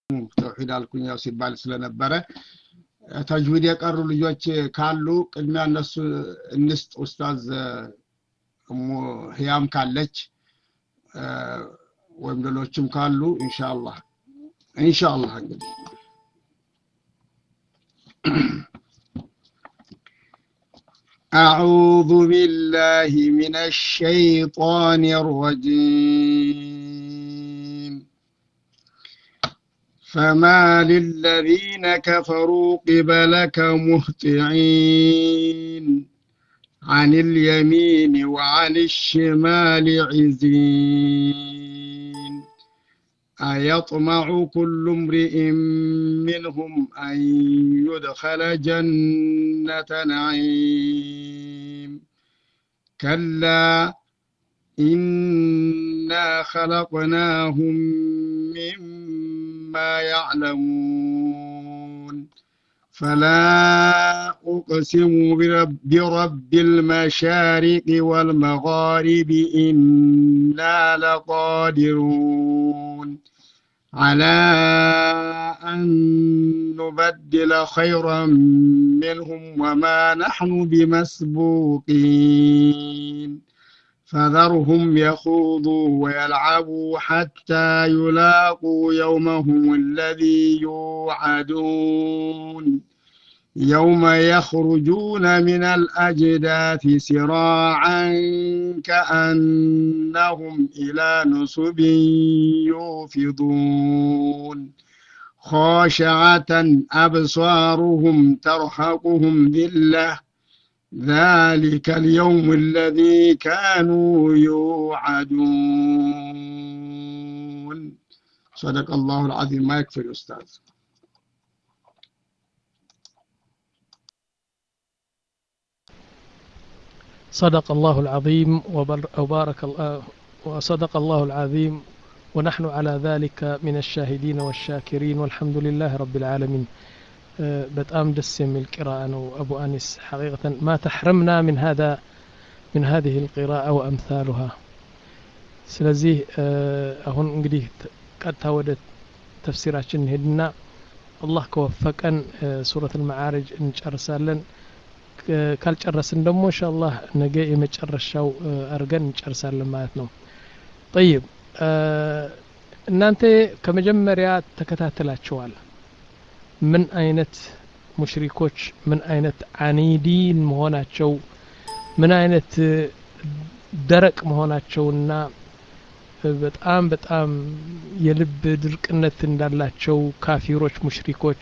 ተውሂድ አልኩኝ ያው ሲባል ስለነበረ ተጅዊድ የቀሩ ልጆች ካሉ ቅድሚያ እነሱ እንስጥ ኡስታዝ እሙ ህያም ካለች ወይም ሌሎችም ካሉ ኢንሻአላህ ኢንሻአላህ እንግዲህ أعوذ بالله من الشيطان الرجيم فما للذين كفروا قبلك مهطعين عن اليمين وعن الشمال عزين أيطمع كل امرئ منهم أن يدخل جنة نعيم كلا إنا خلقناهم مما يعلمون فلا أقسم برب, برب المشارق والمغارب إنا لقادرون على أن نبدل خيرا منهم وما نحن بمسبوقين فذرهم يخوضوا ويلعبوا حتى يلاقوا يومهم الذي يوعدون يوم يخرجون من الأجداث سراعا كأنهم إلى نصب يوفضون خاشعة أبصارهم ترهقهم ذلة ذلك اليوم الذي كانوا يوعدون صدق الله العظيم ما يكفي الأستاذ صدق الله العظيم وبارك الله وصدق الله العظيم ونحن على ذلك من الشاهدين والشاكرين والحمد لله رب العالمين በጣም ደስ የሚል ቂራአ ነው አቡ አኒስ ሐቂቀተን ማ ተሕረምና ምን ሀዛ ምን ሀዚህ ልቂራአ ወአምሳሉሃ ስለዚህ አሁን እንግዲህ ቀጥታ ወደ ተፍሲራችን እንሄድና አላህ ከወፈቀን ሱረት ልመዓርጅ እንጨርሳለን ካልጨረስን ደግሞ እንሻአላህ ነገ የመጨረሻው አድርገን እንጨርሳለን ማለት ነው ጠይብ እናንተ ከመጀመሪያ ተከታትላችኋል ምን አይነት ሙሽሪኮች ምን አይነት አኒዲን መሆናቸው ምን አይነት ደረቅ መሆናቸውና በጣም በጣም የልብ ድርቅነት እንዳላቸው ካፊሮች ሙሽሪኮች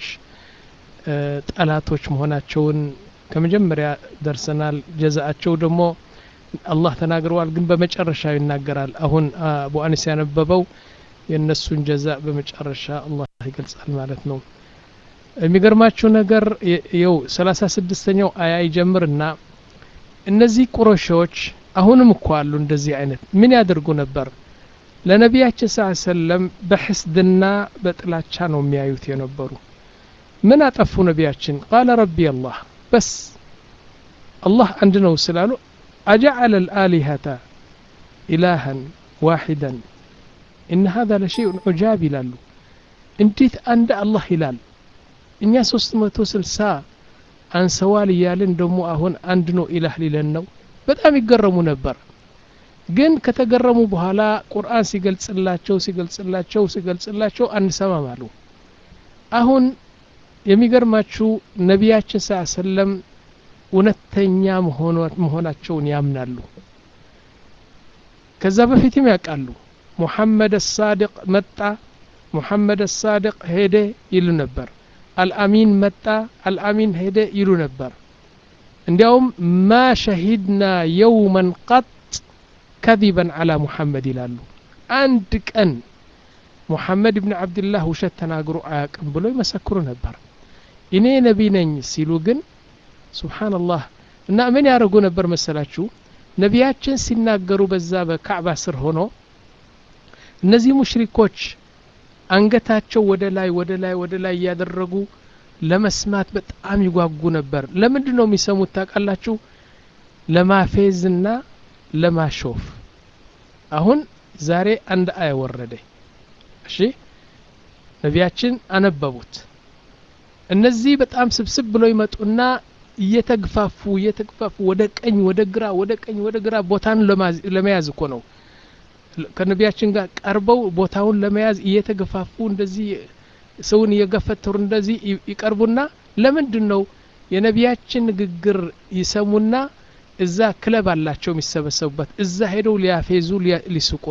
ጠላቶች መሆናቸውን ከመጀመሪያ ደርሰናል ጀዛአቸው ደግሞ አላህ ተናግረዋል ግን በመጨረሻ ይናገራል አሁን አቡ አኒስ ያነበበው የእነሱን ጀዛ በመጨረሻ አላህ ይገልጻል ማለት ነው የሚገርማችሁ ነገር የው ሰላሳ ስድስተኛው አያ ይጀምርና እነዚህ ቁረሾች አሁንም እኮ አሉ እንደዚህ አይነት ምን ያደርጉ ነበር ለነቢያችን ስ ሰለም በሕስድና በጥላቻ ነው የሚያዩት የነበሩ ምን አጠፉ ነቢያችን ቃለ ረቢ አላህ በስ አላህ አንድ ነው ስላሉ አጀዐለ ልአሊሀተ ኢላሃን ዋሒደን ኢነ ሀذا ለሸይኡን ዑጃብ ይላሉ እንዴት አንድ አላህ ይላል እኛ ሶስት መቶ ስልሳ አንሰዋል እያልን ደግሞ አሁን አንድ ነው ኢላህ ሊለን ነው በጣም ይገረሙ ነበር ግን ከተገረሙ በኋላ ቁርአን ሲገልጽላቸው ሲገልጽላቸው ሲገልጽላቸው አንሰማም አሉ አሁን የሚገርማችሁ ነቢያችን ስ ሰለም እውነተኛ መሆናቸውን ያምናሉ ከዛ በፊትም ያውቃሉ ሙሐመድ ሳድቅ መጣ ሙሐመድ ሳድቅ ሄደ ይሉ ነበር አልአሚን መጣ አልአሚን ሄደ ይሉ ነበር እንዲያውም ማ ሸሂድና የውመን ቀጥ ከዚበን አላ ሙሐመድ ይላሉ አንድ ቀን ሙሐመድ ብን ዓብድላህ ውሸት ተናግሮ አያቅም ብሎ ይመሰክሩ ነበር እኔ ነቢ ነኝ ሲሉ ግን ሱብሓንላህ እና ምን ያደርጉ ነበር መሰላችሁ ነቢያችን ሲናገሩ በዛ በካዕባ ስር ሆኖ እነዚህ ሙሽሪኮች አንገታቸው ወደ ላይ ወደ ላይ ወደ ላይ እያደረጉ ለመስማት በጣም ይጓጉ ነበር ለምንድን ነው የሚሰሙት ታውቃላችሁ ለማፌዝና ለማሾፍ አሁን ዛሬ አንድ አያ ወረደ እሺ ነቢያችን አነበቡት እነዚህ በጣም ስብስብ ብለው ይመጡና እየተግፋፉ እየተግፋፉ ወደ ቀኝ ወደ ግራ ወደ ቀኝ ወደ ግራ ቦታን ለመያዝ እኮ ነው ከነቢያችን ጋር ቀርበው ቦታውን ለመያዝ እየተገፋፉ እንደዚህ ሰውን እየገፈተሩ እንደዚህ ይቀርቡና ለምንድን ነው የነቢያችን ንግግር ይሰሙና እዛ ክለብ አላቸው የሚሰበሰቡበት እዛ ሄደው ሊያፌዙ ሊስቁ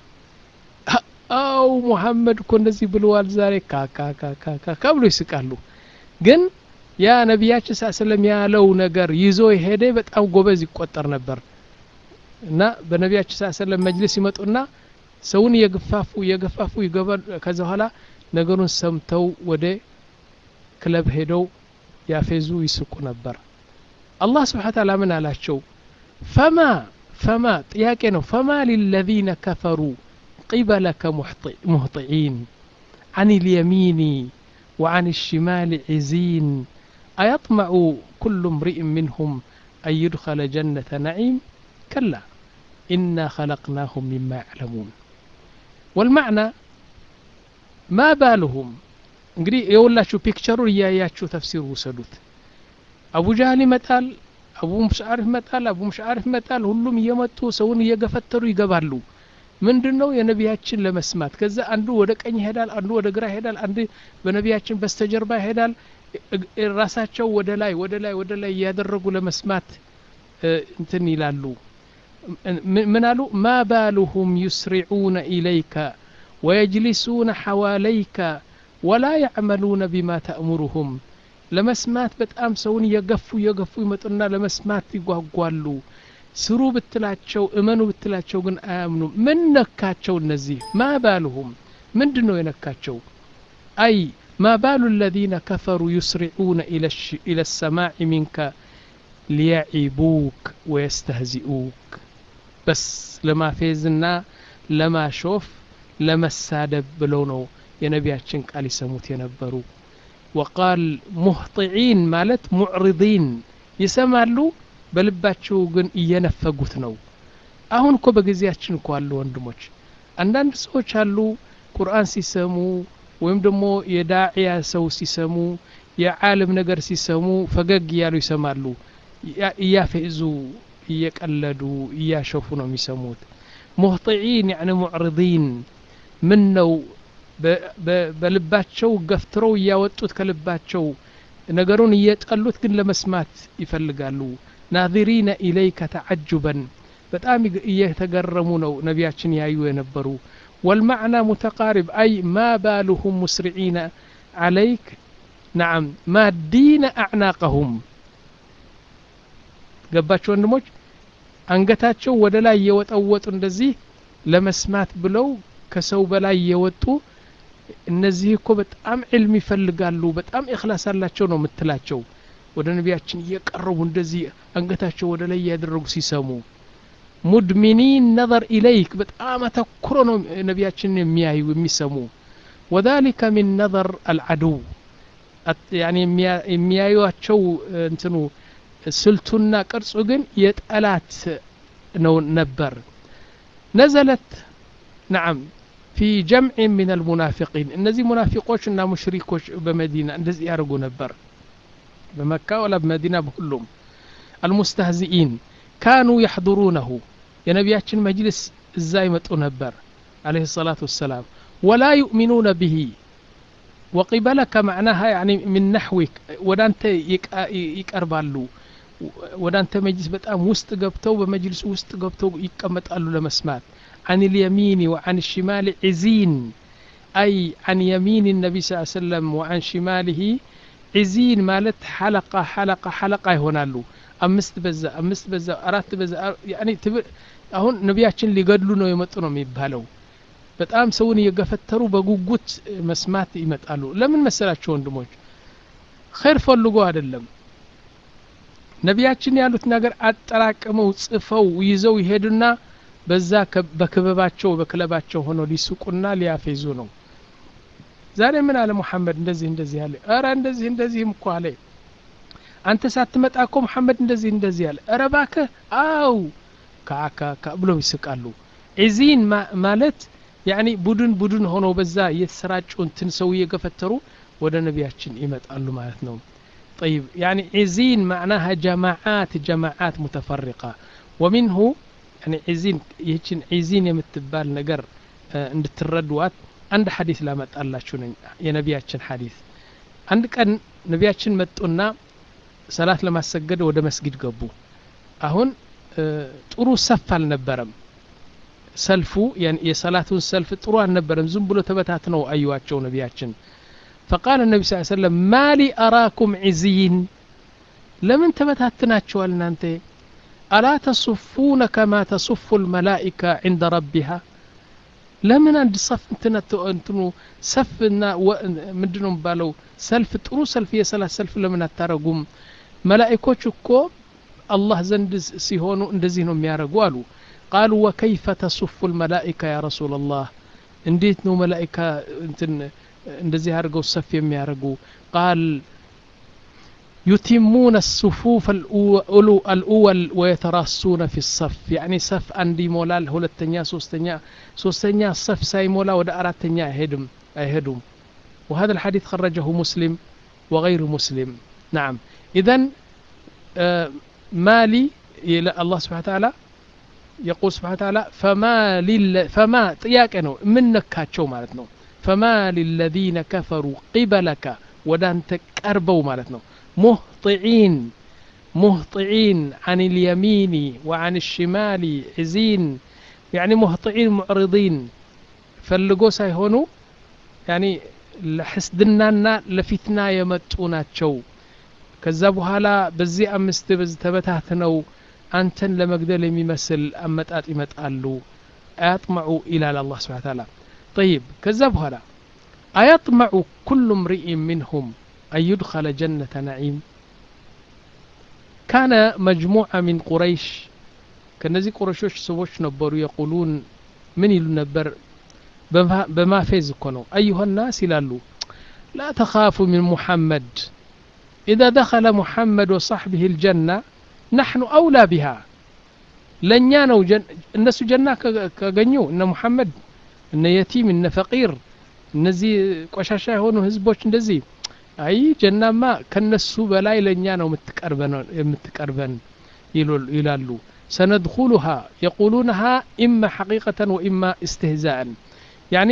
አው ሙሐመድ እኮ እንደዚህ ብለዋል ዛሬ ካካካካካ ብሎ ይስቃሉ ግን ያ ነቢያችን ሳ ስለም ያለው ነገር ይዞ የሄደ በጣም ጎበዝ ይቆጠር ነበር እና በነቢያችን ሳ ስለም መጅልስ ይመጡና ሰውን እየገፋፉ እየገፋፉ ይገባል ከዛ በኋላ ነገሩን ሰምተው ወደ ክለብ ሄደው ያፌዙ ይስቁ ነበር አላህ ስብሓ ታላ ምን አላቸው ፈማ ፈማ ጥያቄ ነው ፈማ ሊለዚነ ከፈሩ قبلك مهطعين عن اليمين وعن الشمال عزين أيطمع كل امرئ منهم أن يدخل جنة نعيم كلا إنا خلقناهم مما يعلمون والمعنى ما بالهم እንግዲህ የሁላችሁ ፒክቸሩን እያያችሁ ተፍሲር ውሰዱት አቡ ጃህል ይመጣል አቡ ሙሽዓር ይመጣል አቡ ሙሽዓር ይመጣል ሁሉም እየመጡ ሰውን እየገፈተሩ ይገባሉ ምንድን ነው የነቢያችን ለመስማት ከዛ አንዱ ወደ ቀኝ ይሄዳል አንዱ ወደ ግራ ይሄዳል አንድ በነቢያችን በስተጀርባ ይሄዳል ራሳቸው ወደ ላይ ወደ ላይ ወደ ላይ እያደረጉ ለመስማት እንትን ይላሉ ምን አሉ ማ ባሉሁም ዩስሪዑነ ኢለይከ ወየጅሊሱነ ሐዋለይከ ወላ ያዕመሉነ ቢማ ተእሙሩሁም ለመስማት በጣም ሰውን እየገፉ እየገፉ ይመጡና ለመስማት ይጓጓሉ ስሩ ብትላቸው እመኑ ብትላቸው ግን አያምኑም ምን ነካቸው እነዚህ ማ ባልሁም ምንድን ነው የነካቸው አይ ما بال الذين كفروا يسرعون إلى, الش... إلى السماع منك ليعيبوك ويستهزئوك بس لما فيزنا لما شوف لما السادب بلونو የነቢያችን ቃል ይሰሙት የነበሩ ወቃል ሙህጢዒን ማለት ሙዕሪዲን ይሰማሉ በልባቸው ግን እየነፈጉት ነው አሁን እኮ በጊዜያችን እኮ አሉ ወንድሞች አንዳንድ ሰዎች አሉ ቁርአን ሲሰሙ ወይም ደግሞ የዳዕያ ሰው ሲሰሙ የዓለም ነገር ሲሰሙ ፈገግ እያሉ ይሰማሉ እያፌዙ እየቀለዱ እያሸፉ ነው የሚሰሙት ሙህጢዒን ያኒ ሙዕሪዲን ምን ነው በልባቸው ገፍትረው እያወጡት ከልባቸው ነገሩን እየጠሉት ግን ለመስማት ይፈልጋሉ ናዚሪነ ኢለይከ ተዓጁበን በጣም እየተገረሙ ነው ነቢያችን ያዩ የነበሩ والمعنى متقارب أي ما بالهم مسرعين عليك نعم مادين أعناقهم ገባቸው ወንድሞች አንገታቸው ወደ ላይ እየወጠወጡ እንደዚህ ለመስማት ብለው ከሰው በላይ እየወጡ እነዚህ እኮ በጣም ዕልም ይፈልጋሉ በጣም እክላስ አላቸው ነው የምትላቸው ወደ ነቢያችን እየቀረቡ እንደዚህ አንገታቸው ወደ ላይ እያደረጉ ሲሰሙ ሙድሚኒን ነظር ኢለይክ በጣም አተኩሮ ነው ነቢያችንን የሚያዩ የሚሰሙ ወذلك من نظر العدو يعني የሚያዩቸው እንትኑ ስልቱና ቅርጹ ግን የጠላት ነው ነበር ነዘለት نعم في جمع من المنافقين እነዚህ ሙናፊቆችና ሙሽሪኮች በመዲና እንደዚህ ያደርጉ ነበር በመካ ወላ በመዲና በሁሉም المستهزئين كانوا يحضرونه የነቢያችን መጅልስ እዛ ይመጡ ነበር عليه الصلاة والسلام ولا يؤمنون به وقبلك معناها يعني من نحوك ودانت ይቀርባሉ ወደ አንተ መጅልስ በጣም ውስጥ ገብተው በመጅልሱ ውስጥ ገብተው ይቀመጣሉ ለመስማት عن اليمين وعن الشمال عزين أي عن يمين النبي صلى الله عليه وسلم وعن شماله عزين مالت حلقة حلقة حلقة ይሆናሉ አምስት በዛ አምስት በዛ አራት በዛ ያኔ አሁን ነቢያችን ሊገድሉ ነው የመጡ ነው የሚባለው በጣም ሰውን እየገፈተሩ በጉጉት መስማት ይመጣሉ ለምን መሰላቸው ወንድሞች ኸይር ፈልጎ አይደለም ነቢያችን ያሉት ነገር አጠራቅመው ጽፈው ይዘው ይሄዱና በዛ በክበባቸው በክለባቸው ሆነው ሊስቁና ሊያፌዙ ነው ዛሬ ምን አለ ሙሐመድ እንደዚህ እንደዚህ አለ ኧረ እንደዚህ እንደዚህም እኮ አለ አንተ ሳትመጣ እኮ ሙሐመድ እንደዚህ እንደዚህ አለ ኧረ እባክህ አው ካካካ ብለው ይስቃሉ ዒዚን ማለት ያኒ ቡድን ቡድን ሆነው በዛ እየተሰራጩ እንትን ሰው እየገፈተሩ ወደ ነቢያችን ይመጣሉ ማለት ነው طيب يعني عزين معناها جماعات جماعات متفرقة ومنه يعني عزين يهችን عزين የምትባል ነገር እንድትረዷት አንድ ሐዲስ ላመጣላችሁ ነኝ የነቢያችን ሐዲስ አንድ ቀን ነቢያችን መጡና ሰላት ለማሰገድ ወደ መስጊድ ገቡ አሁን ጥሩ ሰፍ አልነበረም ሰልፉ የሰላቱን ሰልፍ ጥሩ አልነበረም ዝም ብሎ ተበታትነው አዩዋቸው ነቢያችን فقال النبي صلى الله عليه وسلم ما لي أراكم عزين لمن تبتاتناتشوال نانتي ألا تصفون كما تصف الملائكة عند ربها ለምን አንድ ሰፍ እንትኑ ሰፍና ምንድነው ባለው ሰልፍ ጥሩ ሰልፍ የሰላት ሰልፍ ለምን አታረጉም መላኢኮች እኮ አላህ ዘንድ ሲሆኑ እንደዚህ ነው የሚያደርጉ አሉ ቃሉ ወከይፈ ተሱፉ ልመላኢካ ያ ረሱላ ላህ እንዴት ነው መላኢካ እንትን እንደዚህ አድርገው ሰፍ የሚያደርጉ ቃል يتمون الصفوف الأول ويتراصون في الصف يعني صف عندي مولال هلتنيا سوستنيا سوستنيا صف ساي مولا ودا أراتنيا هدم أيهدم وهذا الحديث خرجه مسلم وغير مسلم نعم إذا آه مالي إلى الله سبحانه وتعالى يقول سبحانه وتعالى فما لل فما طياك من نكاتشو مالتنا فما للذين كفروا قبلك ودان تقربوا مالتنا مهطعين مهطعين عن اليمين وعن الشمال عزين يعني مهطعين معرضين فلقو سايهونو يعني لحسدنانا لفتنا يمطوناتشو ከዛ በኋላ በዚህ አምስት በዚህ ተበታትነው አንተን ለመግደል የሚመስል አመጣጥ ይመጣሉ አያጥመዑ ይላል አላህ ስብሓ ታላ ጠይብ ከዛ በኋላ አያጥመዑ ኩሉ ምርኢን ምንሁም أن يدخل جنة نعيم كان مجموعة من قريش كنزي قريشوش سوش نبروا يقولون من يلو نبر بما فيز كونوا أيها الناس لالو لا تخافوا من محمد إذا دخل محمد وصحبه الجنة نحن أولى بها لن يانو جن... الناس جنة كغنيو إن محمد إن يتيم إن فقير እነዚህ ቆሻሻ የሆኑ ህዝቦች እንደዚህ አይ ጀናማ ከነሱ በላይ ለእኛ ነው የምትቀርበን ይላሉ ሰነድኩሉሃ የቁሉነሃ ኢማ ሐቂቀተን ወኢማ እስትህዛእን ያኒ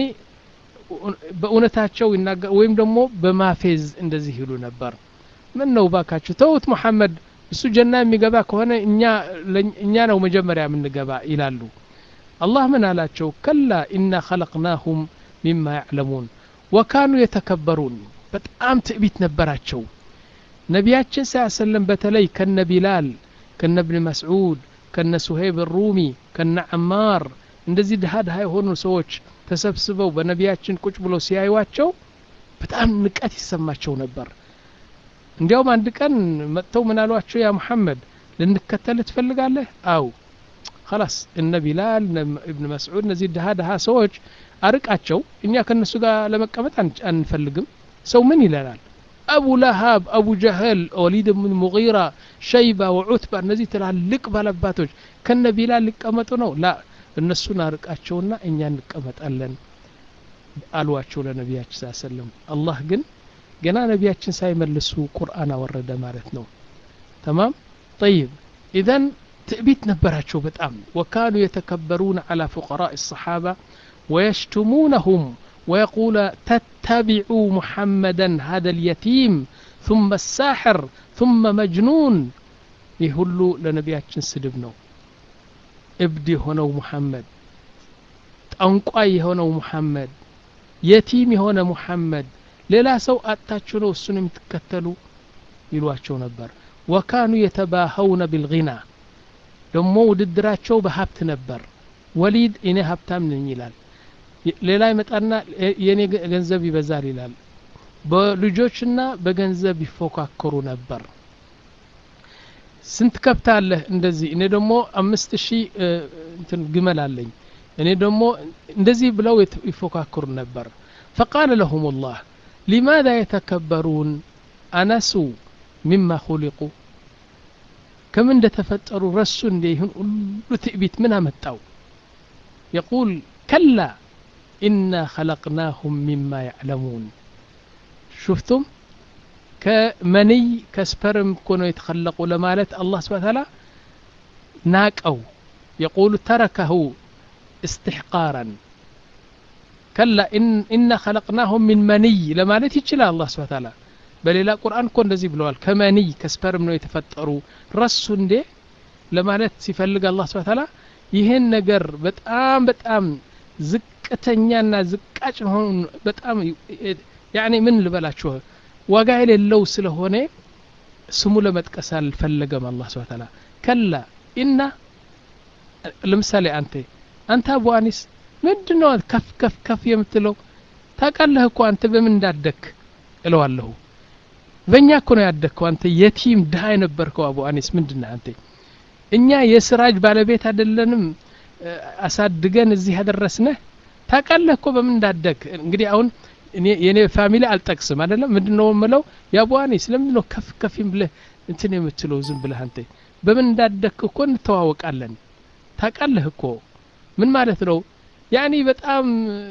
በእውነታቸው ወይም ደግሞ በማፌዝ እንደዚህ ይሉ ነበር ምን ነው ባካችሁ ተውት ሙሐመድ እሱ ጀና የሚገባ ከሆነ እኛ ነው መጀመሪያ የምንገባ ይላሉ አላህ ምን አላቸው ከላ ኢና ኸለቅናሁም ሚማ ያዕለሙን ወካኑ የተከበሩን በጣም ትዕቢት ነበራቸው ነቢያችን ስ ሰለም በተለይ ከነ ቢላል ከነ እብን መስዑድ ከነ ሱሄብ ሩሚ ከነ ዕማር እንደዚህ ድሃ ድሃ የሆኑ ሰዎች ተሰብስበው በነቢያችን ቁጭ ብለው ሲያዩዋቸው በጣም ንቀት ይሰማቸው ነበር እንዲያውም አንድ ቀን መጥተው ምን አሏቸው ያ ሙሐመድ ልንከተል ትፈልጋለህ አው خلاص እነ ቢላል እብን መስዑድ እነዚህ ድሃ ድሃ ሰዎች አርቃቸው እኛ ከነሱ ጋር ለመቀመጥ አንፈልግም ሰው ምን ይለናል አቡ ለሃብ አቡ ጀህል ወሊድ ብን ሙጊራ ሸይባ ወዑትባ እነዚህ ትላልቅ ባለባቶች ከነ ቢላል ሊቀመጡ ነው ላ እነሱን አርቃቸውና እኛ እንቀመጣለን አሏቸው ለነቢያችን ስ ሰለም አላህ ግን ገና ነቢያችን ሳይመልሱ ቁርአን አወረደ ማለት ነው ተማም ጠይብ ኢዘን ትዕቢት ነበራቸው በጣም ወካኑ የተከበሩን አላ ፉቀራء الصحابة ويشتمونهم ويقول تتبعوا محمدا هذا اليتيم ثم الساحر ثم مجنون يهሉ ለነቢያችን ስድብ ነው እብድ የሆነው ሙሐመድ ጠንቋይ የሆነው ሙሐመድ የቲም የሆነ ሙሐመድ ሌላ ሰው አጥታችሁ ነው እሱን የምትከተሉ ይሏቸው ነበር ወካኑ የተባኸውነ ቢልጊና ደግሞ ውድድራቸው በሀብት ነበር ወሊድ እኔ ሀብታም ነኝ ይላል ሌላ ይመጣና የኔ ገንዘብ ይበዛል ይላል በልጆችና በገንዘብ ይፎካከሩ ነበር ስንት ከብት አለህ እንደዚህ እኔ ደግሞ አምስት ሺህ እንትን ግመል አለኝ እኔ ደግሞ እንደዚህ ብለው ይፎካከሩ ነበር ፈቃለ ለሁም ላህ ሊማذا የተከበሩን አነሱ ሚማ ሁሊቁ ከምን እንደተፈጠሩ ረሱ እንደ ይህን ሁሉ ትዕቢት ምን አመጣው የቁል ከላ ኢና ኸለቅናሁም ሚማ ያዕለሙን ሹፍቱም ከመንይ ከስፐርም እኮ ነው የተኸለቁ ለማለት አላህ ስብሓ ታላ ናቀው የቁሉ ተረከሁ استحقارا كلا إن إنا خلقناهم من مني لما لا تيجي الله سبحانه وتعالى በሌላ ቁርአን እኮ እንደዚህ ብለዋል ከመኒይ ከስፐርም ነው የተፈጠሩ ረሱ እንዴ ለማለት ሲፈልግ አላህ ስብሐ ተዓላ ይህን ነገር በጣም በጣም ዝቅተኛና ዝቃጭ ሆኑ በጣም ያኔ ምን ልበላችሁ ዋጋ የሌለው ስለሆነ ስሙ ለመጥቀስ አልፈለገም አላህ ስብሐ ተዓላ ከላ ኢና ለምሳሌ አንተ አንተ አቡ አኒስ ምንድን ነው ከፍ ከፍ ከፍ የምትለው ታውቃለህ እኮ አንተ በምን እንዳደክ እለዋለሁ በእኛ እኮ ነው ያደግከው አንተ የቲም ድሃ የነበርከው አቡ አኒስ ምንድን ነህ አንተ እኛ የስራጅ ባለቤት አይደለንም አሳድገን እዚህ ያደረስነህ ታውቃለህ እኮ በምን እንዳደግ እንግዲህ አሁን የኔ ፋሚሊ አልጠቅስም አይደለም ምንድን ነው የምለው የአቡ አኒስ ለምንድን ነው ከፍ ከፊም ብለህ እንትን የምትለው ዝም ብለህ አንተ በምን እንዳደግክ እኮ እንተዋወቃለን ታውቃለህ እኮ ምን ማለት ነው ያኒ በጣም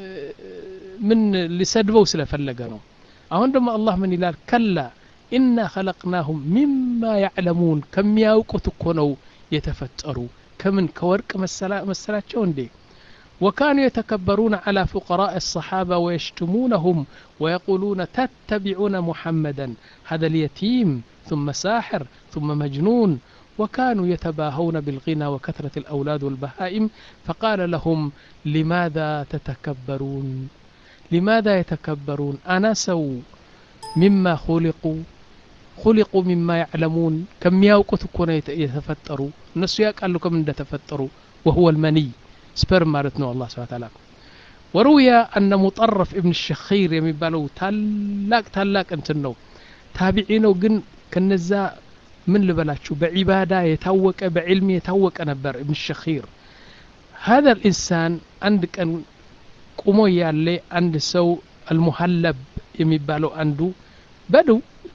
ምን ሊሰድበው ስለፈለገ ነው አሁን ደግሞ አላህ ምን ይላል ከላ ኢና ኸለቅናሁም ሚማ ያዕለሙን ከሚያውቁት እኮ ነው የተፈጠሩ ከምን ከወርቅ መሰላቸው እንዴ وكانوا يتكبرون على فقراء الصحابة ويشتمونهم ويقولون تتبعون محمدا هذا اليتيم ثم ساحر ثم مجنون وكانوا يتباهون بالغنى وكثرة الأولاد والبهائم فقال لهم لماذا تتكبرون لماذا يتكبرون أنسوا مما خلقوا خلقوا مما يعلمون كم يوقت كون يتفتروا الناس يقالوا كم تفتروا وهو المني سبرم مالتنا الله سبحانه وتعالى وروي أن مطرف ابن الشخير يمبالو تلاك تلاك انتنو تابعينو جن كنزا من لبلاتشو بعبادة يتوك بعلم يتوك نبر ابن الشخير هذا الإنسان عندك أن ቁሞ ያለ አንድ ሰው አልሙሀለብ የሚባለው አንዱ በዱ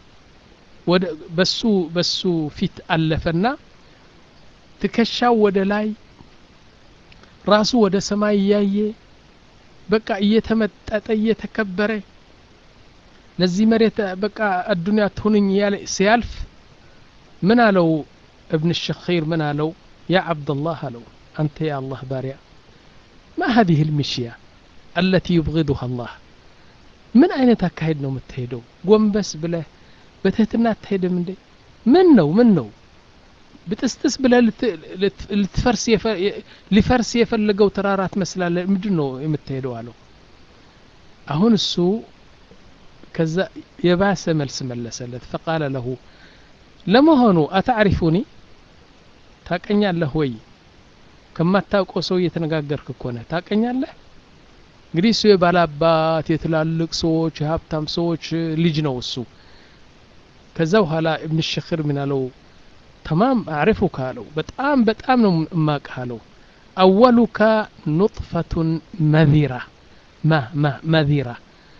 በሱ በሱ ፊት አለፈና ትከሻው ወደ ላይ ራሱ ወደ ሰማይ እያየ በቃ እየተመጠጠ እየተከበረ ለዚህ መሬት በቃ አዱንያ ትሁንኝ እያለ ሲያልፍ ምን አለው እብን ሸኺር ምን አለው ያ ዓብደላህ አለው አንተ ያ አላህ ባሪያ ማ ሀዚህ ልምሽያ التي يبغضها الله ምን አይነት አካሄድ ነው የምትሄደው ጎንበስ ብለህ በትህትና አትሄድም እንዴ ምን ነው ምን ነው ብጥስጥስ ብለህ ልትፈርስ ሊፈርስ የፈለገው ተራራ ትመስላለህ ምንድን ነው የምትሄደው አለው አሁን እሱ ከዛ የባሰ መልስ መለሰለት ፈቃለ ለሁ ለመሆኑ አታዕሪፉኒ ታቀኛለህ ወይ ከማታውቀው ሰው እየተነጋገርክ እኮ ነህ ታቀኛለህ እንግዲህ እሱ የባላባት የትላልቅ ሰዎች የሀብታም ሰዎች ልጅ ነው እሱ ከዛ በኋላ እብን ሸክር ምን አለው ተማም አዕሪፉካ አለው በጣም በጣም ነው እማቅህ አለው አወሉካ ኑጥፈቱን መዚራ ማ ማ መዚራ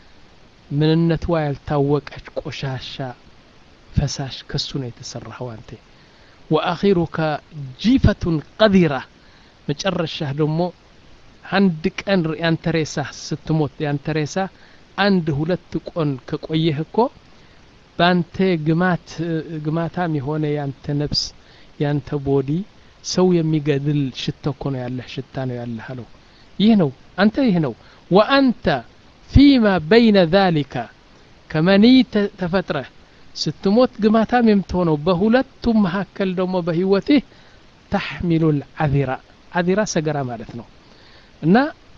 ምንነቷ ያልታወቀች ቆሻሻ ፈሳሽ ከሱ ነው የተሰራኸው አንተ ወአኺሩካ ጂፈቱን ቀዚራ መጨረሻህ ደግሞ አንድ ቀን ያንተ ሬሳ ስትሞት ያንተ ሬሳ አንድ ሁለት ቆን ከቆየህ እኮ በአንተ ግማት ግማታም የሆነ ያንተ ነፍስ ያንተ ቦዲ ሰው የሚገድል ሽታ እኮ ነው ያለህ ሽታ ነው ያለህ አለው ይህ ነው አንተ ይህ ነው ወአንተ ፊማ በይነ ዛሊከ ከመኒይ ተፈጥረህ ስትሞት ግማታም የምትሆነው በሁለቱም መካከል ደግሞ በህይወትህ ተሕሚሉ ልዓዚራ ዓዚራ ሰገራ ማለት ነው እና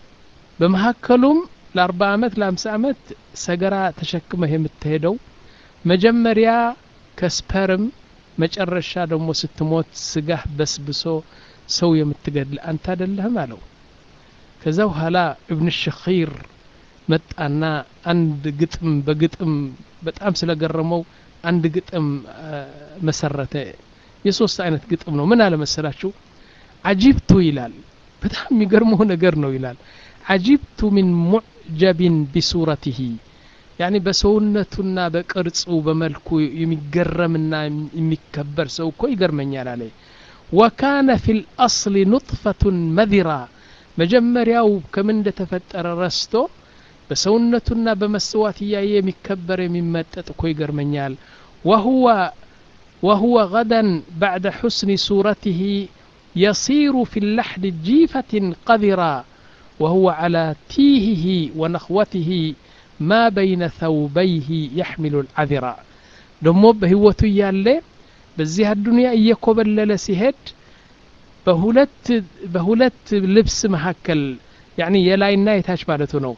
በመካከሉም ለአርባ ዓመት ለአምሳ ዓመት ሰገራ ተሸክመህ የምትሄደው መጀመሪያ ከስፐርም መጨረሻ ደግሞ ስትሞት ስጋህ በስብሶ ሰው የምትገድል አንተ አደለህም አለው ከዛ በኋላ እብን ሸኺር መጣና አንድ ግጥም በግጥም በጣም ስለገረመው አንድ ግጥም መሰረተ የሶስት አይነት ግጥም ነው ምን አለመሰላችሁ አጂብቱ ይላል በጣም የሚገርመው ነገር ነው ይላል አጂብቱ ሚን ሙዕጀቢን ቢሱረትህ ያኒ በሰውነቱና በቅርጹ በመልኩ የሚገረምና የሚከበር ሰው እኮ ይገርመኛል አለ ወካነ ፊ ልአስል ኑጥፈቱን መዚራ መጀመሪያው ከምን እንደተፈጠረ ረስቶ በሰውነቱና በመስዋዕት እያየ የሚከበር የሚመጠጥ እኮ ይገርመኛል ወሁወ وهو غدا بعد حسن صورته يصير في اللحد جيفة قذرا وهو على تيهه ونخوته ما بين ثوبيه يحمل العذرا ደሞ በህይወቱ እያለ በዚህ አዱንያ እየኮበለለ ሲሄድ በሁለት በሁለት ልብስ መካከል ያኒ የላይና የታች ማለቱ ነው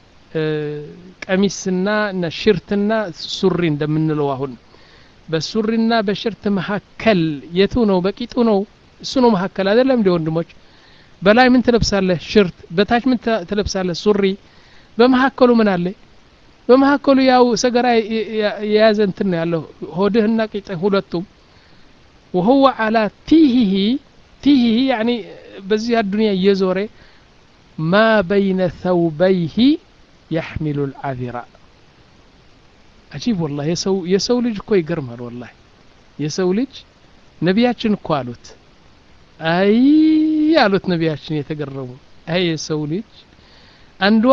ቀሚስና ሽርትና ሱሪ እንደምንለው አሁን በሱሪና በሽርት መካከል የቱ ነው በቂጡ ነው እሱ ነው መካከል አይደለም እንዲ ወንድሞች በላይ ምን ትለብሳለህ ሽርት በታች ምን ትለብሳለህ ሱሪ በመካከሉ ምን አለ በመካከሉ ያው ሰገራ የያዘ እንትን ነው ያለው ሆድህና ቂጥህ ሁለቱም وهو على تيهه تيهه يعني በዚህ አዱንያ እየዞረ ما بين ثوبيه يحمل العذراء አጂብ ወላ የሰው የሰው ልጅ እኮ ይገርማል ወላ የሰው ልጅ ነቢያችን እኮ አሉት አይ አሉት ነቢያችን የተገረሙ አይ የሰው ልጅ አንዷ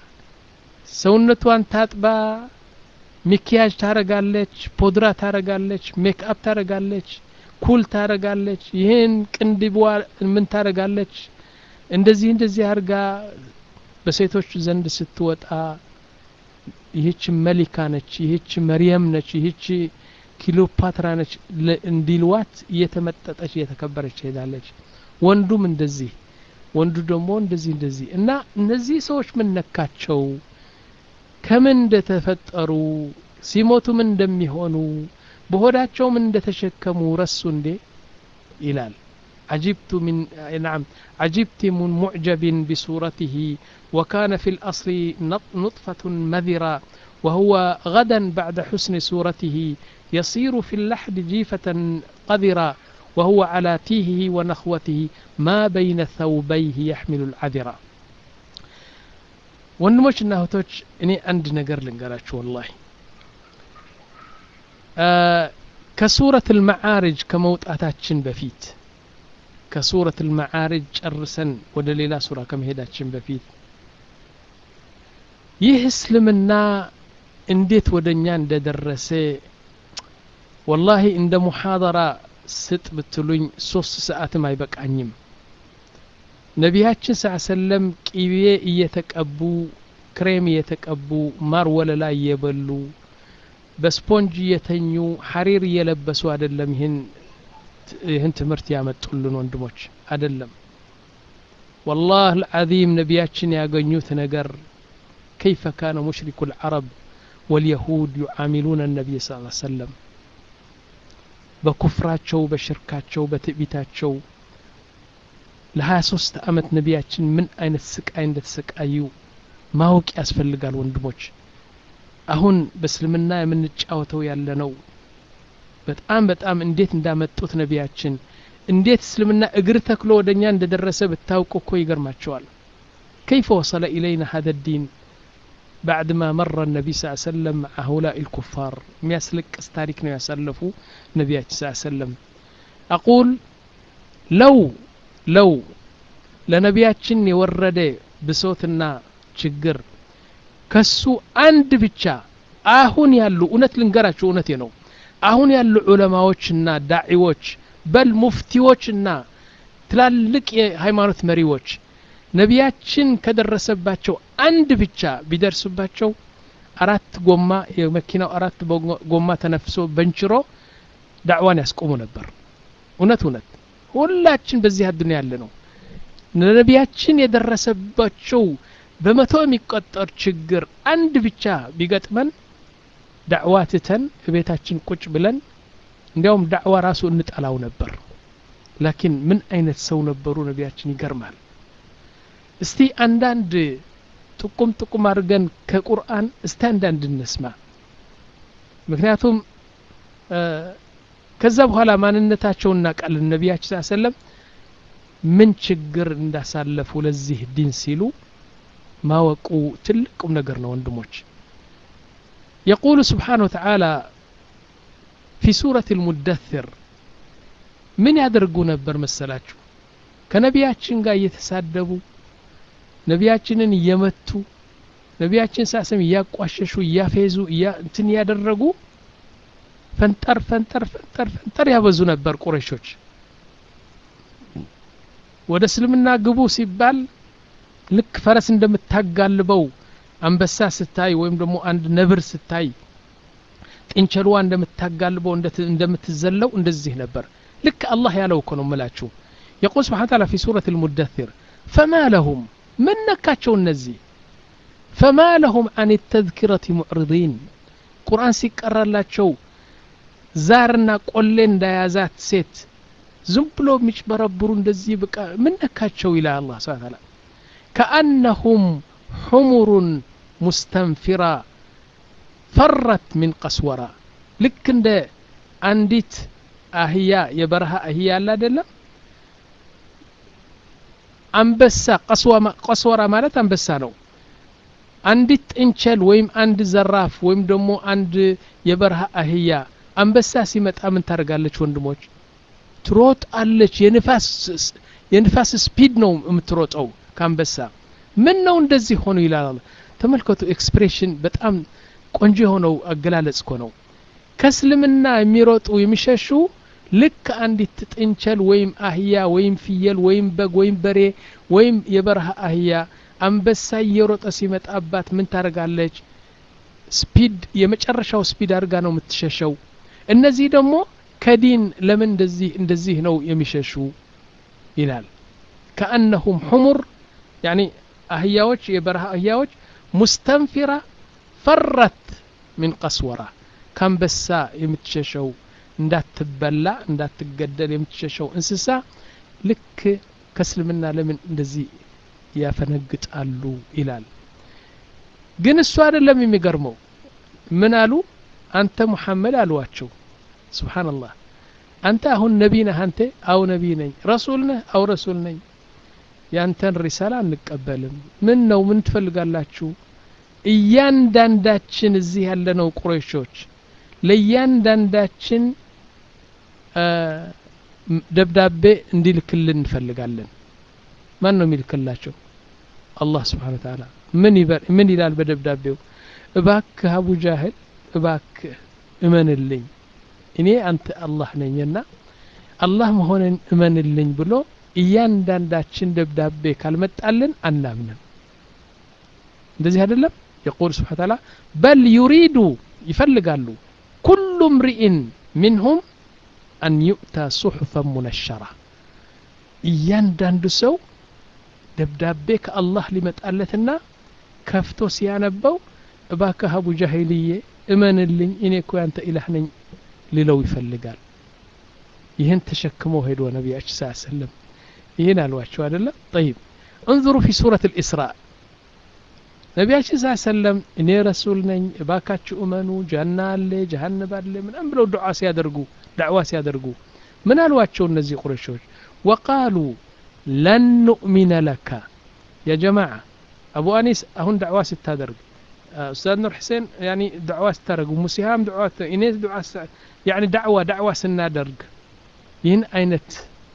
ሰውነቷን ታጥባ ሚኪያጅ ታረጋለች ፖድራ ታረጋለች ሜክአፕ ታረጋለች ኩል ታረጋለች ይህን ቅንድቧ ምን ታረጋለች እንደዚህ እንደዚህ አርጋ በሴቶች ዘንድ ስትወጣ ይህች መሊካ ነች ይህች መርየም ነች ይህች ኪሎፓትራ ነች እንዲልዋት እየተመጠጠች እየተከበረች ትሄዳለች ወንዱም እንደዚህ ወንዱ ደግሞ እንደዚህ እንደዚህ እና እነዚህ ሰዎች ምን ነካቸው ከምን እንደተፈጠሩ ሲሞቱ ምን እንደሚሆኑ በሆዳቸው ምን እንደተሸከሙ ረሱ እንዴ ይላል عجبت من نعم عجبت من معجب بصورته وكان في الأصل نطفة مذرة وهو غدا بعد حسن صورته يصير في اللحد جيفة قذرة وهو على تيهه ونخوته ما بين ثوبيه يحمل العذرة ወንድሞች እና እህቶች እኔ አንድ ነገር ልንገራችሁ ወላሂ ከሱረት ልመዓርጅ ከመውጣታችን በፊት ከሱረት ልመዓርጅ ጨርሰን ወደ ሌላ ሱራ ከመሄዳችን በፊት ይህ እስልምና እንዴት ወደ እኛ እንደደረሰ ወላሂ እንደ ሙሓደራ ስጥ ብትሉኝ ሶስት ሰዓትም አይበቃኝም ነቢያችን ስ ሰለም ቂቤ እየተቀቡ ክሬም እየተቀቡ ማር ወለላ እየበሉ በስፖንጅ እየተኙ ሐሪር እየለበሱ አይደለም ይህን ይህን ትምህርት ያመጡልን ወንድሞች አይደለም والله العظيم ነቢያችን ያገኙት ነገር كيف كان مشرك العرب واليهود يعاملون النبي صلى الله عليه وسلم በኩፍራቸው በሽርካቸው በትዕቢታቸው ለ23 ዓመት ነቢያችን ምን አይነት ስቃይ እንደተሰቃዩ ማወቅ ያስፈልጋል ወንድሞች አሁን በእስልምና የምንጫወተው ያለ ነው በጣም በጣም እንዴት እንዳመጡት ነቢያችን እንዴት እስልምና እግር ተክሎ ወደ እኛ እንደደረሰ ብታውቁ እኮ ይገርማቸዋል كيف وصل إلينا هذا الدين بعدما مر النبي صلى الله عليه وسلم مع هؤلاء الكفار مياسلك استاريكنا يسلفوا نبي صلى الله عليه وسلم أقول لو ለው ለነቢያችን የወረደ ብሶትና ችግር ከሱ አንድ ብቻ አሁን ያሉ እውነት ልንገራችሁ እውነቴ ነው አሁን ያሉ ዑለማዎችና ዳዒዎች በል ሙፍቲዎችና ትላልቅ የሃይማኖት መሪዎች ነቢያችን ከደረሰባቸው አንድ ብቻ ቢደርስባቸው አራት ጎማ የመኪናው አራት ጎማ ተነፍሶ በንችሮ ዳዕዋን ያስቆሙ ነበር እውነት እውነት ሁላችን በዚህ አዱኒያ ያለ ነው ነቢያችን የደረሰባቸው በመቶ የሚቆጠር ችግር አንድ ብቻ ቢገጥመን ዳዕዋ ትተን ቤታችን ቁጭ ብለን እንዲያውም ዳዕዋ ራሱ እንጠላው ነበር ላኪን ምን አይነት ሰው ነበሩ ነቢያችን ይገርማል እስቲ አንዳንድ ጥቁም ጥቁም አድርገን ከቁርአን እስቲ አንዳንድ እንስማ ምክንያቱም ከዛ በኋላ ማንነታቸውን እናውቃለን ነቢያችን ስ ሰለም ምን ችግር እንዳሳለፉ ለዚህ ዲን ሲሉ ማወቁ ትልቁም ነገር ነው ወንድሞች يقول سبحانه وتعالى في سورة المدثر من ያደርጉ ነበር መሰላችሁ ከነቢያችን ጋር እየተሳደቡ ነቢያችንን እየመቱ ነቢያችን ሳስም እያቋሸሹ እያፌዙ እንትን እያደረጉ ፈንጠር ፈንጠር ፈንጠር ፈንጠር ያበዙ ነበር ቁረሾች ወደ እስልምና ግቡ ሲባል ልክ ፈረስ እንደምታጋልበው አንበሳ ስታይ ወይም ደግሞ አንድ ነብር ስታይ ጥንቸልዋ እንደምታጋልበው እንደምትዘለው እንደዚህ ነበር ልክ አላህ ያለው እኮ ነው ምላችሁ የቁል ስብሓን ታላ ፊ ሱረት ልሙደثር ፈማ ለሁም ምን ነካቸው እነዚህ ፈማ ለሁም አን ተذኪረት ሙዕርዲን ቁርአን ሲቀራላቸው ዛርና ቆሌ እንዳያዛት ሴት ዝም ብሎ የሚጭበረብሩ እንደዚህ በቃ ምን ነካቸው ይላል አላህ ስብሓን ታላ ከአነሁም ሑሙሩን ሙስተንፊራ ፈረት ሚን ቀስወራ ልክ እንደ አንዲት አህያ የበረሃ አህያ አለ አይደለም አንበሳ ቀስወራ ማለት አንበሳ ነው አንዲት ጥንቸል ወይም አንድ ዘራፍ ወይም ደግሞ አንድ የበረሃ አህያ አንበሳ ሲመጣ ምን ታደርጋለች ወንድሞች ትሮጣለች የንፋስ ስፒድ ነው የምትሮጠው ከአንበሳ ምን ነው እንደዚህ ሆኑ ይላል ተመልከቱ ኤክስፕሬሽን በጣም ቆንጆ የሆነው አገላለጽ እኮ ነው ከእስልምና የሚሮጡ የሚሸሹ ልክ አንዲት ጥንቸል ወይም አህያ ወይም ፍየል ወይም በግ ወይም በሬ ወይም የበረሃ አህያ አንበሳ እየሮጠ ሲመጣባት ምን ታደርጋለች ስፒድ የመጨረሻው ስፒድ አድርጋ ነው የምትሸሸው እነዚህ ደግሞ ከዲን ለምን እንደዚህ እንደዚህ ነው የሚሸሹ ይላል ከአነሁም ሑሙር ያኒ አህያዎች የበረሃ አህያዎች ሙስተንፊራ ፈረት ሚን ቀስወራ ከአንበሳ የምትሸሸው እንዳትበላ እንዳትገደል የምትሸሸው እንስሳ ልክ ከእስልምና ለምን እንደዚህ ያፈነግጣሉ ይላል ግን እሱ አይደለም የሚገርመው ምን አሉ አንተ ሙሐመድ አሏቸው ስብሓንላህ አንተ አሁን ነቢ ነህ አንተ አው ነቢ ነኝ ረሱል ነህ አው ረሱል ነኝ ያንተን ሪሳላ አንቀበልም ምን ነው ምን ትፈልጋላችሁ እያንዳንዳችን እዚህ ያለነው ቁረይሾች ለእያንዳንዳችን ደብዳቤ እንዲልክልን እንፈልጋለን ማን ነው የሚልክላቸው አላህ ስብሓን ተዓላ ምን ይላል በደብዳቤው እባክህ አቡ ጃህል እባክህ እመንልኝ እኔ አንተ አላህ ነኝና አላህ መሆንን እመንልኝ ብሎ እያንዳንዳችን ደብዳቤ ካልመጣልን አናምንም እንደዚህ አይደለም የቁል ስብሓ ተዓላ በል ዩሪዱ ይፈልጋሉ ኩሉ ምርኢን ሚንሁም አን ዩእታ ሱሑፈን ሙነሸራ እያንዳንዱ ሰው ደብዳቤ ከአላህ ሊመጣለትና ከፍቶ ሲያነበው እባክህ አቡ ጃሂልዬ እመንልኝ እኔ እኮ ያንተ ኢላህ ነኝ ሊለው ይፈልጋል ይህን ተሸክመው ሄዶ ነቢያችን ስ ሰለም ይህን አልዋቸው አይደለም ጠይብ እንظሩ ፊ ሱረት ልእስራእ ነቢያችን ስ ሰለም እኔ ረሱል ነኝ እባካችሁ እመኑ ጃና አለ ጀሃነብ አለ ምናም ብለው ዱዓ ሲያደርጉ ዳዕዋ ሲያደርጉ ምን አልዋቸው እነዚህ ቁረሾች ወቃሉ ለን ኑእሚነ ለካ ያ ጀማዓ አቡ አኒስ አሁን ዳዕዋ ስታደርግ ኡስታዝ ኑር ሕሴን ያኒ ዳዕዋ ስታደርግ ሙሲሃም ዳዕዋ እኔ ያኒ ዳዕዋ ዳዕዋ ስናደርግ ይህን አይነት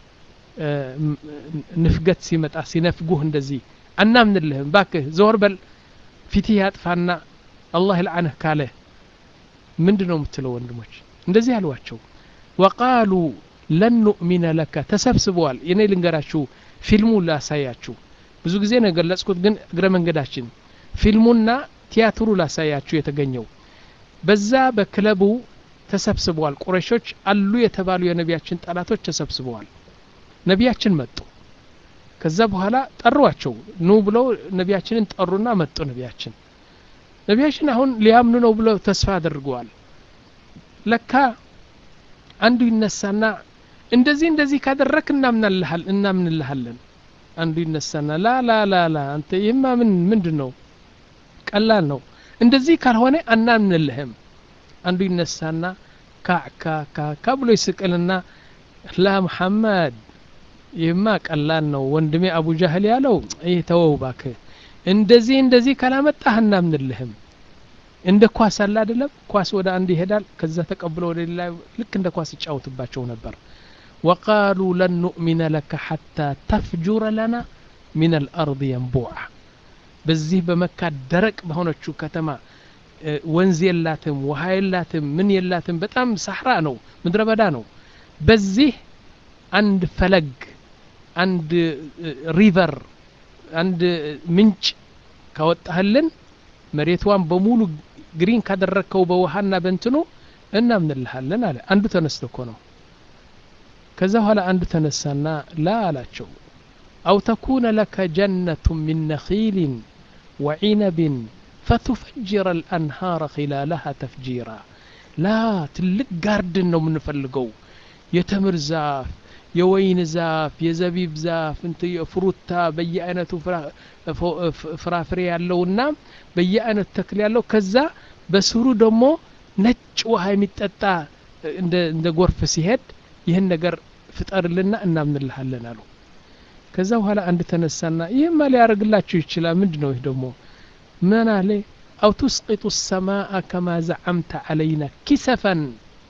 ንፍገት ሲመጣ ሲነፍጉህ እንደዚህ አናምንልህም ባክህ ዘወር በል ፊትህ ያጥፋና አላህ ይልዓንህ ካለ ምንድን ነው የምትለው ወንድሞች እንደዚህ አልዋቸው ወቃሉ ለን ኑእሚነ ለካ ተሰብስበዋል የኔ ልንገራችሁ ፊልሙ ላሳያችሁ ብዙ ጊዜ ነው የገለጽኩት ግን እግረ መንገዳችን ፊልሙና ቲያትሩ ላሳያችሁ የተገኘው በዛ በክለቡ ተሰብስበዋል ቁረሾች አሉ የተባሉ የነቢያችን ጠላቶች ተሰብስበዋል ነቢያችን መጡ ከዛ በኋላ ጠሯቸው ኑ ብለው ነቢያችንን ጠሩና መጡ ነቢያችን ነቢያችን አሁን ሊያምኑ ነው ብለው ተስፋ አድርገዋል ለካ አንዱ ይነሳና እንደዚህ እንደዚህ ካደረክ እናምንልሃለን አንዱ ይነሳና ላ ላ ላ ላ አንተ ይህማ ምን ምንድን ነው ቀላል ነው እንደዚህ ካልሆነ አናምንልህም አንዱ ይነሳና ካካካካ ብሎ ይስቅልና ላ መሐመድ ይህማ ቀላል ነው ወንድሜ አቡ ጃህል ያለው ይህ ተወው ባክህ እንደዚህ እንደዚህ ካላመጣህ እናምንልህም እንደ ኳስ አለ አይደለም ኳስ ወደ አንድ ይሄዳል ከዛ ተቀብሎ ወደ ሌላ ልክ እንደ ኳስ ይጫወትባቸው ነበር ወቃሉ ለን ኑእሚነ ለከ ሐታ ተፍጁረ ለና ሚን አልአርድ የንቡዓ በዚህ በመካ ደረቅ በሆነችው ከተማ ወንዝ የላትም ውሃ የላትም ምን የላትም በጣም ሳሕራ ነው ምድረ በዳ ነው በዚህ አንድ ፈለግ አንድ ሪቨር አንድ ምንጭ ካወጣህልን መሬቷን በሙሉ ግሪን ካደረግከው በውሃና በንትኑ እናምንልሃለን አለ አንዱ ተነስቶ እኮ ነው ከዛ በኋላ አንዱ ተነሳና ላ አላቸው አው ተኩነ ለከ ጀነቱ ሚን ነኺልን ወዒነብን ፈቱፈጅረ አልአንሃረ ኺላለሃ ተፍጂራ ላ ትልቅ ጋርድን ነው የምንፈልገው የተምር ዛፍ የወይን ዛፍ የዘቢብ ዛፍ እንት ፍሩታ በየአይነቱ ፍራፍሬ ያለውና በየአይነቱ ተክል ያለው ከዛ በስሩ ደግሞ ነጭ ውሃ የሚጠጣ እንደ ጎርፍ ሲሄድ ይህን ነገር ፍጠርልና እናምንልሃለን አሉ ከዛ በኋላ አንድ ተነሳና ይህማ ሊያደርግላችሁ ይችላል ምንድ ነው ይህ ደግሞ ምን አለ አው ቱስቂጡ ሰማአ ከማ ዘዓምተ አለይና ኪሰፈን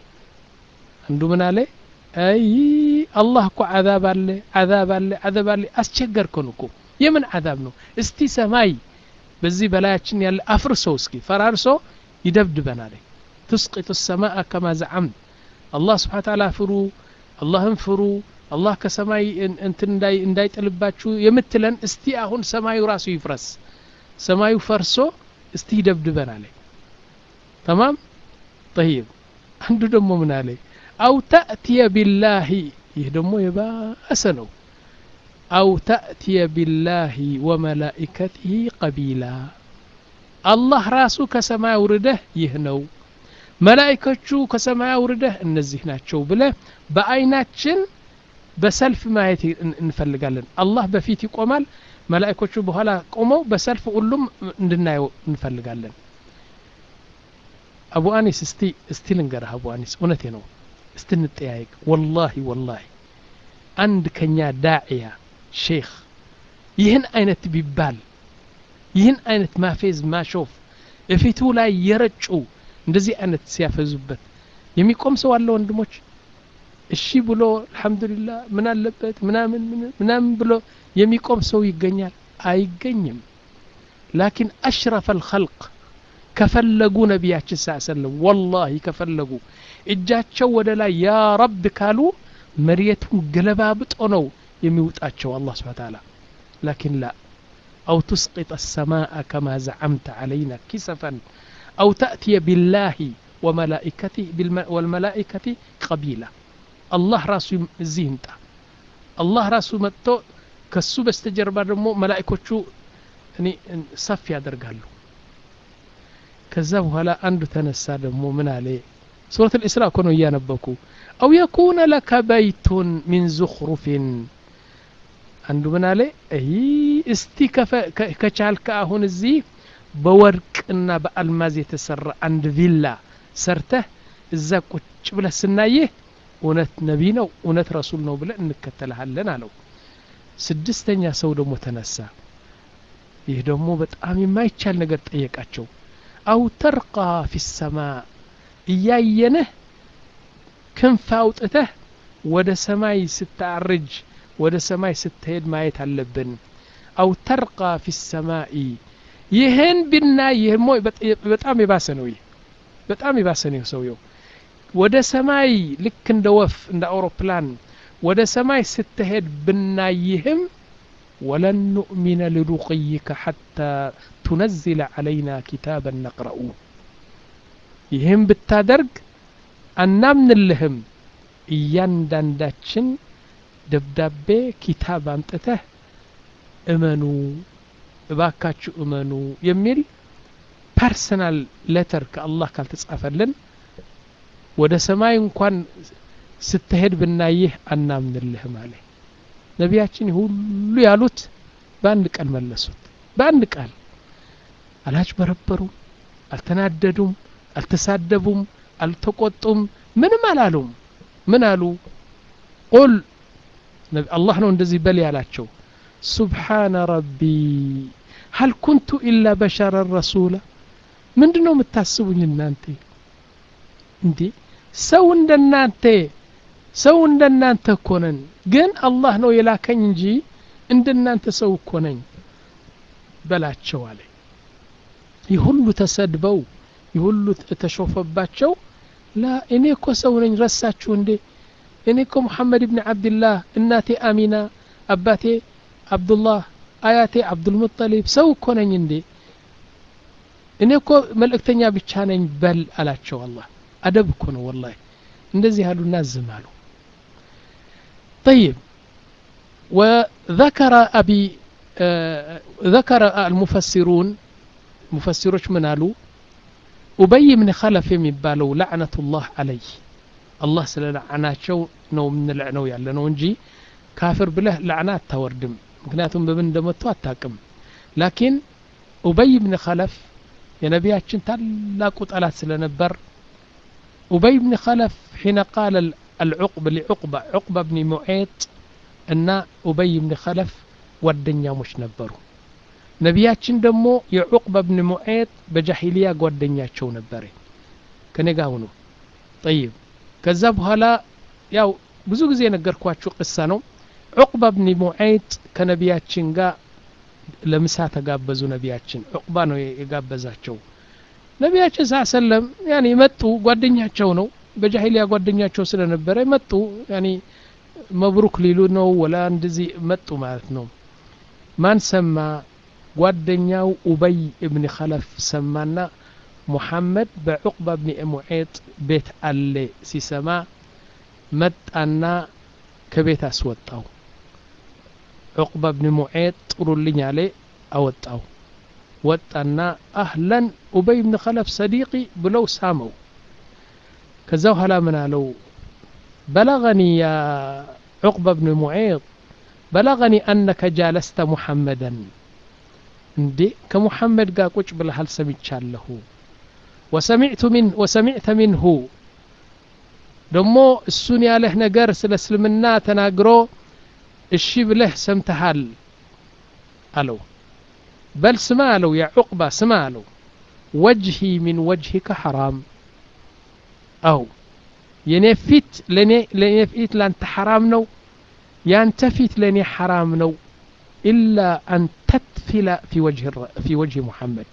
አንዱ ምን አለ አይ አላህ እኮ አዛብ አለ አዛብ አለ አዛብ አለ አስቸገርከን እኮ የምን አዛብ ነው እስቲ ሰማይ በዚህ በላያችን ያለ አፍርሶ እስኪ ፈራርሶ ይደብድበን አለ ትስቂጡ ሰማአ ከማ ዘዓምት አላህ ስብሓን ታላ ፍሩ አላህን ፍሩ አላህ ከሰማይ እንትን እንዳይጥልባችሁ የምትለን እስቲ አሁን ሰማዩ ራሱ ይፍረስ ሰማዩ ፈርሶ እስቲ ይደብድበን አለ ተማም ጠይብ አንዱ ደግሞ ምን አለ አው ተእትየ ቢላሂ ይህ ደግሞ የባሰ ነው አው ተእትየ ቢላሂ ወመላኢከትህ ቀቢላ አላህ ራሱ ከሰማይ አውርደህ ይህ ነው መላኢኮቹ ከሰማይ አውርደህ እነዚህ ናቸው ብለ በአይናችን በሰልፍ ማየት እንፈልጋለን አላህ በፊት ይቆማል መላኢኮቹ በኋላ ቆመው በሰልፍ ሁሉም እንድናየው እንፈልጋለን አቡ አኒስ እስቲ እስቲ ልንገርህ አቡ አኒስ እውነቴ ነው እስቲ እንጠያየቅ ወላሂ ወላሂ አንድ ከኛ ዳዕያ ሼክ ይህን አይነት ቢባል ይህን አይነት ማፌዝ ማሾፍ እፊቱ ላይ የረጩ እንደዚህ አይነት ሲያፈዙበት የሚቆም ሰው አለ ወንድሞች እሺ ብሎ አልሐምዱሊላህ ምን አለበት ምናምን ምናምን ብሎ የሚቆም ሰው ይገኛል አይገኝም ላኪን አሽረፈ አልኸልቅ ከፈለጉ ነቢያችን ሳ ሰለም ወላሂ ከፈለጉ እጃቸው ወደ ላይ ያ ረብ ካሉ መሬቱን ገለባብጦ ነው የሚውጣቸው አላህ ስብሓን ታላ ላኪን ላ أو تسقط السماء كما زعمت علينا كسفا أو تأتي بالله وملائكته والملائكة قبيلة الله راسو زيمتا الله راسو متو ከሱ በስተጀርባ ደግሞ መላእኮቹ እኔ ሰፍ ያደርጋሉ ከዛ በኋላ አንዱ ተነሳ ደግሞ ምን አለ ሱረት ልእስራ እኮ ነው እያነበኩ አው የኩነ ለከ በይቱን ሚን ዙኽሩፊን አንዱ ምን አለ ይ እስቲ ከቻልከ አሁን እዚህ በወርቅና በአልማዝ የተሰራ አንድ ቪላ ሰርተህ እዛ ቁጭ ብለህ ስናይህ እውነት ነቢ ነው እውነት ረሱል ነው ብለን እንከተልሃለን አለው ስድስተኛ ሰው ደግሞ ተነሳ ይህ ደግሞ በጣም የማይቻል ነገር ጠየቃቸው አው ተርቃ ፊ ሰማ እያየንህ ክንፍ አውጥተህ ወደ ሰማይ ስታርጅ ወደ ሰማይ ስትሄድ ማየት አለብን አው ተርቃ ፊ ሰማኢ ይህን ብና ይህ በጣም የባሰ ነው ይህ በጣም የባሰ ነው ሰውየው ወደ ሰማይ ልክ እንደ ወፍ እንደ አውሮፕላን ወደ ሰማይ ስትሄድ ብናይህም ወለን ኑእሚነ ልሩቅይከ ሐታ ቱነዝለ ዓለይና ኪታበን ነቅረኡ ይህም ብታደርግ አናምንልህም እያንዳንዳችን ደብዳቤ ኪታብ አምጥተህ እመኑ እባካችሁ እመኑ የሚል ፐርሰናል ሌተር ከአላህ ካልተጻፈልን ወደ ሰማይ እንኳን ስትሄድ ብናይህ አናምንልህም አለ ነቢያችን ሁሉ ያሉት በአንድ ቃል መለሱት በአንድ ቃል አላጭበረበሩም አልተናደዱም አልተሳደቡም አልተቆጡም ምንም አላሉም ምን አሉ ቁል አላህ ነው እንደዚህ በል ያላቸው ሱብሓነ ረቢ ሀል ኩንቱ ኢላ በሸረን ረሱላ ምንድን ነው የምታስቡኝ እናንተ እንዴ ሰው እንደናንተ ሰው እንደናንተ እኮ ነን ግን አላህ ነው የላከኝ እንጂ እንደናንተ ሰው እኮ ነኝ በላቸው አለ ይህ ሁሉ ተሰድበው ይህ ሁሉ ተሾፈባቸው ላ እኔ እኮ ሰው ነኝ ረሳችሁ እንዴ እኔ እኮ ሙሐመድ ብን ዓብድላህ እናቴ አሚና አባቴ አብዱላህ አያቴ አብዱልሙጠሊብ ሰው እኮ ነኝ እንዴ እኔ እኮ መልእክተኛ ብቻ ነኝ በል አላቸው አላህ አደብ እኮ ነው ወላሂ እንደዚህ ያሉና ዝም አሉ طيب وذكر أبي آه ذكر المفسرون مفسروች ምን አሉ ኡበይ ብን ኸለፍ የሚባለው ላዕነቱላህ አለይ አላህ ስለ ላዕናቸው ነው የምንልዕነው ያለ ነው እንጂ ካፍር ብለህ ላዕና አታወርድም ምክንያቱም በምን እንደመጡ አታቅም ላኪን ኡበይ ብን ኸለፍ የነቢያችን ታላቁ ጠላት ስለነበር ኡበይ ብን ኸለፍ ሒነ ቃለ አልዑቅብ ሊዑቅባ ዑቅባ ብኒ ሙዔጥ እና ኡበይ ብን ኸለፍ ጓደኛሞች ነበሩ ነቢያችን ደግሞ የዑቅባ ብን ሙዔጥ በጃሂልያ ጓደኛቸው ነበረ ከኔ ጋር ሁኑ ጠይብ ከዛ በኋላ ያው ብዙ ጊዜ የነገርኳችሁ ቅሳ ነው ዑቅባ ብን ሙዔጥ ከነቢያችን ጋር ለምሳ ተጋበዙ ነቢያችን ዑቅባ ነው የጋበዛቸው ነቢያችን ሳ ሰለም ያኔ መጡ ጓደኛቸው ነው በጃሂልያ ጓደኛቸው ስለነበረ መጡ ያኔ መብሩክ ሊሉ ነው ወላ እንደዚህ መጡ ማለት ነው ማን ሰማ ጓደኛው ኡበይ እብን ኸለፍ ሰማና ሙሐመድ በዑቅባ ብኒ ሙዔጥ ቤት አለ ሲሰማ መጣና ከቤት አስወጣው ዑቅባ ብኒ ሙዔጥ ጥሩልኝ አለ አወጣው ወጣና አህለን ኡበይ ብን ኸለፍ ሰዲቂ ብለው ሳመው ከዛ በኋላ ምን አለው በለغኒ ያ ዑቅባ ብን ሙዔጥ በለغኒ አነከ ጃለስተ ሙሐመደን እንዴ ከሙሐመድ ጋር ቁጭ ብለሃል ሰምቻለሁ ወሰሚዕቱ ሚን ወሰሚዕተ ሚንሁ ደሞ እሱን ያለህ ነገር ስለ እስልምና ተናግሮ እሺ ብለህ ሰምተሃል አለው በል ስማ አለው ያ ዑቅባ ስማ አለው ወጅሂ ሚን ወጅሂከ ሐራም አው የኔ ፊት ለኔ ለኔ ፊት ላንተ ሐራም ነው ያንተ ፊት ለኔ ሐራም ነው ኢላ አን ተትፊለ ፊ ወጅህ ፊ ወጅህ ሙሐመድ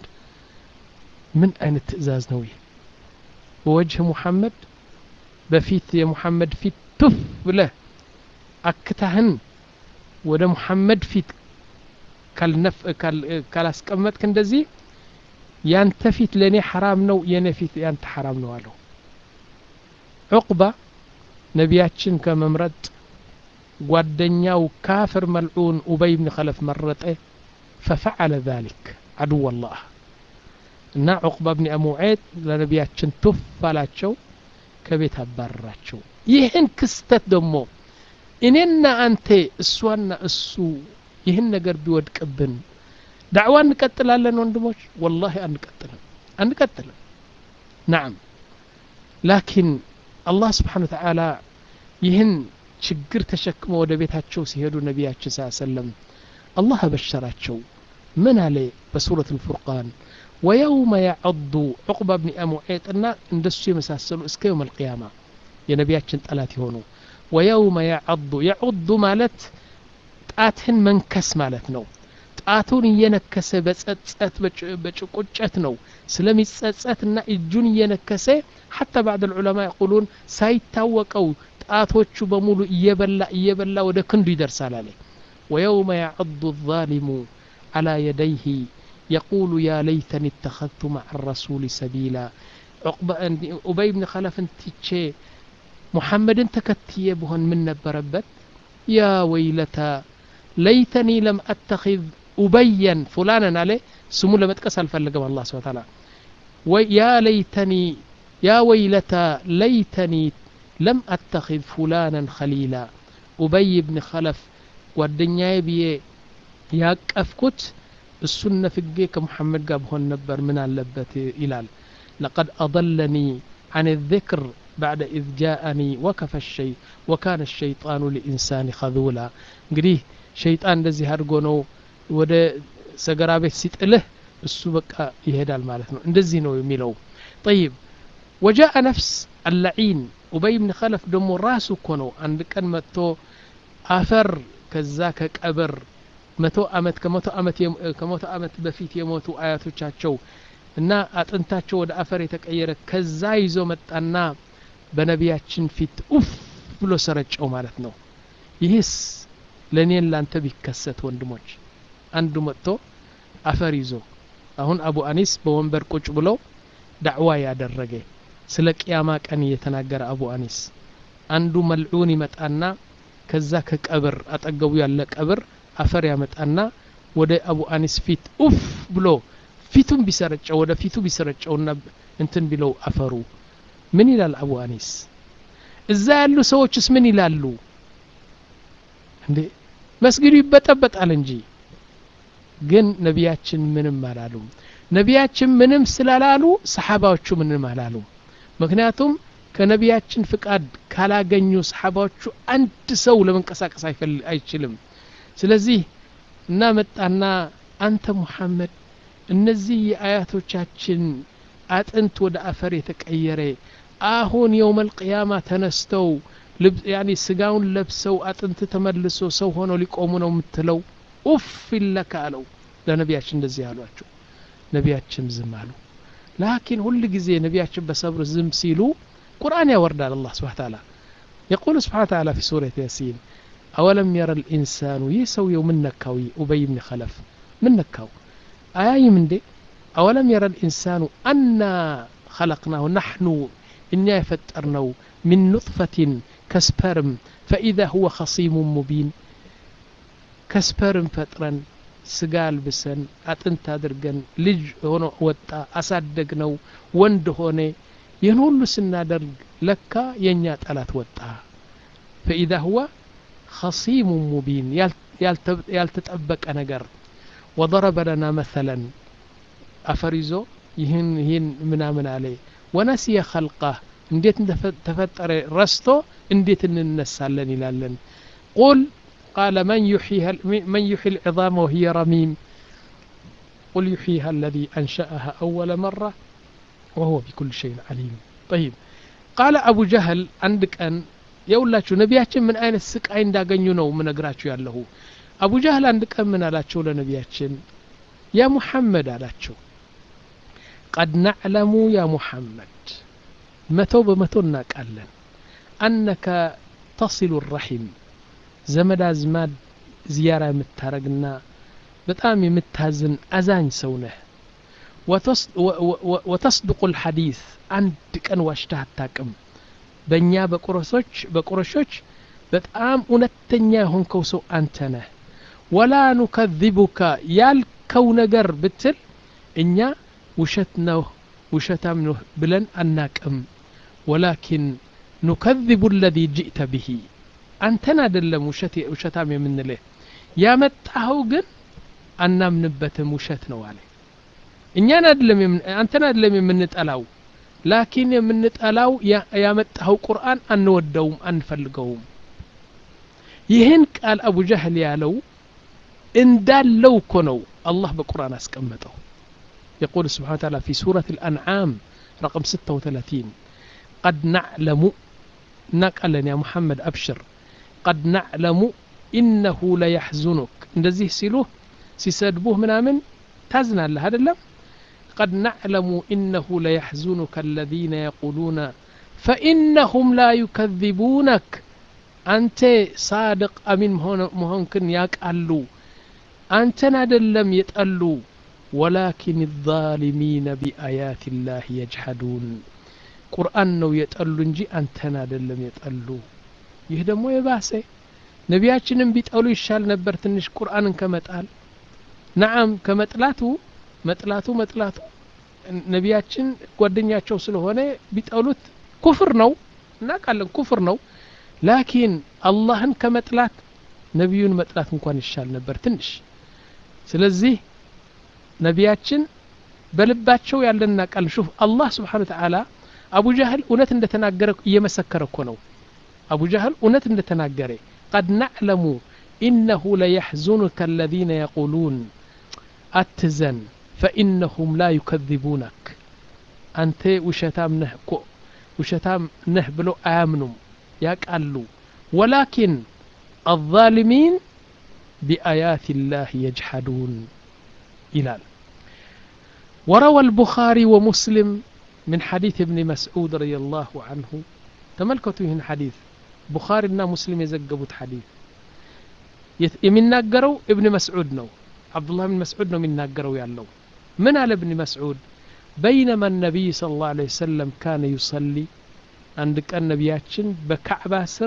ምን አይነት ትእዛዝ ነው ይህ በወጅህ ሙሐመድ በፊት የሙሐመድ ፊት ቱፍ ብለህ አክታህን ወደ ሙሐመድ ፊት ካላስቀመጥክ እንደዚህ ያንተ ፊት ለእኔ ሐራም ነው የእኔ ፊት ያንተ ሐራም ነው አለው ዑቅባ ነቢያችን ከመምረጥ ጓደኛው ካፍር መልዑን ኡበይ ብን ኸለፍ መረጠ ፈፈዓለ ذلك አድወ ላህ እና ዑቅባ ብን አሙዔጥ ለነቢያችን ቱፍ አላቸው ከቤት አባረራቸው ይህን ክስተት ደግሞ እኔና አንተ እሷና እሱ ይህን ነገር ቢወድቅብን ዳዕዋ እንቀጥላለን ወንድሞች ወላሂ አንቀጥልም አንቀጥልም ናም ላኪን አላህ ስብሓን ተዓላ ይህን ችግር ተሸክመው ወደ ቤታቸው ሲሄዱ ነቢያችን ስ ሰለም አላህ አበሸራቸው ምን አለ በሱረት ልፉርቃን ወየውመ ያዐዱ ዑቅባ ብኒ አሙዔጥና እንደሱ የመሳሰሉ እስከ የውም አልቅያማ የነቢያችን ጠላት የሆኑ ወየውመ ያዐዱ የዑዱ ማለት ጣትህን መንከስ ማለት ነው ጣቱን እየነከሰ በጸጸት በጭቁጨት ነው ስለሚጸጸትና እጁን እየነከሰ ሐታ ባዕድ ልዑለማ የቁሉን ሳይታወቀው ጣቶቹ በሙሉ እየበላ እየበላ ወደ ክንዱ ይደርሳል አለ ወየውመ ያዐዱ الظالሙ على يديه يقول يا ليتني اتخذت مع الرسول سبيلا ኡበይ ብን ኸለፍን ትቼ ሙሐመድን ተከትዬ ብሆን ምን ነበረበት ያ ወይለታ ለይተኒ ለም አተኪዝ ኡበየን ፉላነን አለ ስሙ ለመጥቀስ አልፈለገም አላ ስብን ታላ ያ ለይተኒ ያ ወይለታ ለይተኒ ለም አተኪዝ ፉላነን ኸሊላ ኡበይ ብን ኸለፍ ጓደኛዬ ብዬ ያቀፍኩት እሱን ነፍጌ ከሙሐመድ ጋር ብሆን ነበር ምን አለበት ይላል لقد أضلني عن الذكر بعد إذ جاءني وكف الشيء وكان الشيطان لإنسان خذولا እንግዲህ ሸይጣን እንደዚህ አድርጎ ነው ወደ ሰገራ ቤት ሲጥልህ እሱ በቃ ይሄዳል ማለት ነው እንደዚህ ነው የሚለው ጠይብ ወጃአ ነፍስ አላዒን ኡበይ ብን ኸለፍ ደግሞ ራሱ እኮ ነው አንድ ቀን መጥቶ አፈር ከዛ ከቀብር መቶ አመት ከመቶ አመት ከመቶ አመት በፊት የሞቱ አያቶቻቸው እና አጥንታቸው ወደ አፈር የተቀየረ ከዛ ይዞ መጣና በነቢያችን ፊት ኡፍ ብሎ ሰረጨው ማለት ነው ይህስ ለእኔን ላንተ ቢከሰት ወንድሞች አንዱ መጥቶ አፈር ይዞ አሁን አቡ አኒስ በወንበር ቁጭ ብሎ ዳዕዋ ያደረገ ስለ ቅያማ ቀን እየተናገረ አቡ አኒስ አንዱ መልዑን ይመጣና ከዛ ከቀብር አጠገቡ ያለ ቀብር አፈር ያመጣና ወደ አቡ አኒስ ፊት ኡፍ ብሎ ፊቱን ቢሰረጨው ወደ ፊቱ ቢሰረጨውና እንትን ቢለው አፈሩ ምን ይላል አቡ አኒስ እዛ ያሉ ሰዎችስ ምን ይላሉ እንዴ መስጊዱ ይበጠበጣል እንጂ ግን ነቢያችን ምንም አላሉም ነቢያችን ምንም ስላላሉ ሰሓባዎቹ ምንም አላሉም ምክንያቱም ከነቢያችን ፍቃድ ካላገኙ ሰሓባዎቹ አንድ ሰው ለመንቀሳቀስ አይችልም ስለዚህ እና መጣና አንተ ሙሐመድ እነዚህ የአያቶቻችን አጥንት ወደ አፈር የተቀየረ አሁን የውመል ቅያማ ተነስተው ያኒ ስጋውን ለብሰው አጥንት ተመልሶ ሰው ሆነው ሊቆሙ ነው የምትለው ኡፍ ይለካ አለው ለነቢያችን እንደዚህ አሏቸው ነቢያችን ዝም አሉ ላኪን ሁል ጊዜ ነቢያችን በሰብር ዝም ሲሉ ቁርአን ያወርዳል አላህ ስብሓ ታላ የቁል ስብሓ ታላ ፊ ሱረት ያሲን አወለም የረ ልኢንሳኑ ይህ ሰውየው ምን ነካው ኡበይ ብን ከለፍ ምን ነካው አያይም እንዴ አወለም የረ ልኢንሳኑ አና خلقناه نحن እኛ የፈጠርነው ሚን ኑጥፈትን ከስፐርም ፈኢዛ ሁወ ኸሲሙ ሙቢን ከስፐርም ፈጥረን ስጋ አልብሰን አጥንት አድርገን ልጅ ሆኖ ወጣ አሳደግ ነው ወንድ ሆነ ይህን ሁሉ ስናደርግ ለካ የእኛ ጠላት ወጣ ፈኢዛ ሁወ ኸሲሙ ሙቢን ያልተጠበቀ ነገር ወضረበ ለና መሰለን አፈር ይዞ ይህን ይህን ምናምን አለ ወነሲየ ኸልቃህ እንዴት ተፈጠረ ረስቶ እንዴት እንነሳለን ይላለን ቁል قال من يحيي من يحيي العظام وهي رميم قل يحييها الذي أنشأها أول مرة وهو بكل شيء عليم طيب قال أبو جهل عندك أن የውላችሁ ነቢያችን ምን አይነት ስቃይ እንዳገኙ ነው ምነግራችሁ ያለሁ አቡ ጃህል አንድ ቀን ምን አላቸው ለነቢያችን ያ ሙሐመድ አላቸው ቀድ ናዕለሙ ያ ሙሐመድ መቶ በመቶ እናቃለን አነከ ተሲሉ ረሒም ዘመድ አዝማድ ዝያራ የምታረግና በጣም የምታዝን አዛኝ ሰው ነህ ወተስድቁ ልሐዲስ አንድ ቀን ዋሽተህ አታቅም በእኛ በቁረሶች በቁረሾች በጣም እውነተኛ የሆንከው ሰው አንተ ነህ ወላ ኑከذቡከ ያልከው ነገር ብትል እኛ ውሸት ነው ውሸታም ነው ብለን አናቅም ወላኪን ኑከذቡ ለذ ጅእተ ብሂ አንተን አደለም ውሸታም የምንልህ ያመጣኸው ግን አናምንበትም ውሸት ነው አለ እኛን አደለም አንተን አደለም የምንጠላው ላኪን የምንጠላው ያመጣኸው ቁርአን አንወደውም አንፈልገውም ይህን ቃል አቡ ጃህል ያለው እንዳለው እኮ ነው አላህ በቁርአን አስቀመጠው يقول سبحانه وتعالى في سورة الأنعام رقم 36 قد نعلم نقلا يا محمد أبشر قد نعلم إنه ليحزنك እንደዚህ ሲሉህ ሲሰድቡህ ምናምን ታዝናለህ አይደለም قد نعلم إنه ليحزنك الذين يقولون فإنهم لا يكذبونك أنت صادق أمين مهنكن يقالوا أنت ندلم يتقلوا ولكن الظالمين بآيات الله يجحدون ቁርአን ነው የጠሉ እንጂ አንተን አደለም የጠሉ ይህ ደግሞ የባሰ ነቢያችንም ቢጠሉ ይሻል ነበር ትንሽ ቁርአንን ከመጣል ነዓም ከመጥላቱ መጥላቱ መጥላቱ ነቢያችን ጓደኛቸው ስለሆነ ቢጠሉት ኩፍር ነው እናቃለን ኩፍር ነው ላኪን አላህን ከመጥላት ነቢዩን መጥላት እንኳን ይሻል ነበር ትንሽ ስለዚህ ነቢያችን በልባቸው ያለን እናቃለን ሹፍ አላህ ስብሓን ተዓላ አቡ ጃህል እውነት እንደተናገረ እየመሰከረ እኮ ነው አቡ ጃህል እውነት እንደተናገረ ቀድ ናዕለሙ ኢነሁ ለየሕዙኑከ አለዚነ የቁሉን አትዘን ፈኢነሁም ላ ዩከذቡነክ አንተ ውሸታም ነህ እኮ ውሸታም ነህ ብሎ አያምኑም ያቃሉ ወላኪን አዛሊሚን بآيات الله يجحدون إلى وروى البخاري ومسلم من حديث ابن مسعود رضي الله عنه تملكتوا هنا حديث بخارينا مسلم يزقبوا حديث يمناقروا ابن مسعود نو عبد الله بن مسعود نو يمناقروا يالله من على ابن مسعود بينما النبي صلى الله عليه وسلم كان يصلي عندك النبياتشن بكعبة سر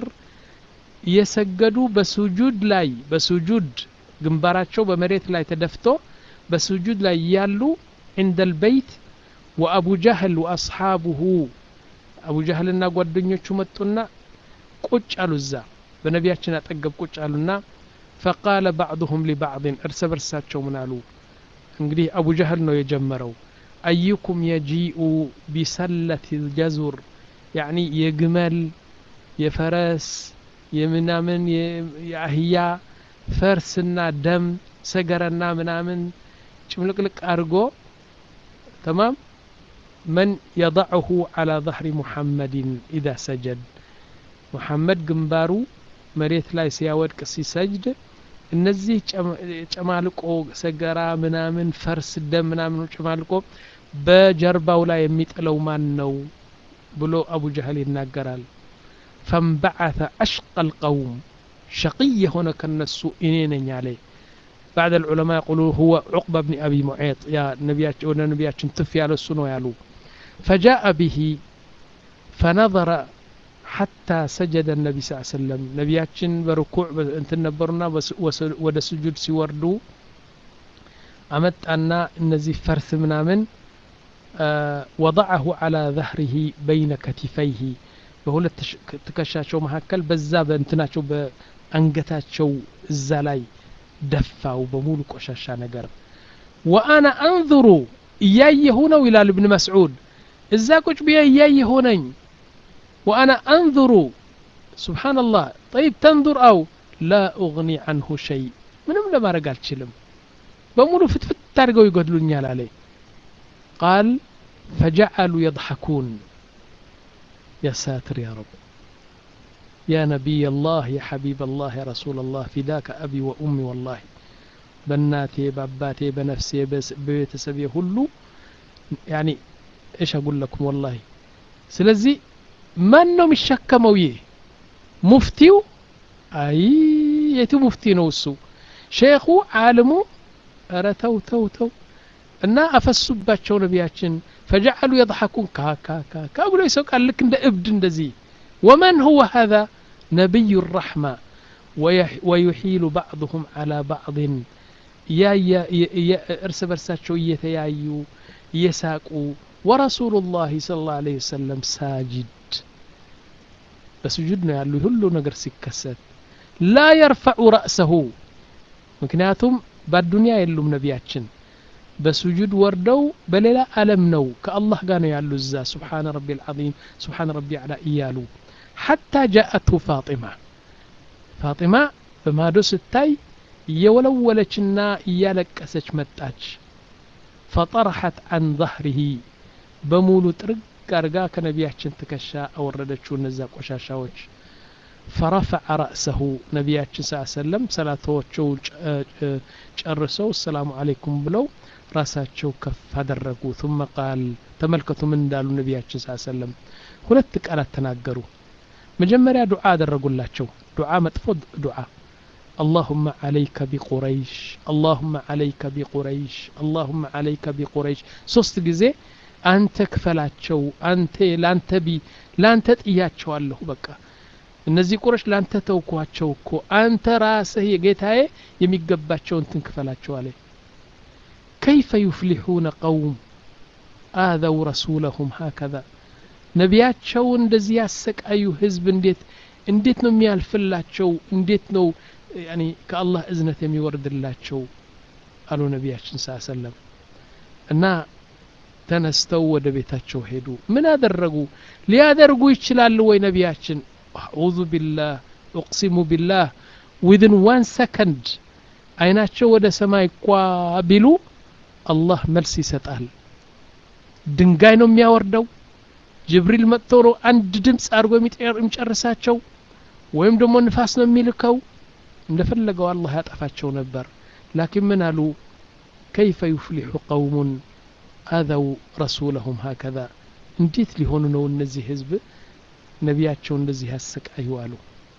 እየሰገዱ በሱጁድ ላይ በሱጁድ ግንባራቸው በመሬት ላይ ተደፍቶ በሱጁድ ላይ ያሉ عند البيت وأبو جهل وأصحابه أبو جهل እና ጓደኞቹ መጡና ቁጭ አሉ እዛ በነቢያችን አጠገብ ቁጭ አሉና فقال بعضهم لبعض እርስ በርሳቸው ምን አሉ እንግዲህ አቡ ጀህል ነው የጀመረው أيكم يجيء بسلة الجزر يعني የግመል የፈረስ የምናምን የአህያ ፈርስና ደም ሰገረና ምናምን ጭምልቅልቅ አድርጎ ተማም መን የضعሁ على ظهر محمد إذا سجد ሙሐመድ ግንባሩ መሬት ላይ ሲያወድቅ ሲሰጅድ እነዚህ ጨማልቆ ሰገራ ምናምን ፈርስ ደም ምናምን ጨማልቆ በጀርባው ላይ የሚጥለው ማን ነው ብሎ አቡ ጀህል ይናገራል فانبعث أشقى القوم شقي هنا كالنسو إنين عليه بعد العلماء يقولون هو عقبة بن أبي معيط يا نبيات ولا نبيات تفي على السنة يالو فجاء به فنظر حتى سجد النبي صلى الله عليه وسلم نبياتشن بركوع انت نبرنا ودا سجود سيوردو أمت أن النزي فرث منامن آه وضعه على ظهره بين كتفيه በሁለት ትከሻቸው መካከል በዛ በእንትናቸው በአንገታቸው እዛ ላይ ደፋው በሙሉ ቆሻሻ ነገር ወአና አንظሩ እያየሁ ነው ይላል እብን መስዑድ እዛ ቁጭ ብዬ እያየሁ ነኝ ወአና አንظሩ ስብሓንላህ ጠይብ ተንظር አው ላ ኡግኒ አንሁ ሸይ ምንም ለማድረግ አልችልም በሙሉ ፍትፍት አድርገው ይገድሉኛል አለ ቃል ፈጀዐሉ የضሐኩን يا ساتر يا رب يا نبي الله يا حبيب الله يا رسول الله فداك أبي وأمي والله بناتي باباتي بنفسي بيتسبي هلو يعني إيش أقول لكم والله سلزي من نوم الشكة يه مفتيو أي يتو مفتي نوسو شيخو عالمو أرى تو تو تو እና አፈሱባቸው ነቢያችን ፈጀዐሉ የضሐኩን ካካካካ ብሎ ይሰውቃል ልክ እንደ እብድ እንደዚህ ወመን ሁወ ሀذا ነቢዩ ራሕማ ወዩሒሉ ባዕضሁም ዓላ ባዕضን እርስ በርሳቸው እየተያዩ እየሳቁ ወረሱሉ ላህ ስለ ላሁ ዐለይሂ ወሰለም ሳጅድ በስጁድ ነው ያሉ ሁሉ ነገር ሲከሰት ላ የርፈዑ ረእሰሁ ምክንያቱም በአዱንያ የሉም ነቢያችን በሱጁድ ወርደው በሌላ ዓለም ነው ከአላህ ጋር ነው ያሉ እዛ ስብሓነ ረቢ ልዓዚም ስብሓነ ረቢ አዕላ እያሉ ሓታ ጃአትሁ ፋጢማ ፋጢማ በማዶ ስታይ እየወለወለችና እያለቀሰች መጣች ፈጠረሐት አን ظهره በሙሉ ጥርግ አርጋ ከነቢያችን ትከሻ አወረደችው እነዛ ቆሻሻዎች ፈረፈዐ ረእሰሁ ነቢያችን ስ ሰለም ሰላቶቸው ጨርሰው ሰላሙ አለይኩም ብለው ራሳቸው ከፍ አደረጉ ثم ቃል ተመልከቱ ምን እንዳሉ ነቢያችን ስ ሰለም ሁለት ቃላት ተናገሩ መጀመሪያ ዱዓ አደረጉላቸው ዱዓ መጥፎ ዱዓ اللهم عليك بقريش اللهم عليك بقريش اللهم عليك بقريش ሶስት ጊዜ አንተ ክፈላቸው አንተ ላንተ ቢ ላንተ ጥያቸዋለሁ በቃ እነዚህ ቁረሽ ላንተ ተውኳቸው እኮ አንተ ራስህ የጌታዬ የሚገባቸውን ትንክፈላቸው አለ كيف يفلحون قوم آذوا رسولهم هكذا ነቢያቸው እንደዚህ ያሰቃዩ ህዝብ እንዴት እንዴት ነው የሚያልፍላቸው እንዴት ነው ያኒ ከአላህ እዝነት የሚወርድላቸው አሉ ነቢያችን ስ ሰለም እና ተነስተው ወደ ቤታቸው ሄዱ ምን አደረጉ ሊያደርጉ ይችላሉ ወይ ነቢያችን አዑዙ ቢላህ እቅሲሙ ቢላህ ዊድን ዋን ሰከንድ አይናቸው ወደ ሰማይ ኳ ቢሉ አላህ መልስ ይሰጣል ድንጋይ ነው የሚያወርደው ጅብሪል መጥቶ ነው አንድ ድምፅ አድርጎ የሚጨርሳቸው ወይም ደግሞ ንፋስ ነው የሚልከው እንደፈለገው አላህ ያጠፋቸው ነበር ላኪን ምን አሉ ከይፈ ዩፍሊሑ ቀውሙን አዘው ረሱለሁም ሀከዛ እንዴት ሊሆኑ ነው እነዚህ ህዝብ ነቢያቸው እንደዚህ ያሰቃዩ አሉ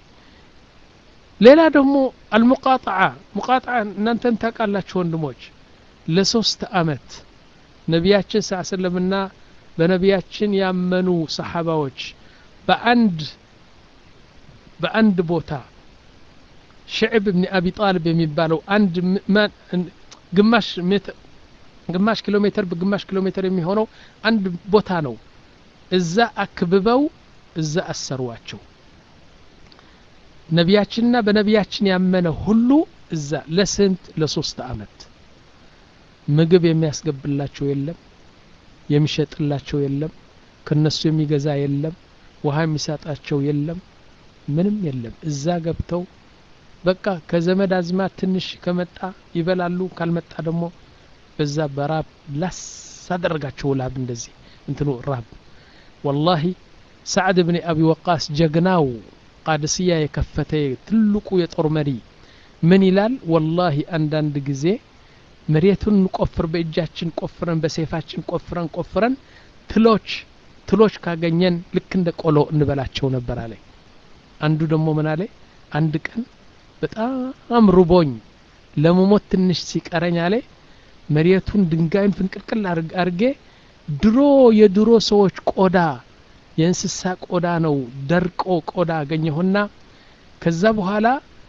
ሌላ ደግሞ አልሙቃጣዓ ሙቃጣዓ እናንተን ታውቃላችሁ ወንድሞች ለሶስት አመት ነቢያችን ስ ሰለምና በነቢያችን ያመኑ ሰሓባዎች በአንድ በአንድ ቦታ ሽዕብ ብን አቢ ጣልብ የሚባለው አንድ ግማሽ ሜትር ግማሽ ኪሎ ሜትር በግማሽ ኪሎ ሜትር የሚሆነው አንድ ቦታ ነው እዛ አክብበው እዛ አሰሯቸው ነቢያችንና በነቢያችን ያመነ ሁሉ እዛ ለስንት ለሶስት አመት ምግብ የሚያስገብላቸው የለም የሚሸጥላቸው የለም ከነሱ የሚገዛ የለም ውሃ የሚሰጣቸው የለም ምንም የለም እዛ ገብተው በቃ ከዘመድ አዝማት ትንሽ ከመጣ ይበላሉ ካልመጣ ደግሞ በዛ በራብ ላስ አደረጋቸው ላብ እንደዚህ እንትኑ ራብ ወላሂ ሳዕድ ብን አቢ ወቃስ ጀግናው ቃድስያ የከፈተ ትልቁ የጦር መሪ ምን ይላል ወላሂ አንዳንድ ጊዜ መሬቱን እንቆፍር በእጃችን ቆፍረን በሴፋችን ቆፍረን ቆፍረን ትሎች ትሎች ካገኘን ልክ እንደ ቆሎ እንበላቸው ነበር አለ አንዱ ደግሞ ምን አለ አንድ ቀን በጣም ሩቦኝ ለመሞት ትንሽ ሲቀረኝ አለ መሬቱን ድንጋዩን ፍንቅልቅል አርጌ ድሮ የድሮ ሰዎች ቆዳ የእንስሳ ቆዳ ነው ደርቆ ቆዳ አገኘሁና ከዛ በኋላ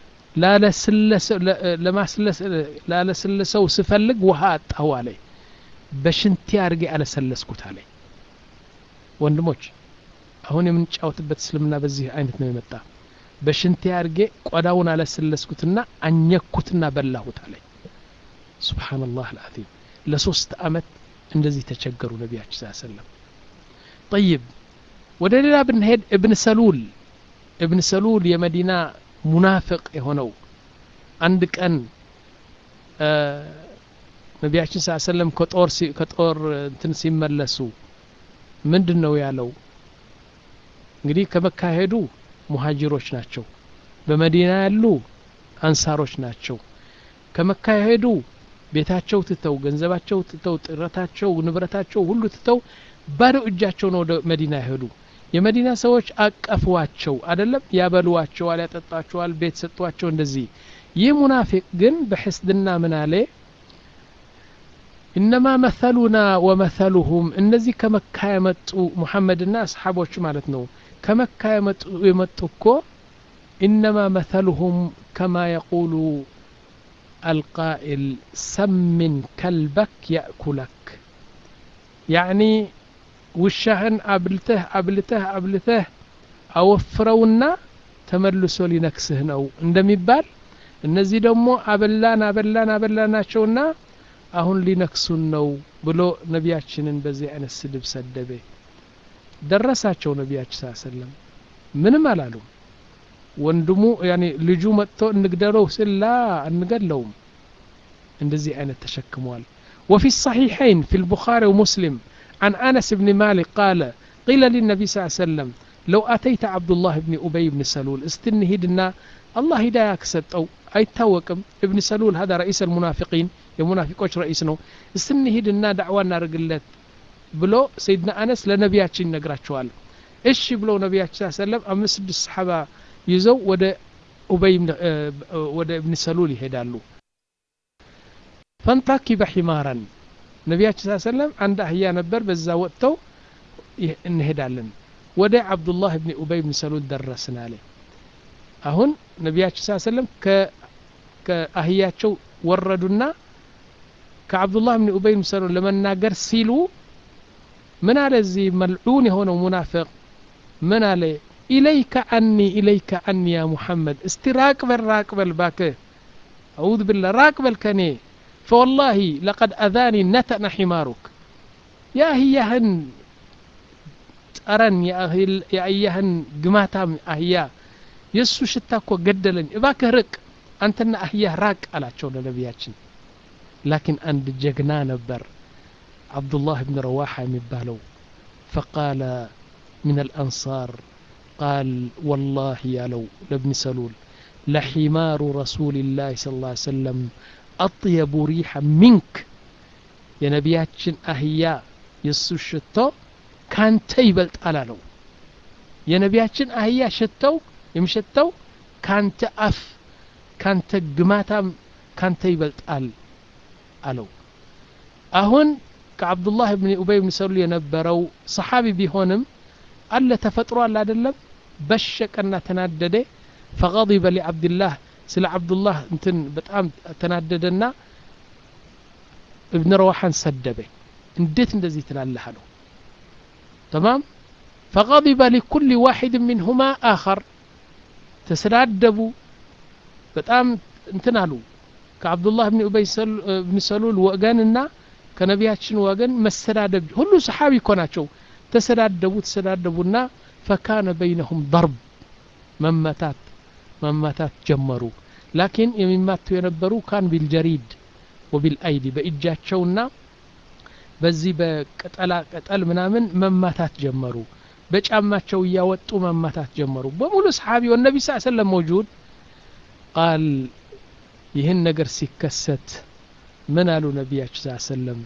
ላለስለሰው ስፈልግ ውሃ አጣሁ አለ በሽንቴ አድርጌ አለሰለስኩት አለ ወንድሞች አሁን የምንጫወትበት እስልምና በዚህ አይነት ነው የመጣ በሽንቴ አድርጌ ቆዳውን አለሰለስኩትና አኘኩትና በላሁት አለ ስብሓንላህ አልዓዚም ለሶስት አመት እንደዚህ ተቸገሩ ነቢያችን ስ ሰለም ጠይብ ወደ ሌላ ብንሄድ እብን ሰሉል እብን ሰሉል የመዲና ሙናፍቅ የሆነው አንድ ቀን ነቢያችን ስ ሰለም ከጦር ከጦር እንትን ሲመለሱ ምንድን ነው ያለው እንግዲህ ከመካሄዱ ሙሀጅሮች ናቸው በመዲና ያሉ አንሳሮች ናቸው ከመካሄዱ ቤታቸው ትተው ገንዘባቸው ትተው ጥረታቸው ንብረታቸው ሁሉ ትተው ባዶ እጃቸው ነው ወደ መዲና ይሄዱ የመዲና ሰዎች አቀፏቸው አደለም ያበሉዋቸዋል ያጠጣቸዋል ቤት ሰጧቸው እንደዚህ ይህ ሙናፊቅ ግን በሕስድና ምን አለ ኢነማ መሰሉና ወመሰሉሁም እነዚህ ከመካ የመጡ ሙሐመድና አስሓቦች ማለት ነው ከመካ የመጡ የመጡ እኮ ኢነማ መሰሉሁም ከማ የቁሉ القائل سمن كلبك يأكلك يعني ውሻህን አብልተህ አብልተህ አብልተህ አወፍረውና ተመልሶ ሊነክስህ ነው እንደሚባል እነዚህ ደግሞ አበላን አበላን አበላናቸውና አሁን ሊነክሱን ነው ብሎ ነቢያችንን በዚህ አይነት ስድብ ሰደበ ደረሳቸው ነቢያችን ስ ሰለም ምንም አላሉም ወንድሙ ያኔ ልጁ መጥቶ እንግደለው ስላ አንገድለውም እንደዚህ አይነት ተሸክመዋል وفي الصحيحين في البخاري ومسلم عن أنس بن مالك قال قيل للنبي صلى الله عليه وسلم لو أتيت عبد الله بن أبي بن سلول استنهدنا الله هدايا كسطو አይታወቅም ابن سلول هذا رئيس المنافقين የሙናፊቆች ረئيስ ነው استنهدنا دعوة እናርግለት ብሎ ሰይድና አነስ ለነቢያችን ይነግራቸዋል እሺ ብለው ነቢያችን ሰለም አምስት ስድስት ሰሓባ ይዘው ወደ ኡበይ ወደ እብን ሰሉል ይሄዳሉ ፈንታኪበ ሒማራን ነቢያችን ስ ሰለም አንድ አህያ ነበር በዛ ወጥተው እንሄዳለን ወደ አብዱላህ ብን ኡበይ ብን ሰሉል ደረስን አለ አሁን ነቢያችን ስ ሰለም ከአህያቸው ወረዱና ከአብዱላህ ብን ኡበይ ብን ሰሉል ለመናገር ሲሉ ምን አለ እዚህ መልዑን የሆነው ሙናፍቅ ምን አለ ኢለይከ አኒ ኢለይከ አኒ ያ ሙሐመድ እስቲ ራቅበል ራቅበል ባክህ አዑዝ ብላ ራቅበል ከኔ فوالله لقد أذاني نتن حمارك يا هيهن ጠረን የአህያህን ግማታም አህያ የእሱ ሽታ እኮ ገደለኝ እባክህ ርቅ አንተና አህያህ ራቅ አላቸው ለነቢያችን ላኪን አንድ ጀግና ነበር عبدالله بن رواحة የሚባለው فقال من الأنصار قال والله يا لو لابن سلول ለሒማሩ ረሱልላህ ስ ላ ሰለም አጥየቡ ሪሐ ሚንክ የነቢያችን አህያ የእሱ ሽቶ ካንተ ይበልጣል አለው የነቢያችን አህያ ሽተው የሚሸተው ካንተ አፍ ካንተ ግማታም ካንተ ይበልጣል አለው አሁን ከአብዱላህ ብን ኡበይ ብን ሰሉል የነበረው ሰሓቢ ቢሆንም አለ ተፈጥሮ አለ አይደለም በሸቀና ተናደደ ፈغضب لعبدالله ስለ አብዱላህ እንትን በጣም ተናደደና እብን ረዋሓን ሰደበ እንዴት እንደዚህ ትላለህ አለው ተማም فغضب لكل واحد منهما آخر ተሰዳደቡ በጣም እንትን አሉ ከአብዱላህ ብን ኡበይ ብን ሰሉል ወገንና ከነቢያችን ወገን መሰዳደብ ሁሉ ሰሓቢ እኮ ናቸው ተሰዳደቡ ተሰዳደቡና ፈካነ በይነሁም ደርብ መመታት መመታት ጀመሩ ላኪን የሚማቱ የነበሩ ካን ቢልጀሪድ ወቢልአይዲ በእጃቸውና በዚህ በቅጠላ ቅጠል ምናምን መማታት ጀመሩ በጫማቸው እያወጡ መማታት ጀመሩ በሙሉ ሰሓቢ ወነቢ ስ ሰለም መውጁድ ቃል ይህን ነገር ሲከሰት ምን አሉ ነቢያችን ስ ሰለም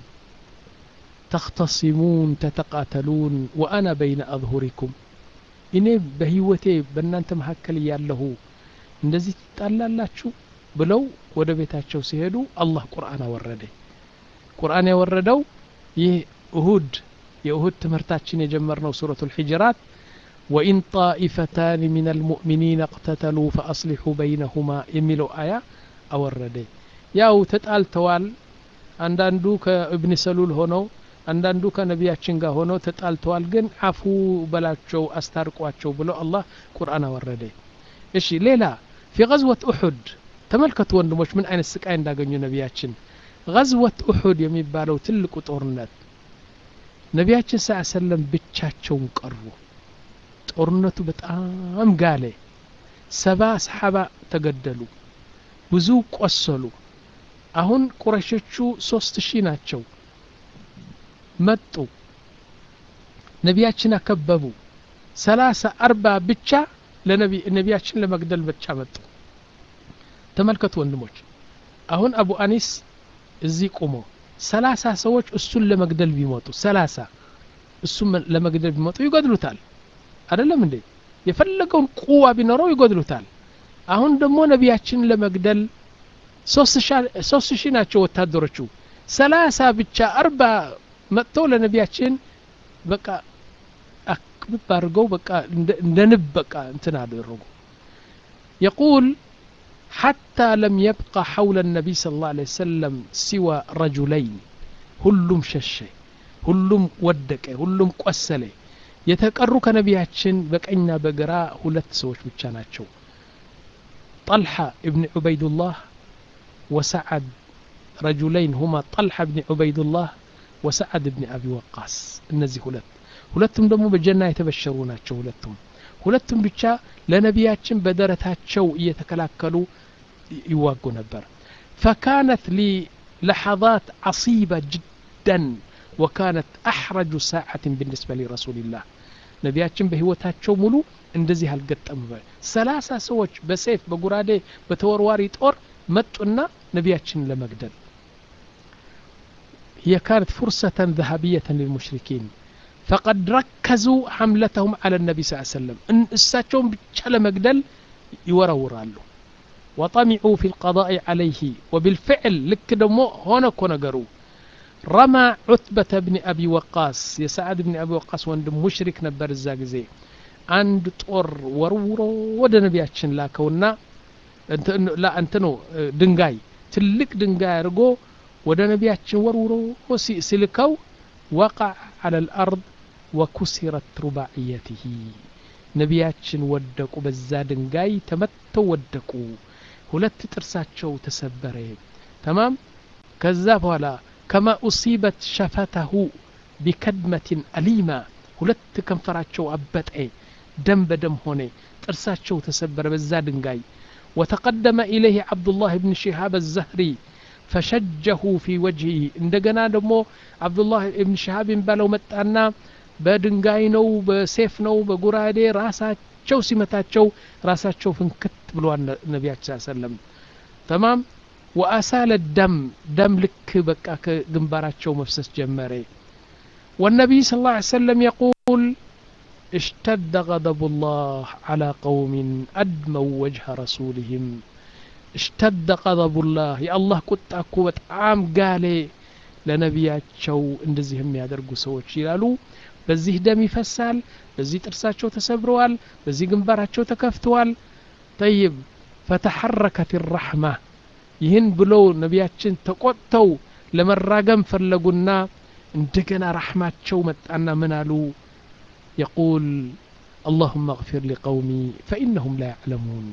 ተክተሲሙን ተተቃተሉን ወአና በይነ አظሁሪኩም እኔ በህይወቴ በእናንተ መካከል እያለሁ እንደዚህ ትጣላላችሁ ብለው ወደ ቤታቸው ሲሄዱ አላህ ቁርአን አወረደ ቁርአን ያወረደው ይህ እሁድ የእሁድ ትምህርታችን የጀመርነው ሱረቱ ልሕጅራት ወኢን ጣኢፈታን ምን አልሙእሚኒን እቅተተሉ ፈአስሊሑ በይነሁማ የሚለው አያ አወረደ ያው ተጣልተዋል አንዳንዱ ከእብን ሰሉል ሆነው አንዳንዱ ከነቢያችን ጋር ሆነው ተጣልተዋል ግን አፉ በላቸው አስታርቋቸው ብሎ አላህ ቁርአን አወረደ እሺ ሌላ ፊ ገዝወት ኡሑድ ተመልከቱ ወንድሞች ምን አይነት ስቃይ እንዳገኙ ነቢያችን ገዝወት ኡሑድ የሚባለው ትልቁ ጦርነት ነቢያችን ስ ሰለም ብቻቸውን ቀሩ ጦርነቱ በጣም ጋለ ሰባ ሰሓባ ተገደሉ ብዙ ቆሰሉ አሁን ቁረሾቹ ሶስት ሺህ ናቸው መጡ ነቢያችን አከበቡ ሰላሳ አርባ ብቻ ነቢያችን ለመግደል ብቻ መጡ ተመልከቱ ወንድሞች አሁን አቡ አኒስ እዚህ ቁሞ ሰላሳ ሰዎች እሱን ለመግደል ቢመጡ ሰላሳ እሱን ለመግደል ቢመጡ ይገድሉታል አደለም እንዴ የፈለገውን ቁዋ ቢኖረው ይገድሉታል አሁን ደግሞ ነቢያችንን ለመግደል ሶስት ሺህ ናቸው ወታደሮቹ ሰላሳ ብቻ አርባ መጥተው ለነቢያችን በቃ አክብብ አድርገው በቃ እንደ ንብ በቃ እንትን አደረጉ የቁል حتى لم يبقى حول النبي صلى الله عليه وسلم سوى رجلين ሁሉም ሸሸ ሁሉም ወደቀ ሁሉም ቆሰለ የተቀሩ ከነቢያችን በቀኝና በግራ ሁለት ሰዎች ብቻ ናቸው طلحة ابن عبيد الله وسعد رجلين هما طلحة بن عبيد الله وسعد بن أبي وقاص እነዚህ ሁለት ሁለቱም ደግሞ በጀና የተበሸሩ ናቸው ሁለቱም ሁለቱም ብቻ ለነቢያችን በደረታቸው እየተከላከሉ ይዋጉ ነበር فكانت لي لحظات عصيبة جدا وكانت أحرج ساعة بالنسبة لرسول الله ነቢያችን በህይወታቸው ሙሉ እንደዚህ አልገጠም ሰላሳ ሰዎች በሴፍ በጉራዴ በተወርዋሪ ጦር መጡና ነቢያችንን ለመግደል هي كانت فرصة ذهبية للمشركين فقد ركزوا حملتهم على النبي صلى الله عليه وسلم إن الساتهم بتشال مقدل يورورالو وطمعوا في القضاء عليه وبالفعل لك دمو هنا كونغرو رمى عتبة بن أبي وقاص يسعد بن أبي وقاص وندم مشرك نبر الزاقزي عند طور ورورو ود نبياتشن لاكونا لا انتنو دنجاي تلك دنجاي رجو ወደ ነቢያችን ወርውሮ ሲልከው ወቃዕ አለ ልአርድ ወኩሲረት ሩባዕየትህ ነቢያችን ወደቁ በዛ ድንጋይ ተመተው ወደቁ ሁለት ጥርሳቸው ተሰበረ ተማም ከዛ በኋላ ከማ ኡሲበት ሸፈተሁ ቢከድመትን አሊማ ሁለት ከንፈራቸው አበጠ ደም በደም ሆነ ጥርሳቸው ተሰበረ በዛ ድንጋይ وتقدم إليه عبد الله بن شهاب الزهري فشجه في وجهه እንደገና ደግሞ አብዱላህ እብን ሸሃብ የሚባለው መጣና በድንጋይ ነው በሴፍ ነው በጉራዴ ራሳቸው ሲመታቸው ራሳቸው ፍንክት ብለዋል ነቢያችን ሰለም ተማም ወአሳለ ደም ደም ልክ በቃ ከግንባራቸው መፍሰስ ጀመረ والنبي صلى الله عليه وسلم يقول اشتد غضب الله على قوم أدموا وجه رسولهم اشتد غضب الله يا الله كنت أكو بتعام قال ለነቢያቸው እንደዚህ የሚያደርጉ ሰዎች ይላሉ በዚህ ደም ይፈሳል በዚህ ጥርሳቸው ተሰብረዋል በዚህ ግንባራቸው ተከፍተዋል ጠይብ ፈተሐረከት ራሕማ ይህን ብለው ነቢያችን ተቆጥተው ለመራገም ፈለጉና እንደገና ራሕማቸው መጣና ምን አሉ የቁል اللهم اغفر لقومي فإنهم لا يعلمون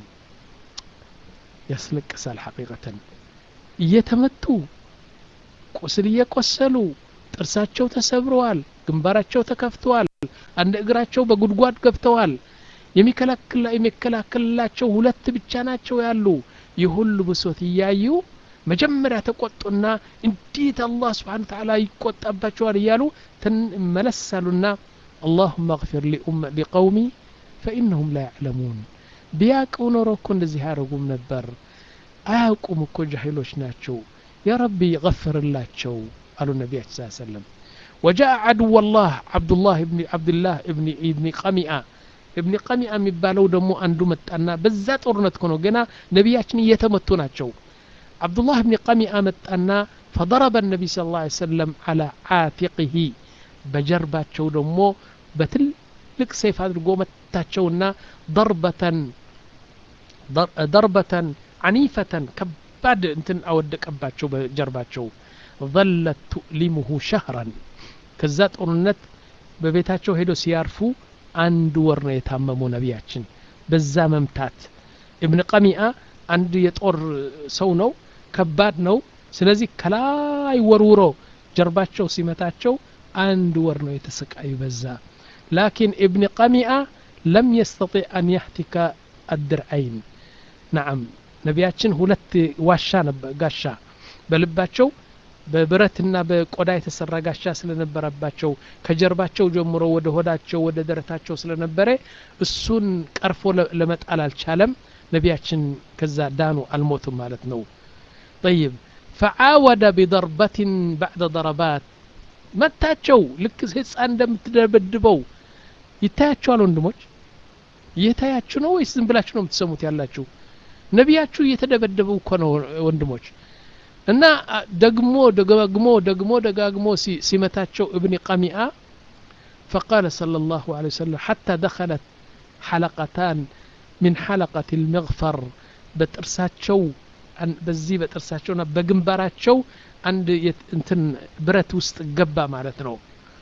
ያስለቅሳል ሐቂቀተን እየተመቱ ቁስል እየቆሰሉ ጥርሳቸው ተሰብረዋል ግንባራቸው ተከፍተዋል አንድ እግራቸው በጉድጓድ ገብተዋል የሚከላከልላቸው ሁለት ብቻ ናቸው ያሉ የሁሉ ብሶት እያዩ መጀመሪያ ተቆጡና እንዴት አላህ ስብሓን ተዓላ ይቆጣባቸዋል እያሉ መለሳሉና اللهم اغفر لقومي فإنهم لا يعلمون ቢያውቁ ኖሮ እኮ እንደዚህ ያደረጉም ነበር አያውቁም እኮ ጃሂሎች ናቸው يا ربي غفر الله شو قالوا النبي صلى الله عليه وسلم وجاء عدو الله عبد الله بن عبد الله ابن ابن قمئة ابن قمئة የሚባለው ደግሞ አንዱ መጣና በዛ ጦርነት እኮ ነው ገና ነቢያችን እየተመቱ ናቸው عبد الله بن قمئة መጣና فضرب النبي صلى الله عليه وسلم على عاتقه በጀርባቸው ደግሞ በትልቅ ሰይፍ አድርጎ መታቸውና ضربة ضربة عنيفة ከባድ እንትን አወደቀባቸው በጀርባቸው ظلت تؤلمه شهرا ከዛ ጦርነት በቤታቸው ሄዶ ሲያርፉ አንድ ወር ነው የታመሙ ነቢያችን በዛ መምታት እብን ቀሚአ አንድ የጦር ሰው ነው ከባድ ነው ስለዚህ ከላይ ወርውሮ ጀርባቸው ሲመታቸው አንድ ወር ነው የተሰቃዩ በዛ ላኪን እብን ቀሚአ ለም የስተጢዕ አን ያህቲከ አድርዐይን ናዓም ነቢያችን ሁለት ዋሻ ጋሻ በልባቸው በብረትና በቆዳ የተሰራ ጋሻ ስለነበረባቸው ከጀርባቸው ጀምሮ ወደ ሆዳቸው ወደ ደረታቸው ስለነበረ እሱን ቀርፎ ለመጣል አልቻለም ነቢያችን ከዛ ዳኑ አልሞቱም ማለት ነው طيب فعاود بضربة بعد ضربات መታቸው ልክ ህፃን እንደምትደበድበው ይታያቸዋል ወንድሞች እየታያችሁ ነው ወይስ ዝም ብላችሁ ነው የምትሰሙት ያላችሁ ነቢያችሁ እየተደበደቡ እኮ ነው ወንድሞች እና ደግሞ ደጋግሞ ደግሞ ደጋግሞ ሲመታቸው እብን ቀሚአ فقال صلى الله عليه وسلم حتى دخلت حلقتان من حلقة المغفر بترساتشو በዚህ በጥርሳቸውና በግንባራቸው አንድ እንትን ብረት ውስጥ ገባ ማለት ነው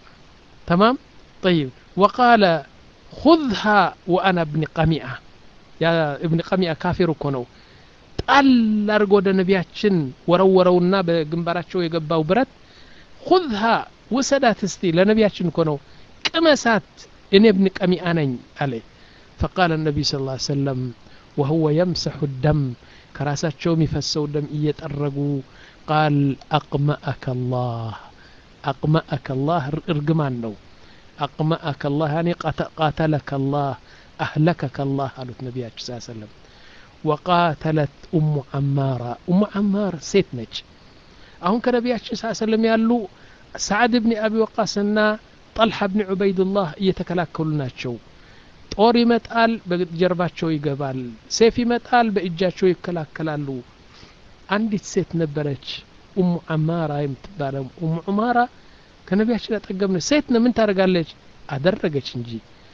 ተማም طيب وقال خذها وأنا ابن قميئة يا ابن قميئة كافر እኮ ነው ጣል አድርጎ ወደ ነቢያችን ወረወረውና በግንባራቸው የገባው ብረት ሁዝሃ ውሰዳት እስቲ ለነቢያችን እኮ ነው ቅመሳት እኔ እብን ቀሚአ ነኝ አለ فقال النبي صلى الله عليه وسلم وهو يمسح الدم ከራሳቸው የሚፈሰው ደም እየጠረጉ ቃል አቅመአከ ላህ አቅመአከ ላህ እርግማን ነው አቅመአከ ላህ ያኔ ቃተለከ ላህ አህለከከ ላህ አሉት ነቢያችን ስ ሰለም ወቃተለት ኡሙ አማራ ኡሙ አማር ሴት ነች አሁን ከነቢያችን ስ ሰለም ያሉ ሰዓድ ብኒ አቢ ወቃስና ጠልሓ ብኒ ዑበይድላህ እየተከላከሉ ናቸው ጦር ይመጣል በጀርባቸው ይገባል ሴፍ ይመጣል በእጃቸው ይከላከላሉ አንዲት ሴት ነበረች ኡሙ አማራ የምትባለው ኡሙ ዑማራ ከነቢያችን አጠገብ ነች ሴት ነው ምን ታደርጋለች አደረገች እንጂ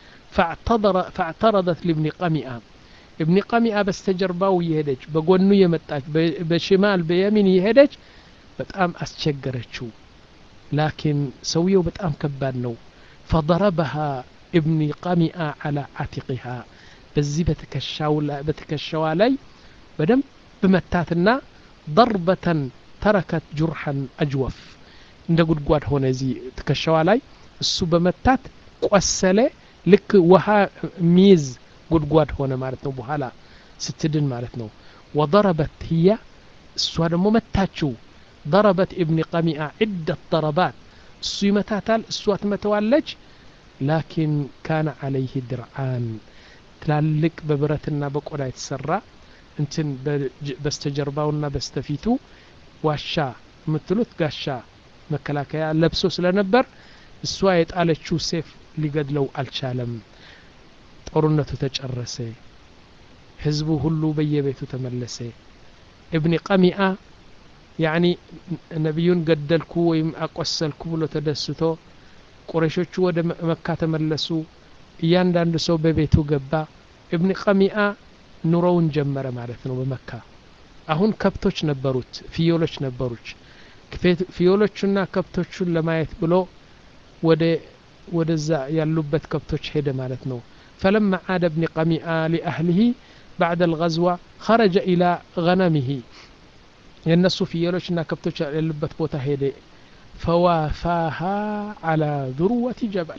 ፈዕተረደት ልብኒ ቀሚአ እብኒ ቀሚአ በስተጀርባው እየሄደች በጎኑ የመጣች በሽማል በየሚን እየሄደች በጣም አስቸገረችው ላኪን ሰውየው በጣም ከባድ ነው ፈضረበሃ ابن قمئة على عاتقها በዚህ በትከሻዋ ላይ በደንብ በመታትና ضربة ተረከት ጁርሐን አጅወፍ እንደ ጉድጓድ ሆነ እዚህ ትከሻዋ ላይ እሱ በመታት ቆሰለ ልክ ውሃ ሚይዝ ጉድጓድ ሆነ ማለት ነው በኋላ ስትድን ማለት ነው ወضረበት ህያ እሷ ደግሞ መታችው ضربت ابن قمئة عدة ضربات እሱ ይመታታል እሷ ትመተዋለች ላኪን ካነ ዓለይህ ድርዓን ትላልቅ በብረትና በቆዳ የተሰራ እንትን በስተጀርባውና በስተፊቱ ዋሻ የምትሉት ጋሻ መከላከያ ለብሶ ስለነበር እሷ የጣለችው ሴፍ ሊገድለው አልቻለም ጦርነቱ ተጨረሰ ህዝቡ ሁሉ በየቤቱ ተመለሰ እብኒ ቀሚአ ያኒ ነቢዩን ገደልኩ ወይም አቆሰልኩ ብሎ ተደስቶ ቁረሾቹ ወደ መካ ተመለሱ እያንዳንዱ ሰው በቤቱ ገባ እብኒ ቀሚአ ኑሮውን ጀመረ ማለት ነው በመካ አሁን ከብቶች ነበሩት ፍየሎች ነበሩች ፍየሎቹና ከብቶቹን ለማየት ብሎ ወደ ወደዛ ያሉበት ከብቶች ሄደ ማለት ነው فلما عاد ابن قميئة لأهله بعد الغزوة خرج إلى غنمه የእነሱ ፍየሎችና ከብቶች ያሉበት ቦታ ሄደ ፈዋፋሃ አላ ذروة ጀበል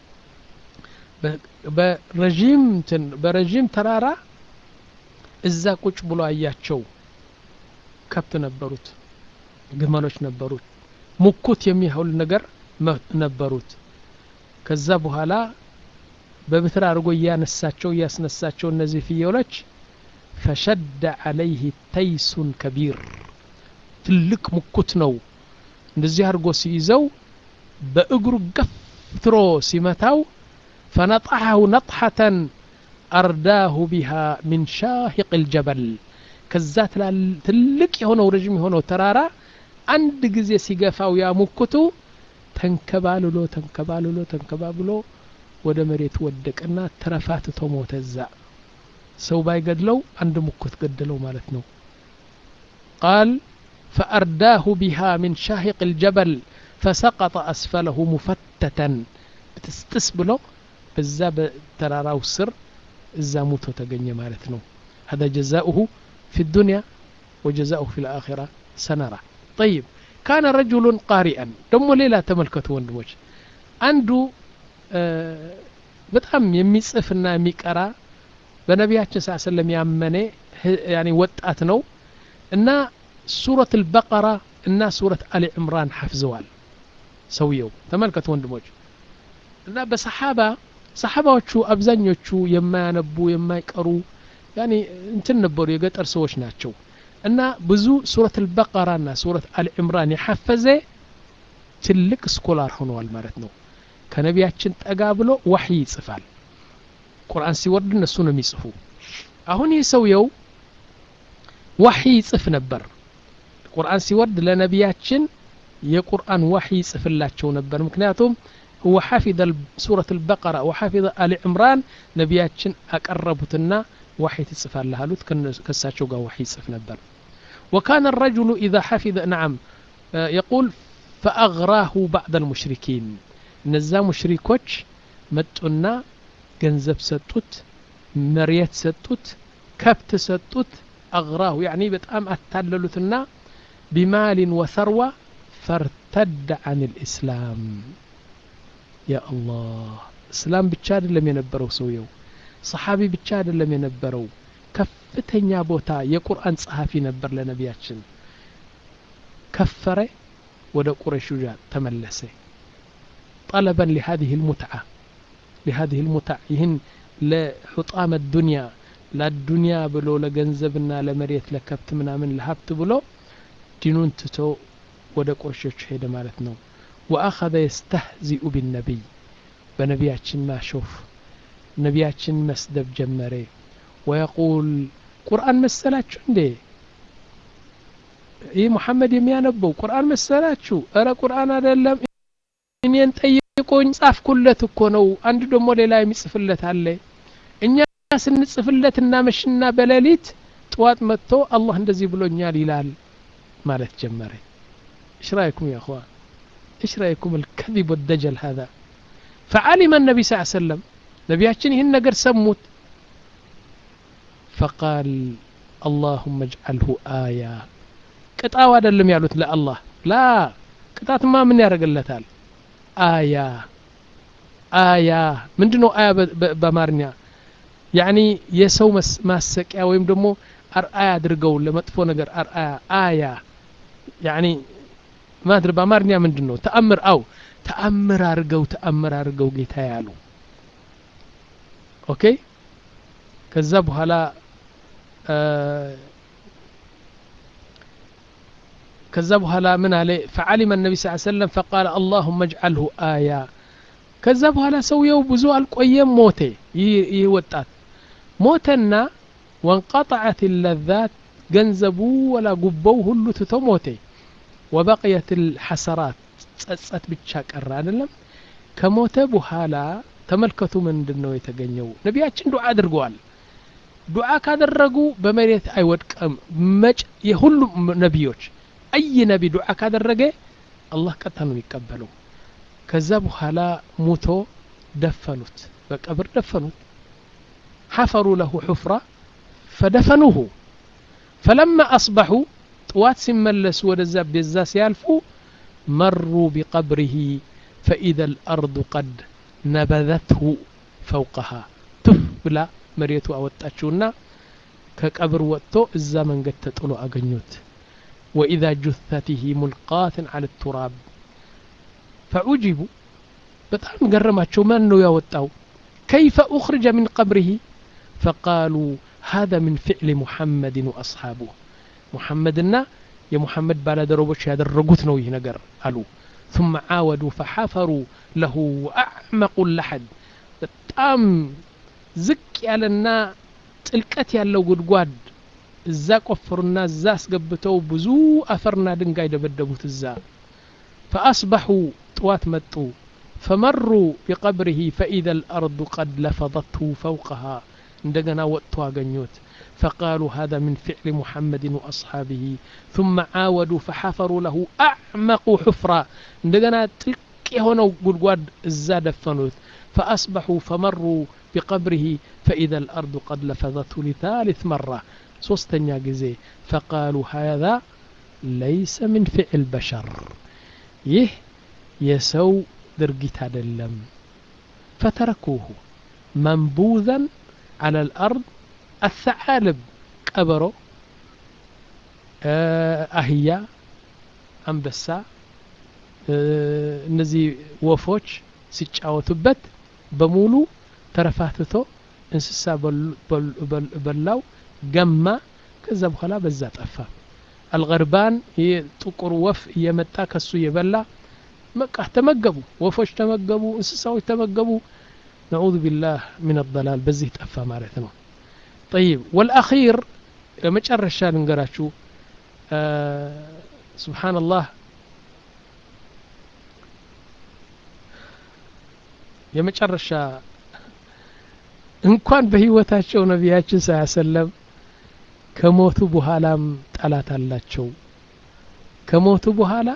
በረዥም በረዥም ተራራ እዛ ቁጭ ብሎ አያቸው ከብት ነበሩት ግመሎች ነበሩት ሙኩት የሚያህል ነገር ነበሩት ከዛ በኋላ በብትር አድርጎ እያነሳቸው እያስነሳቸው እነዚህ ፍየሎች ፈሸደ አለይህ ተይሱን ከቢር ትልቅ ሙኩት ነው እንደዚህ አድርጎ ሲይዘው በእግሩ ገፍትሮ ሲመታው ፈነጣሐሁ ነጥሐተን አርዳሁ ቢሃ ሚን ሻሂቅ ልጀበል ከዛ ትልቅ የሆነው ረዥም የሆነው ተራራ አንድ ጊዜ ሲገፋው ያ ሙኩቱ ተንከባልሎ ተንከባልሎ ተንከባብሎ ወደ መሬት ወደቀና ተረፋትቶ ሞተ እዛ ሰው ባይገድለው አንድ ሙኩት ገደለው ማለት ነው ቃል فأرداه بها من شاهق الجبل فسقط أسفله مفتتا بتستس بلو بزا بتراراو سر إزا موتو تغني مالتنو هذا جزاؤه في الدنيا وجزاؤه في الآخرة سنرى طيب كان رجل قارئا دمو ليلة تملكته وندموش عنده በጣም የሚጽፍና የሚቀራ በነቢያችን ስ ሰለም ያመነ ያኒ ወጣት ነው እና ሱረት አልበቀራ እና ሱረት አሊ ዕምራን ሐፍዘዋል ሰውየው ተመልከቱ ወንድሞች እና በሰሓባ ሰሓባዎቹ አብዛኞቹ የማያነቡ የማይቀሩ ያኒ እንትን ነበሩ የገጠር ሰዎች ናቸው እና ብዙ ሱረት አልበቀራ እና ሱረት አሊ ዕምራን የሐፈዘ ትልቅ ስኮላር ሆነዋል ማለት ነው ከነቢያችን ጠጋ ብሎ ዋሕይ ይጽፋል ቁርአን ሲወርድ እነሱ ነው የሚጽፉ አሁን ይህ ሰውየው ዋሕይ ይጽፍ ነበር ቁርአን ሲወርድ ለነቢያችን የቁርአን ዋሕይ ይጽፍላቸው ነበር ምክንያቱም هو حفظ سورة البقرة وحفظ آل عمران نبياتشن أقربتنا وحي تصفال لهالوت كساتشو وحي يصف نبر وكان الرجل إذا حفظ نعم يقول فأغراه بعض المشركين እነዛ ሙሽሪኮች መጡና ገንዘብ ሰጡት መሬት ሰጡት ከብት ሰጡት አግራሁ ያኒ በጣም አታለሉትና ቢማሊን ወሰርዋ ፈርተድ አን ልእስላም ያ አላህ እስላም ብቻ አይደለም የነበረው ሰውየው ሰሓቢ ብቻ አይደለም የነበረው ከፍተኛ ቦታ የቁርአን ጸሐፊ ነበር ለነቢያችን ከፈረ ወደ ቁረሹ ተመለሰ طلبا لهذه المتعة لهذه المتعة يهن لحطام الدنيا لا الدنيا بلو لجنزبنا لمريت لكبت منا من لهبت بلو دينون تتو ወደ ቁረሾች ሄደ ማለት ነው ወአኸዘ የስተህዚኡ ቢነቢይ በነቢያችን ማሾፍ ነቢያችን መስደብ ጀመረ ወየቁል ቁርአን መሰላችሁ እንዴ ይህ ሙሐመድ የሚያነበው ቁርአን መሰላችሁ እረ ቁርአን አይደለም እኔን ጠይቆኝ ጻፍኩለት እኮ ነው አንድ ደግሞ ሌላ የሚጽፍለት አለ እኛ ስንጽፍለት እናመሽና በሌሊት ጥዋት መጥቶ አላህ እንደዚህ ብሎኛል ይላል ማለት ጀመረ ايش رايكم يا اخوان ايش رايكم الكذب والدجل هذا فعلم النبي صلى الله عليه وسلم نبياتشن هن نقر سموت فقال اللهم اجعله آية ቅጣው አይደለም ያሉት ለአላህ ላ ቅጣትማ ምን ያደርግለታል አያ አያ ምንድን ነው አያ በአማርኛ ያኒ የሰው ማሰቂያ ወይም ደግሞ አርአያ አድርገው ለመጥፎ ነገር አርአያ አያ ያኒ ማድር በአማርኛ ምንድን ነው ተአምር አው ተአምር አድርገው ተአምር አድርገው ጌታ ያሉ ኦኬ ከዛ በኋላ ከዛ በኋላ ምን አለ ፈዓሊመ ነቢ ስ ሰለም ፈቃለ አላሁመ እጅዓልሁ አያ ከዛ በኋላ ሰውየው ብዙ አልቆየም ሞቴ ይህ ወጣት ሞተና ወንቀጠዐት ለዛት ገንዘቡ ወላ ጉቦው ሁሉ ትቶ ሞቴ ወበቅየት ልሐሰራት ጸጸት ብቻ ቀረ አይደለም ከሞተ በኋላ ተመልከቱ ምንድን ነው የተገኘው ነቢያችን ዱዓ አድርገዋል ዱዓ ካደረጉ በመሬት አይወድቀም መጭ የሁሉም ነቢዮች አይ ነቢ ዱዓ ካደረገ አላህ ቀጥታ ነው የሚቀበለው ከዛ በኋላ ሙቶ ደፈኑት በቀብር ደፈኑት ሐፈሩ ለሁ ሑፍራ ፈደፈኑሁ ፈለማ አስበሑ ጥዋት ሲመለሱ ወደዛ ቤዛ ሲያልፉ መሩ ቢቀብሪህ ፈኢዘ ልአርዱ ቀድ ነበዘትሁ ፈውቀሃ ቱፍ ብላ መሬቱ አወጣችውና ከቀብር ወጥቶ እዛ መንገድ ተጥሎ አገኙት ወኢዛ ጁተትህ ሙልቃትን አለ ቱራብ ፈዑጅቡ በጣም ገረማቸው ማን ነው ያወጣው ከይፈ ኡኽርጀ ምን ቀብሪህ ፈቃሉ هذا من فعل محمد وأصحابه محمدنا يا محمد ባለደረቦች ያደረጉት ነው ይህ ነገር አሉ ثم عاودوا فحفروا له وأعمقوا اللحد በጣም ዝቅ ያለና ጥልቀት ያለው ጉድጓድ እዛ ቆፈሩና እዛ አስገብተው ብዙ አፈርና ድንጋይ ደበደቡት እዛ فأصبحوا طوات متو فمروا بقبره فإذا الأرض قد لفظته فوقها عندنا وقت أغنيوت فقالوا هذا من فعل محمد وأصحابه ثم عاودوا فحفروا له أعمق حفرة عندنا تلك هنا قلقواد الزاد فنوت فأصبحوا فمروا بقبره فإذا الأرض قد لفظته لثالث مرة صوستنيا جزي فقالوا هذا ليس من فعل بشر يه يسو درقيت هذا اللم فتركوه منبوذا على الأرض الثعالب ቀበሮ አህያ አንበሳ እነዚህ ወፎች ሲጫወቱበት በሙሉ ተረፋትቶ እንስሳ በላው ገማ ከዛ በኋላ በዛ ጠፋ አልገርባን ይህ ጥቁር ወፍ እየመጣ ከሱ እየበላ በቃ ተመገቡ ወፎች ተመገቡ እንስሳዎች ተመገቡ ነዑዙ ቢላህ ምን አላል በዚህ ጠፋ ማለት ነው طيب والأخير ለመጨረሻ ልንገራችሁ سبحان الله የመጨረሻ እንኳን በህይወታቸው ነቢያችን ሳያሰለም ከሞቱ በኋላም ጠላት አላቸው ከሞቱ በኋላ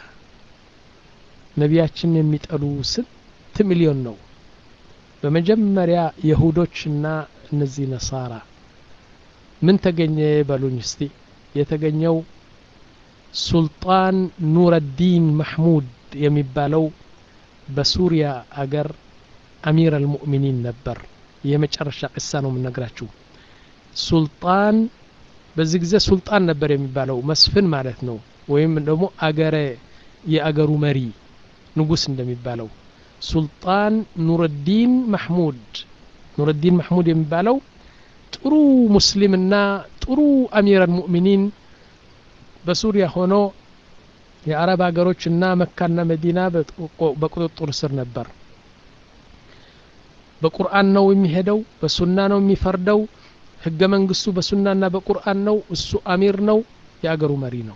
ነቢያችን የሚጠሉ ስንት ሚሊዮን ነው በመጀመሪያ የሁዶችና እነዚህ ነሳራ ምን ተገኘ በሉኝ እስቲ የተገኘው ሱልጣን ኑረዲን ማሕሙድ የሚባለው በሱሪያ አገር አሚር አልሙእሚኒን ነበር የመጨረሻ ቅሳ ነው የምነግራችሁ ሱልጣን በዚህ ጊዜ ሱልጣን ነበር የሚባለው መስፍን ማለት ነው ወይም ደግሞ አገረ የአገሩ መሪ ንጉስ እንደሚባለው ሱልጣን ኑረዲን ማሕሙድ ኑረዲን ማሕሙድ የሚባለው ጥሩ ሙስሊምና ጥሩ አሚር አልሙእሚኒን በሱሪያ ሆኖ የአረብ ሀገሮች እና መካና መዲና በቁጥጥር ስር ነበር በቁርአን ነው የሚሄደው በሱና ነው የሚፈርደው ህገ መንግስቱ በሱናና በቁርአን ነው እሱ አሚር ነው የአገሩ መሪ ነው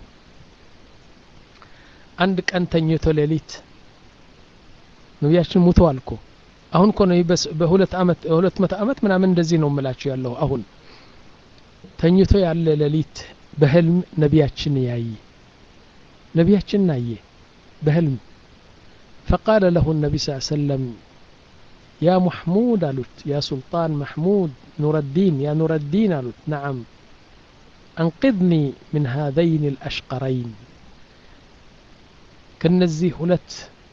አንድ ቀን ተኝቶ ሌሊት ነቢያችን ሙተዋል እኮ አሁን እኮ ነው በሁለት አመት ሁለት መቶ አመት ምናምን እንደዚህ ነው የምላችሁ ያለው አሁን ተኝቶ ያለ ሌሊት በህልም ነቢያችን ያይ ነቢያችን አየ በህልም فقال له النبي صلى الله عليه وسلم يا محمود قالت يا سلطان محمود نور الدين يا نور الدين قالت نعم أنقذني من هذين الأشقرين كنزي هلت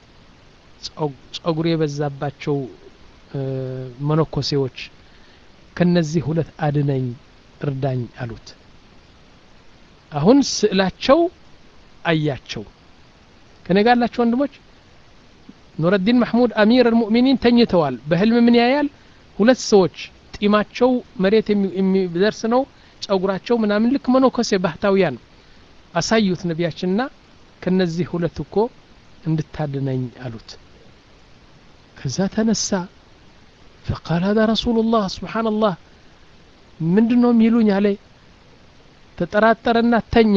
ጸጉር የበዛባቸው መነኮሴዎች ከነዚህ ሁለት አድነኝ እርዳኝ አሉት አሁን ስዕላቸው አያቸው ከነጋላቸው ወንድሞች ኑረዲን ማሕሙድ አሚር አልሙእሚኒን ተኝተዋል በህልም ምን ያያል ሁለት ሰዎች ጢማቸው መሬት የሚደርስ ነው ጸጉራቸው ምናምን ልክ መነኮሴ ባህታውያን አሳዩት ነቢያችንና ከነዚህ ሁለት እኮ እንድታድነኝ አሉት ከዛ ተነሳ ፈቃል ሀዛ ረሱሉላህ ስብሓንላህ ምንድን ነው የሚሉኝ አለ ተጠራጠረና ተኛ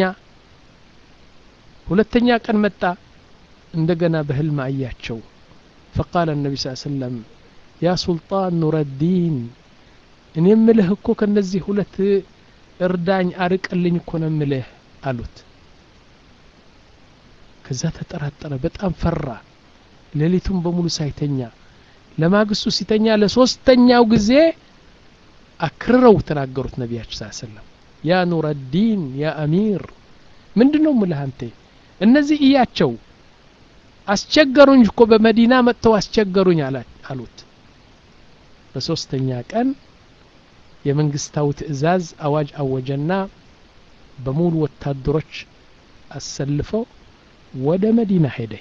ሁለተኛ ቀን መጣ እንደገና በህልም አያቸው ፈቃለ ነቢ ስ ሰለም ያ ሱልጣን ኑረዲን እኔ ምልህ እኮ ከነዚህ ሁለት እርዳኝ አርቅልኝ እኮ ነው ምልህ አሉት ከዛ ተጠራጠረ በጣም ፈራ ሌሊቱን በሙሉ ሳይተኛ ለማግስቱ ሲተኛ ለሶስተኛው ጊዜ አክርረው ተናገሩት ነቢያችን ስ ሰለም ያ ኑረዲን ያ አሚር ምንድን ነው ምልህ አንቴ እነዚህ እያቸው አስቸገሩኝ እኮ በመዲና መጥተው አስቸገሩኝ አሉት በሶስተኛ ቀን የመንግስታዊ ትእዛዝ አዋጅ አወጀና በሙሉ ወታደሮች አሰልፈው ወደ መዲና ሄደ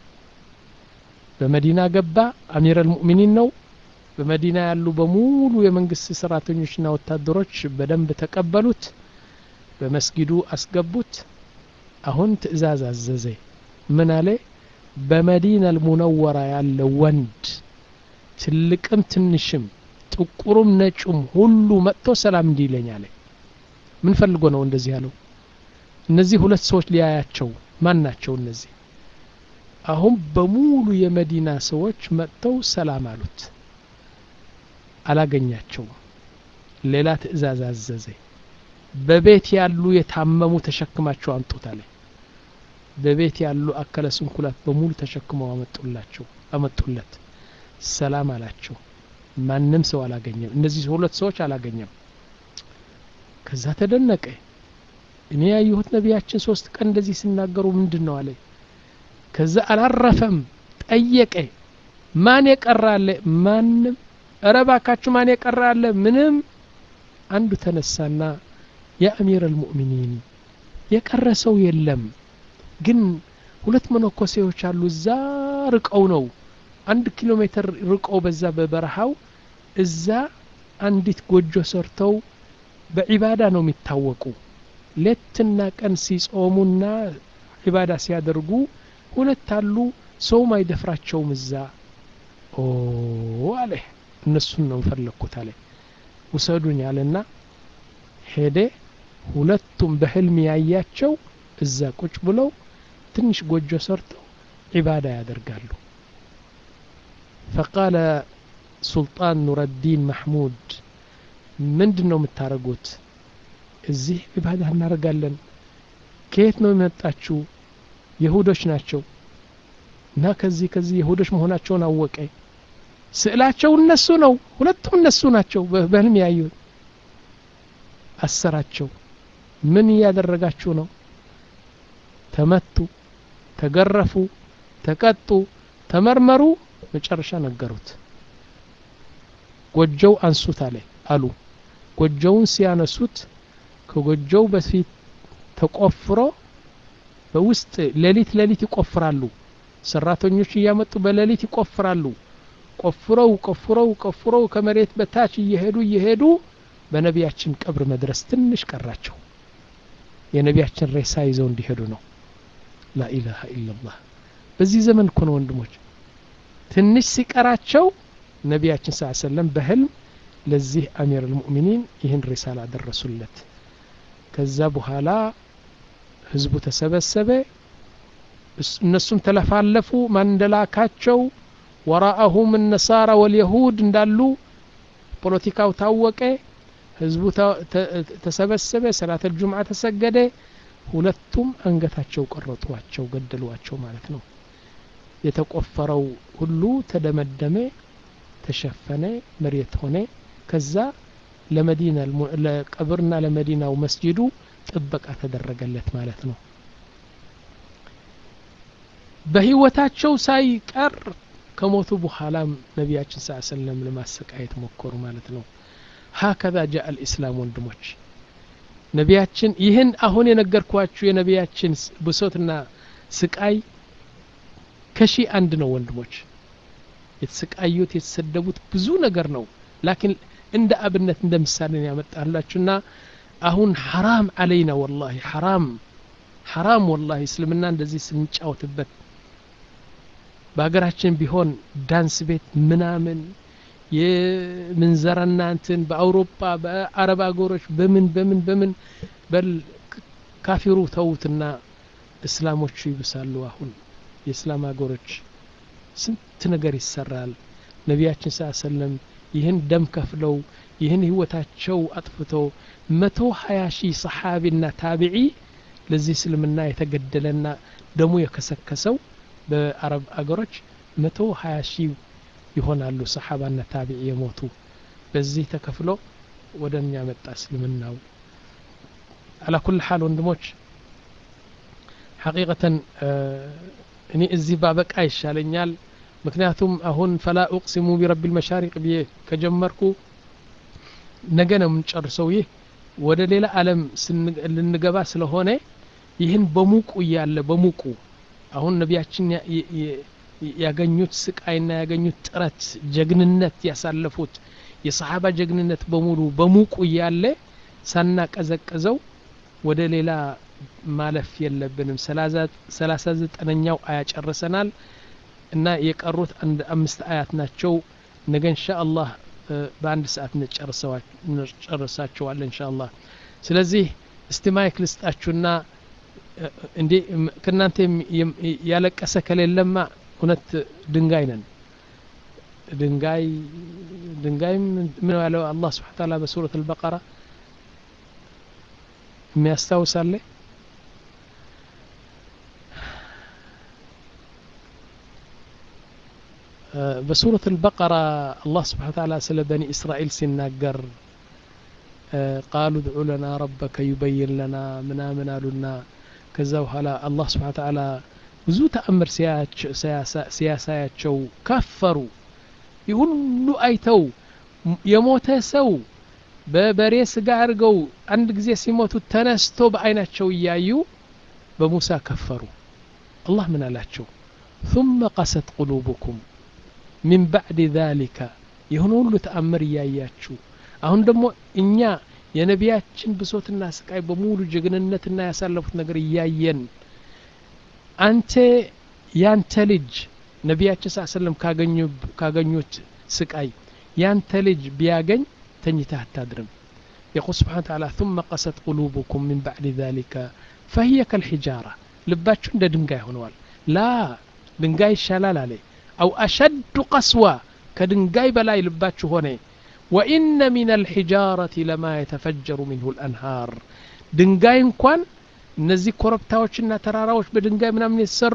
በመዲና ገባ አሚር አልሙእሚኒን ነው በመዲና ያሉ በሙሉ የመንግስት ሰራተኞችና ወታደሮች በደንብ ተቀበሉት በመስጊዱ አስገቡት አሁን ትእዛዝ አዘዘ ምን አለ በመዲና አልሙነወራ ያለ ወንድ ትልቅም ትንሽም ጥቁሩም ነጩም ሁሉ መጥቶ ሰላም እንዲለኝ አለ ምን ፈልጎ ነው እንደዚህ ያለው እነዚህ ሁለት ሰዎች ሊያያቸው ማን ናቸው እነዚህ አሁን በሙሉ የመዲና ሰዎች መጥተው ሰላም አሉት አላገኛቸውም ሌላ ትእዛዝ አዘዘ በቤት ያሉ የታመሙ ተሸክማቸው አምጡት አለ በቤት ያሉ አከለ ስንኩላት በሙሉ ተሸክመው አመጡላቸው አመጡለት ሰላም አላቸው ማንም ሰው አላገኘም እነዚህ ሁለት ሰዎች አላገኘም ከዛ ተደነቀ እኔ ያየሁት ነቢያችን ሶስት ቀን እንደዚህ ሲናገሩ ምንድን ነው አለ ከዛ አላረፈም ጠየቀ ማን የቀረ አለ ማንም እረ ባካችሁ ማን የቀረ አለ ምንም አንዱ ተነሳና የአሚር አልሙእሚኒን የቀረ ሰው የለም ግን ሁለት መነኮሴዎች አሉ እዛ ርቀው ነው አንድ ኪሎ ሜትር ርቀው በዛ በበረሃው እዛ አንዲት ጎጆ ሰርተው በዒባዳ ነው የሚታወቁ ሌትና ቀን ሲጾሙና ዒባዳ ሲያደርጉ ሁለት አሉ ሰውም አይደፍራቸውም እዛ ኦ አለ እነሱን ነው ፈለግኩት አለ ውሰዱኝ አለና ሄደ ሁለቱም በህልም ያያቸው እዛ ቁጭ ብለው ትንሽ ጎጆ ሰርተው ዒባዳ ያደርጋሉ ፈቃለ ሱልጣን ኑረዲን ማሕሙድ ምንድን ነው የምታደርጉት እዚህ ዒባዳ እናደርጋለን ከየት ነው የመጣችሁ የሁዶች ናቸው እና ከዚህ ከዚህ የሁዶች መሆናቸውን አወቀ ስዕላቸው እነሱ ነው ሁለቱም እነሱ ናቸው በህልም ያዩት አሰራቸው ምን እያደረጋችሁ ነው ተመቱ ተገረፉ ተቀጡ ተመርመሩ መጨረሻ ነገሩት ጎጆው አንሱት አለ አሉ ጎጆውን ሲያነሱት ከጎጆው በፊት ተቆፍሮ በውስጥ ሌሊት ሌሊት ይቆፍራሉ ሰራተኞች እያመጡ በሌሊት ይቆፍራሉ ቆፍረው ቆፍረው ቆፍረው ከመሬት በታች እየሄዱ እየሄዱ በነቢያችን ቀብር መድረስ ትንሽ ቀራቸው የነቢያችን ሬሳ ይዘው እንዲሄዱ ነው ላኢላሃ ኢላላህ በዚህ ዘመን እኮ ነው ወንድሞች ትንሽ ሲቀራቸው ነቢያችን ስ ሰለም በህልም ለዚህ አሚር አልሙእሚኒን ይህን ሪሳላ አደረሱለት ከዛ በኋላ ህዝቡ ተሰበሰበ እነሱም ተለፋለፉ ማን እንደላካቸው ወራአሁም ነሳራ ወልየሁድ እንዳሉ ፖለቲካው ታወቀ ህዝቡ ተሰበሰበ ሰላት አልጁምዓ ተሰገደ ሁለቱም አንገታቸው ቆረጧቸው ገደሏቸው ማለት ነው የተቆፈረው ሁሉ ተደመደመ ተሸፈነ መሬት ሆነ ከዛ ለመዲና ለቀብርና ለመዲናው መስጂዱ ጥበቃ ተደረገለት ማለት ነው በህይወታቸው ሳይቀር ከሞቱ በኋላም ነቢያችን ስ ሰለም ለማሰቃየት ሞከሩ ማለት ነው ሀከዛ ጃ አልእስላም ወንድሞች ነቢያችን ይህን አሁን የነገርኳችሁ የነቢያችን ብሶትና ስቃይ ከሺ አንድ ነው ወንድሞች የተሰቃዩት የተሰደቡት ብዙ ነገር ነው ላኪን እንደ አብነት እንደ ምሳሌ ያመጣላችሁና አሁን ሐራም አለይና ወላሂ ሐራም ሐራም ወላሂ እስልምና እንደዚህ ስንጫወትበት በሀገራችን ቢሆን ዳንስ ቤት ምናምን የምንዘራና እንትን በአውሮፓ በአረብ አገሮች በምን በምን በምን በል ካፊሩ ተዉትና እስላሞቹ ይብሳሉ አሁን የእስላም ሀገሮች ስንት ነገር ይሰራል ነቢያችን ስ ሰለም ይህን ደም ከፍለው ይህን ህይወታቸው አጥፍተው መቶ ሀያ ሺህ ሰሓቢና ታቢዒ ለዚህ እስልምና የተገደለና ደሙ የከሰከሰው በአረብ አገሮች መቶ ሀያ ሺህ ይሆናሉ ሰሓባና ታቢዒ የሞቱ በዚህ ተከፍሎ ወደ እኛ መጣ እስልምናው አላ ኩል ሓል ወንድሞች ሐቂቀተን እኔ እዚህ ባበቃ ይሻለኛል ምክንያቱም አሁን ፈላ ኡቅሲሙ ቢረቢ ልመሻሪቅ ብዬ ከጀመርኩ ነገ ነው የምንጨርሰው ይህ ወደ ሌላ አለም ልንገባ ስለሆነ ይህን በሙቁ እያለ በሙቁ አሁን ነቢያችን ያገኙት ስቃይና ያገኙት ጥረት ጀግንነት ያሳለፉት የሰሓባ ጀግንነት በሙሉ በሙቁ እያለ ሳናቀዘቅዘው ወደ ሌላ ማለፍ የለብንም ሰላሳ ዘጠነኛው አያ ጨርሰናል እና የቀሩት አንድ አምስት አያት ናቸው ነገ እንሻ አላህ በአንድ ሰዓት እንጨርሳቸዋለን እንሻ አላህ ስለዚህ እስቲ ማይክ ልስጣችሁና እንዴ ከእናንተ ያለቀሰ ከሌለማ እውነት ድንጋይ ነን ድንጋይ ድንጋይም ምን ያለው አላህ ስብሓን ታላ በሱረት አልበቀራ የሚያስታውሳለ በሱረት አልበቀራ አላህ ስብሓን ታላ ስለ በኒ እስራኤል ሲናገር ቃሉ ድዑ ለና ረበከ ዩበይን ለና ምናምን አሉና ከዛ በኋላ አላህ ስብሓን ታላ ብዙ ተአምር ሲያሳያቸው ከፈሩ ይህ ሁሉ አይተው የሞተ ሰው በበሬ ስጋ አድርገው አንድ ጊዜ ሲሞቱ ተነስቶ በአይናቸው እያዩ በሙሳ ከፈሩ አላህ ምን አላቸው ثم قست قلوبكم من بعد ذلك የሆነ ሁሉ ተአምር እያያችሁ አሁን ደግሞ እኛ የነቢያችን ብሶትና ስቃይ በሙሉ ጀግንነትና ያሳለፉት ነገር እያየን አንተ ያንተ ልጅ ነቢያችን ስ ሰለም ካገኙት ስቃይ ያንተ ልጅ ቢያገኝ ተኝተህ አታድርም يقول سبحانه وتعالى ثم قست قلوبكم من بعد ذلك فهي كالحجارة ልባችሁ እንደ ድንጋይ ሆነዋል ላ ድንጋይ ይሻላል አለ አው አሸዱ ቀስዋ ከድንጋይ በላይ ልባችሁ ሆነ ወኢነ ሚን አልሒጃረቲ ለማ የተፈጀሩ ሚንሁ ልአንሃር ድንጋይ እንኳን እነዚህ ኮረብታዎችና ተራራዎች በድንጋይ ምናምን የተሰሩ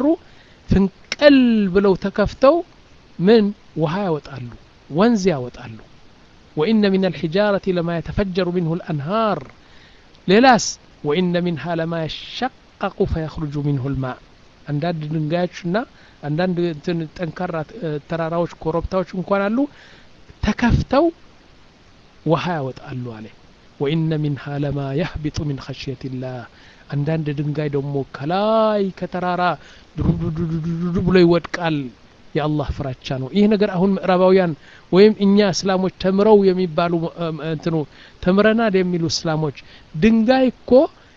ፍንቅል ብለው ተከፍተው ምን ውሃ ያወጣሉ ወንዝ ያወጣሉ وإن من الحجارة لما يتفجر منه الأنهار ليلاس وإن منها لما يشقق فيخرج منه الماء አንዳንድ ድንጋዮችና አንዳንድ ጠንካራ ተራራዎች ኮረብታዎች እንኳን አሉ ተከፍተው ውሃ ያወጣሉ አለ ወኢነ ሚንሃ ለማ የህቢጡ ሚን ኸሽየት ላህ አንዳንድ ድንጋይ ደግሞ ከላይ ከተራራ ዱዱዱዱዱ ብሎ ይወድቃል የአላህ ፍራቻ ነው ይህ ነገር አሁን ምዕራባውያን ወይም እኛ እስላሞች ተምረው የሚባሉ እንትኑ ተምረናል የሚሉ እስላሞች ድንጋይ እኮ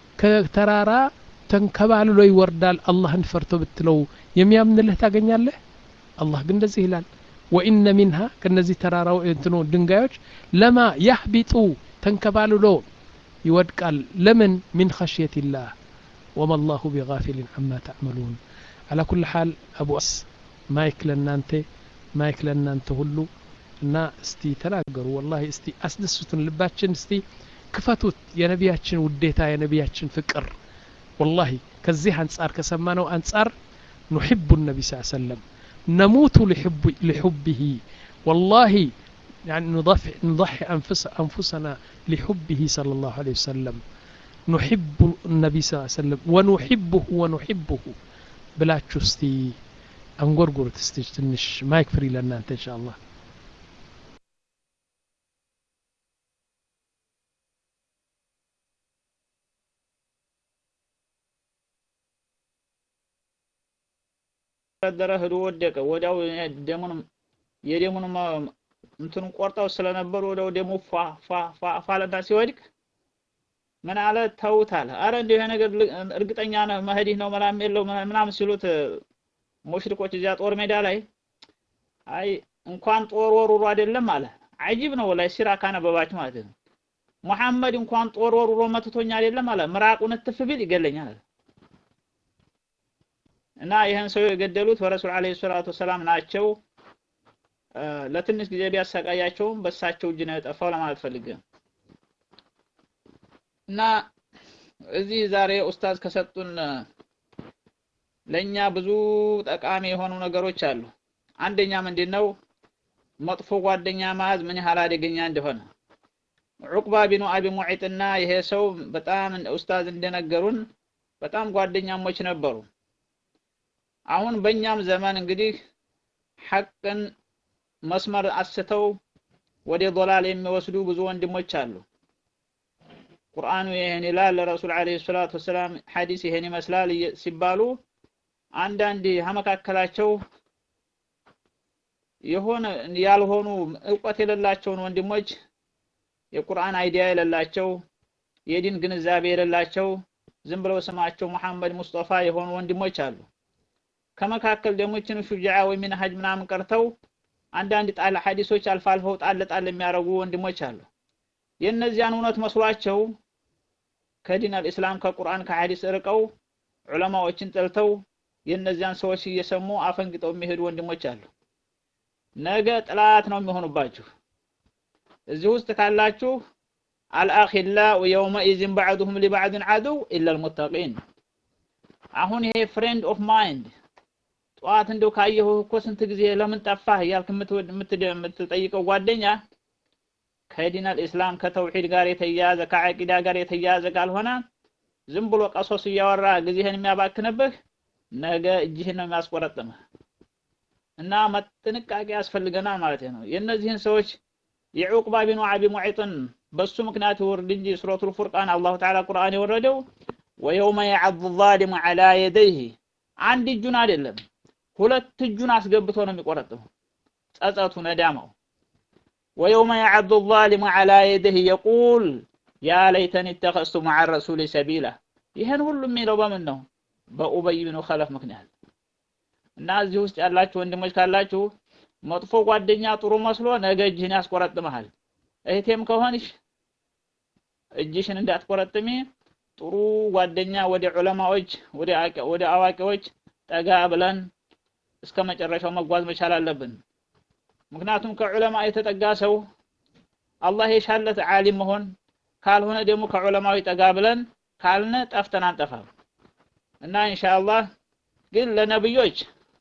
ከተራራ ተንከባልሎ ይወርዳል አላህን ፈርቶ ብትለው የሚያምንልህ ታገኛለህ አላህ ግን እንደዚህ ይላል ወኢነ ሚንሃ ከነዚህ ተራራው እንትኑ ድንጋዮች ለማ ያህቢጡ ተንከባልሎ ይወድቃል ለምን ሚን ኸሽየት ላህ ወማ አላሁ ቢጋፊልን አማ ተዕመሉን አላ ኩል ሓል አቡ አስ ማይክ ለእናንተ ማይክ ለእናንተ ሁሉ እና እስቲ ተናገሩ ወላሂ እስቲ አስደስቱን ልባችን እስቲ ክፈቱት የነቢያችን ውዴታ የነቢያችን ፍቅር ወላሂ ከዚህ አንጻር ከሰማነው አንጻር ኑሕቡ ነቢ ስ ሰለም ነሙቱ ሊሑብህ ወላሂ يعني نضحي, نضحي أنفس أنفسنا لحبه صلى الله عليه وسلم نحب النبي صلى الله عليه وسلم ونحبه ونحبه بلا تشستي አንጎርጉሩት እስቲ ትንሽ ማይክ ፍሪ ለእናንተ እንሻ አላህ ደረ ሂዶ ወደቀ ወዲያው ደሙን የደሙን እንትኑን ቆርጠው ስለነበሩ ወደው ደሙ ፏ ፏ ፏ ፋለና ሲወድቅ ምን አለ ተውት አለ። አረ እንዲሁ ይሄ ነገር እርግጠኛ ነህ መህዲህ ነው መላም የለው ምናምን ሲሉት ሙሽሪኮች እዚያ ጦር ሜዳ ላይ አይ እንኳን ጦር ወሩሮ አይደለም አለ። አጂብ ነው ላይ ሲራ ካነበባችሁ ማለት ነው። ሙሐመድ እንኳን ጦር ወሩሮ መትቶኛ አይደለም አለ። ምራቁን እትፍ ቢል ይገለኛል አለ። እና ይህን ሰው የገደሉት በረሱል አለይሂ ሰላቱ ወሰላም ናቸው። ለትንሽ ጊዜ ቢያሰቃያቸውም በሳቸው እጅ ነው የጠፋው ለማለት ፈልጌ እና እዚህ ዛሬ ኡስታዝ ከሰጡን ለኛ ብዙ ጠቃሚ የሆኑ ነገሮች አሉ። አንደኛ ምንድን ነው መጥፎ ጓደኛ መያዝ ምን ያህል አደገኛ እንደሆነ ዑቅባ ቢኑ አቢ ሙዒጥና ይሄ ሰው በጣም ኡስታዝ እንደነገሩን በጣም ጓደኛሞች ነበሩ። አሁን በእኛም ዘመን እንግዲህ ሐቅን መስመር አስተው ወደ ዶላል የሚወስዱ ብዙ ወንድሞች አሉ። ቁርአኑ ይሄን ይላል፣ ረሱል አለይሂ ሰላቱ ወሰላም ሐዲስ ይሄን ይመስላል ሲባሉ አንዳንድ ከመካከላቸው የሆነ ያልሆኑ እውቀት የሌላቸውን ወንድሞች የቁርአን አይዲያ የሌላቸው የዲን ግንዛቤ የሌላቸው ዝም ብለው ስማቸው መሐመድ ሙስጠፋ የሆኑ ወንድሞች አሉ። ከመካከል ደግሞ ይህችን ሹጃዓ ወይ ሚንሃጅ ምናምን ቀርተው አንዳንድ ጣል ሐዲሶች አልፎ አልፈው ጣል ጣል የሚያደርጉ ወንድሞች አሉ። የእነዚያን እውነት መስሏቸው ከዲን አልእስላም ከቁርአን ከሐዲስ ርቀው ዑለማዎችን ጠልተው የእነዚያን ሰዎች እየሰሙ አፈንግጠው የሚሄዱ ወንድሞች አሉ። ነገ ጥላት ነው የሚሆኑባችሁ። እዚህ ውስጥ ካላችሁ አልአኺላኡ የውመኢዝን ባዕዱሁም ሊባዕድን ዐዱው ኢላ አልሙተቂን። አሁን ይሄ ፍሬንድ ኦፍ ማይንድ ጠዋት እንደው ካየሁ እኮ ስንት ጊዜ ለምን ጠፋህ እያልክ የምትጠይቀው ጓደኛ ከዲን አልእስላም ከተውሂድ ጋር የተያያዘ ከዐቂዳ ጋር የተያያዘ ካልሆነ ዝም ብሎ ቀሶስ እያወራ ጊዜህን የሚያባክንብህ ነገ እጅህን ነው የሚያስቆረጥምህ። እና ጥንቃቄ ያስፈልገናል ማለት ነው። የእነዚህን ሰዎች የዑቅባ ቢኑ አቢ ሙዒጥን በሱ ምክንያት ይወርድ እንጂ ሱረቱል ፉርቃን አላሁ ተዓላ ቁርአን የወረደው ወየውመ የዐዱ ዛሊሙ ዐላ የደይህ አንድ እጁን አይደለም ሁለት እጁን አስገብቶ ነው የሚቆረጥመው ጸጸቱ ነዳማው ወየውመ የዐዱ ዛሊሙ ዐላ የደይህ የቁል ያ ለይተኒ ኢተኸዝቱ መዐ ረሱሊ ሰቢላ ይህን ሁሉ የሚለው በምን ነው በኡበይ ብኑ ኸለፍ ምክንያት እና እዚህ ውስጥ ያላችሁ ወንድሞች ካላችሁ መጥፎ ጓደኛ ጥሩ መስሎ ነገ እጅህን ያስቆረጥመሃል። እህቴም ከሆንሽ እጅሽን እንዳትቆረጥሚ ጥሩ ጓደኛ ወደ ዑለማዎች ወደ አዋቂዎች ጠጋ ብለን እስከ መጨረሻው መጓዝ መቻል አለብን። ምክንያቱም ከዑለማ የተጠጋ ሰው አላህ የሻለት ዓሊም መሆን ካልሆነ ደግሞ ከዑለማዊ ጠጋ ብለን ካልነ ጠፍተን አንጠፋም እና ኢንሻአላህ ግን ለነብዮች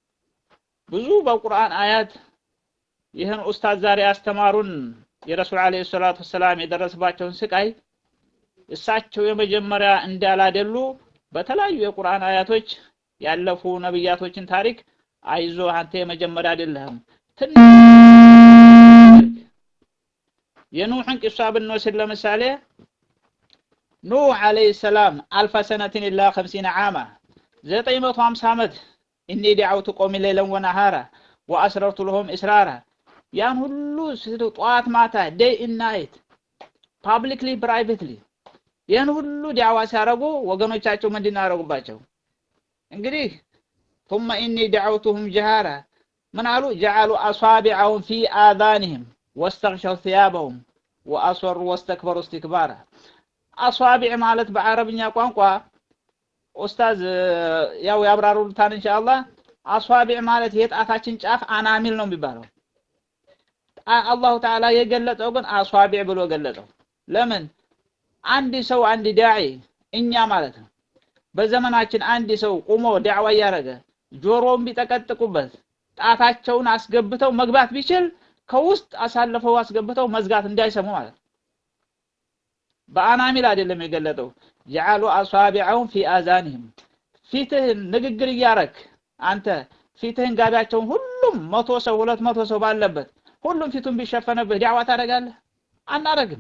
ብዙ በቁርአን አያት ይህን ኡስታዝ ዛሬ ያስተማሩን የረሱል አለይሂ ሰላቱ ወሰላም የደረሰባቸውን ስቃይ እሳቸው የመጀመሪያ እንዳላደሉ በተለያዩ የቁርአን አያቶች ያለፉ ነብያቶችን ታሪክ አይዞ አንተ የመጀመሪያ አይደለህም። የኑሕን ቂሷ ብንወስድ ለምሳሌ ኑህ አለይሂ ሰላም አልፈ ሰነትን ኢላ ኸምሲነ ዓማ ዘጠኝ መቶ ሀምሳ ዓመት እኒ ዳዕውቱ ቆሚ ሌለን ወነሃራ ወአስረርቱ ለሆም እስራራ ያን ሁሉ ጠዋት ማታ ዴይ ኢናይት ፓብሊክሊ ፕራይቬትሊ ይህን ሁሉ ዳዕዋ ሲያደርጉ ወገኖቻቸው ምንድን ያደረጉባቸው? እንግዲህ ثم إني دعوتهم جهارا ምን አሉ ጀዓሉ አሷቢዐሁም ፊ አዛኒህም ወስተግሸው ثያበሁም ወአስወሩ ወስተክበሩ እስትክባራ አሷቢዕ ማለት በአረብኛ ቋንቋ ኡስታዝ ያው ያብራሩታን ኢንሻአላህ አሷቢዕ ማለት የጣታችን ጫፍ አናሚል ነው የሚባለው አላሁ ተዓላ የገለጸው ግን አሷቢዕ ብሎ ገለጸው ለምን አንድ ሰው አንድ ዳዒ እኛ ማለት ነው በዘመናችን አንድ ሰው ቁሞ ዳዕዋ እያደረገ ጆሮውን ቢጠቀጥቁበት ጣታቸውን አስገብተው መግባት ቢችል ከውስጥ አሳልፈው አስገብተው መዝጋት እንዳይሰሙ ማለት ነው በአናሚል አይደለም የገለጠው ጀዓሉ አሷቢዐሁም ፊ አዛኒህም ፊትህን ንግግር እያረክ አንተ ፊትህን ጋቢያቸውን ሁሉም መቶ ሰው ሁለት መቶ ሰው ባለበት ሁሉም ፊቱን ቢሸፈነብህ ዳዕዋ ታደርጋለህ? አናረግም።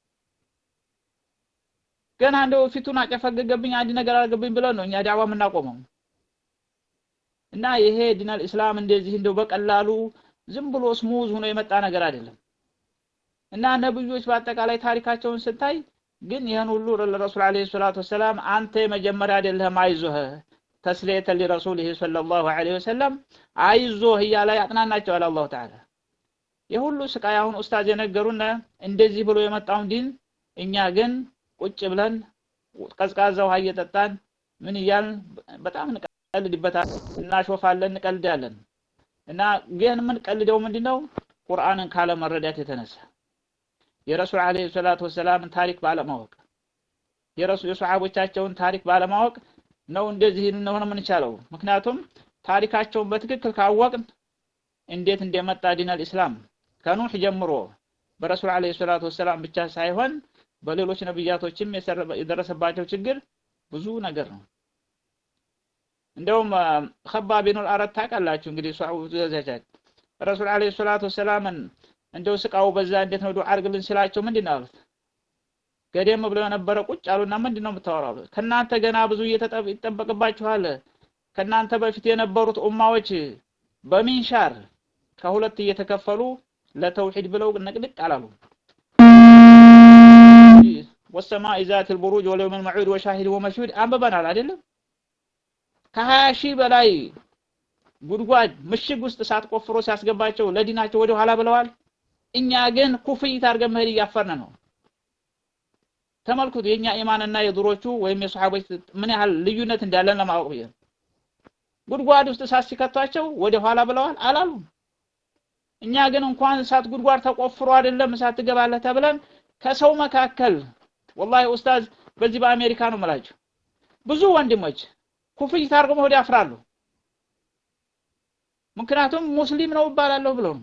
ገና እንደው ፊቱን አጨፈገገብኝ አንድ ነገር አድርገብኝ ብለን ነው እኛ ዳዕዋ የምናቆመው። እና ይሄ ዲነል ኢስላም እንደዚህ እንደው በቀላሉ ዝም ብሎ ስሙዝ ሆኖ የመጣ ነገር አይደለም እና ነብዮች በአጠቃላይ ታሪካቸውን ስታይ ግን ይህን ሁሉ ለረሱል አለይሂ ሰላቱ ወሰላም አንተ የመጀመሪያ አይደለህም አይዞህ ተስሊየተ ሊረሱሊህ ሰለላሁ ዐለይሂ ወሰለም አይዞህ እያለ ያጥናናቸዋል አላሁ ተዓላ የሁሉ ስቃይ አሁን ኡስታዝ የነገሩን እንደዚህ ብሎ የመጣውን ዲን እኛ ግን ቁጭ ብለን ቀዝቃዛ ውሃ እየጠጣን ምን እያልን በጣም እንቀልድበታል እናሾፋለን እንቀልዳለን እና ግን የምንቀልደው ምንድነው ቁርአንን ካለመረዳት የተነሳ የረሱል አለይሂ ሰላቱ ወሰላምን ታሪክ ባለማወቅ የረሱ የሰሃቦቻቸውን ታሪክ ባለማወቅ ነው እንደዚህ ልንሆን የምንቻለው ምክንያቱም ታሪካቸውን በትክክል ካወቅን እንዴት እንደመጣ ዲነል ኢስላም ከኑህ ጀምሮ በረሱል አለይሂ ሰላቱ ወሰላም ብቻ ሳይሆን በሌሎች ነብያቶችም የደረሰባቸው ችግር ብዙ ነገር ነው እንደውም ከባብ ቢኑል አረት ታውቃላችሁ እንግዲህ ሷውዛቻች ረሱል አለይሂ ሰላቱ ወሰላምን እንደው ስቃው በዛ እንዴት ነው ዱዓ አድርግልን ሲላቸው ምንድን ነው አሉት ገደም ብለው የነበረ ቁጭ አሉና ምንድን ነው የምታወራው ከእናንተ ገና ብዙ ይጠበቅባችኋል ከእናንተ በፊት የነበሩት ኡማዎች በሚንሻር ከሁለት እየተከፈሉ ለተውሂድ ብለው ነቅድቅ አላሉ ወሰማኢ ዛት ልቡሩጅ ወለውም ልመዑድ ወሻሂድ ወመሽሁድ አንብበናል አይደለም ከሀያ ሺህ በላይ ጉድጓድ ምሽግ ውስጥ እሳት ቆፍሮ ሲያስገባቸው ለዲናቸው ወደ ኋላ ብለዋል እኛ ግን ኩፍይት አድርገን መሄድ እያፈርን ነው ተመልክቱ የኛ ኢማንና የድሮቹ ወይም የሰሃቦች ምን ያህል ልዩነት እንዳለን ለማወቅ ብዬ ጉድጓድ ውስጥ እሳት ሲከቷቸው ወደ ኋላ ብለዋል አላሉም እኛ ግን እንኳን እሳት ጉድጓድ ተቆፍሮ አይደለም እሳት ትገባለህ ተብለን ከሰው መካከል ወላሂ ኡስታዝ በዚህ በአሜሪካ ነው የምላቸው ብዙ ወንድሞች ኩፍይት አድርገው መሆድ ያፍራሉ ምክንያቱም ሙስሊም ነው እባላለሁ ብለው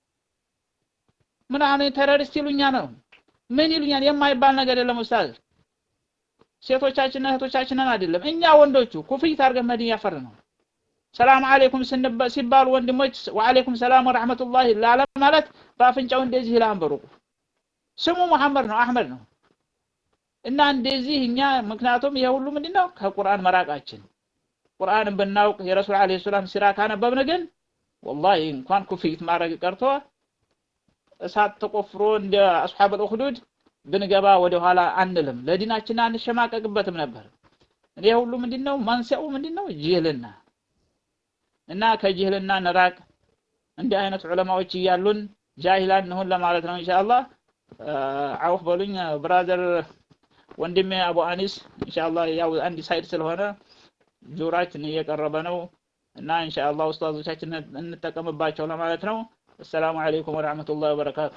ምን አሁን ቴሮሪስት ይሉኛ ነው ምን ይሉኛል የማይባል ነገር የለም ኡስታዝ ሴቶቻችንና እህቶቻችንን አይደለም እኛ ወንዶቹ ኩፍይት አድርገን መድን ያፈር ነው ሰላም አለይኩም ሲባሉ ወንድሞች ወአለይኩም ሰላም ወራህመቱላሂ ላለ ማለት በአፍንጫው እንደዚህ ይላል በሩቁ ስሙ መሐመድ ነው አህመድ ነው እና እንደዚህ እኛ ምክንያቱም ይሄ ሁሉ ምንድነው ከቁርአን መራቃችን ቁርአንን ብናውቅ የረሱል አለይሂ ሰላም ሲራ ካነበብን ግን ወላሂ እንኳን ኩፍይት ማድረግ ቀርቶ እሳት ተቆፍሮ እንደ አስሐብ አልኡኽዱድ ብንገባ ወደ ኋላ አንልም ለዲናችን አንሸማቀቅበትም ነበር ይሄ ሁሉ ምንድነው መንስኤው ምንድነው ጅህልና እና ከጅህልና ነራቅ እንዲህ አይነት ዑለማዎች እያሉን ጃሂላን እንሁን ለማለት ነው ኢንሻአላህ አውፍ በሉኝ ብራዘር ወንድሜ አቡ አኒስ ኢንሻአላህ ያው አንድ ሳይድ ስለሆነ ዙራችን እየቀረበ ነው እና ኢንሻአላህ ኡስታዞቻችን እንጠቀምባቸው ለማለት ነው السلام عليكم ورحمة الله وبركاته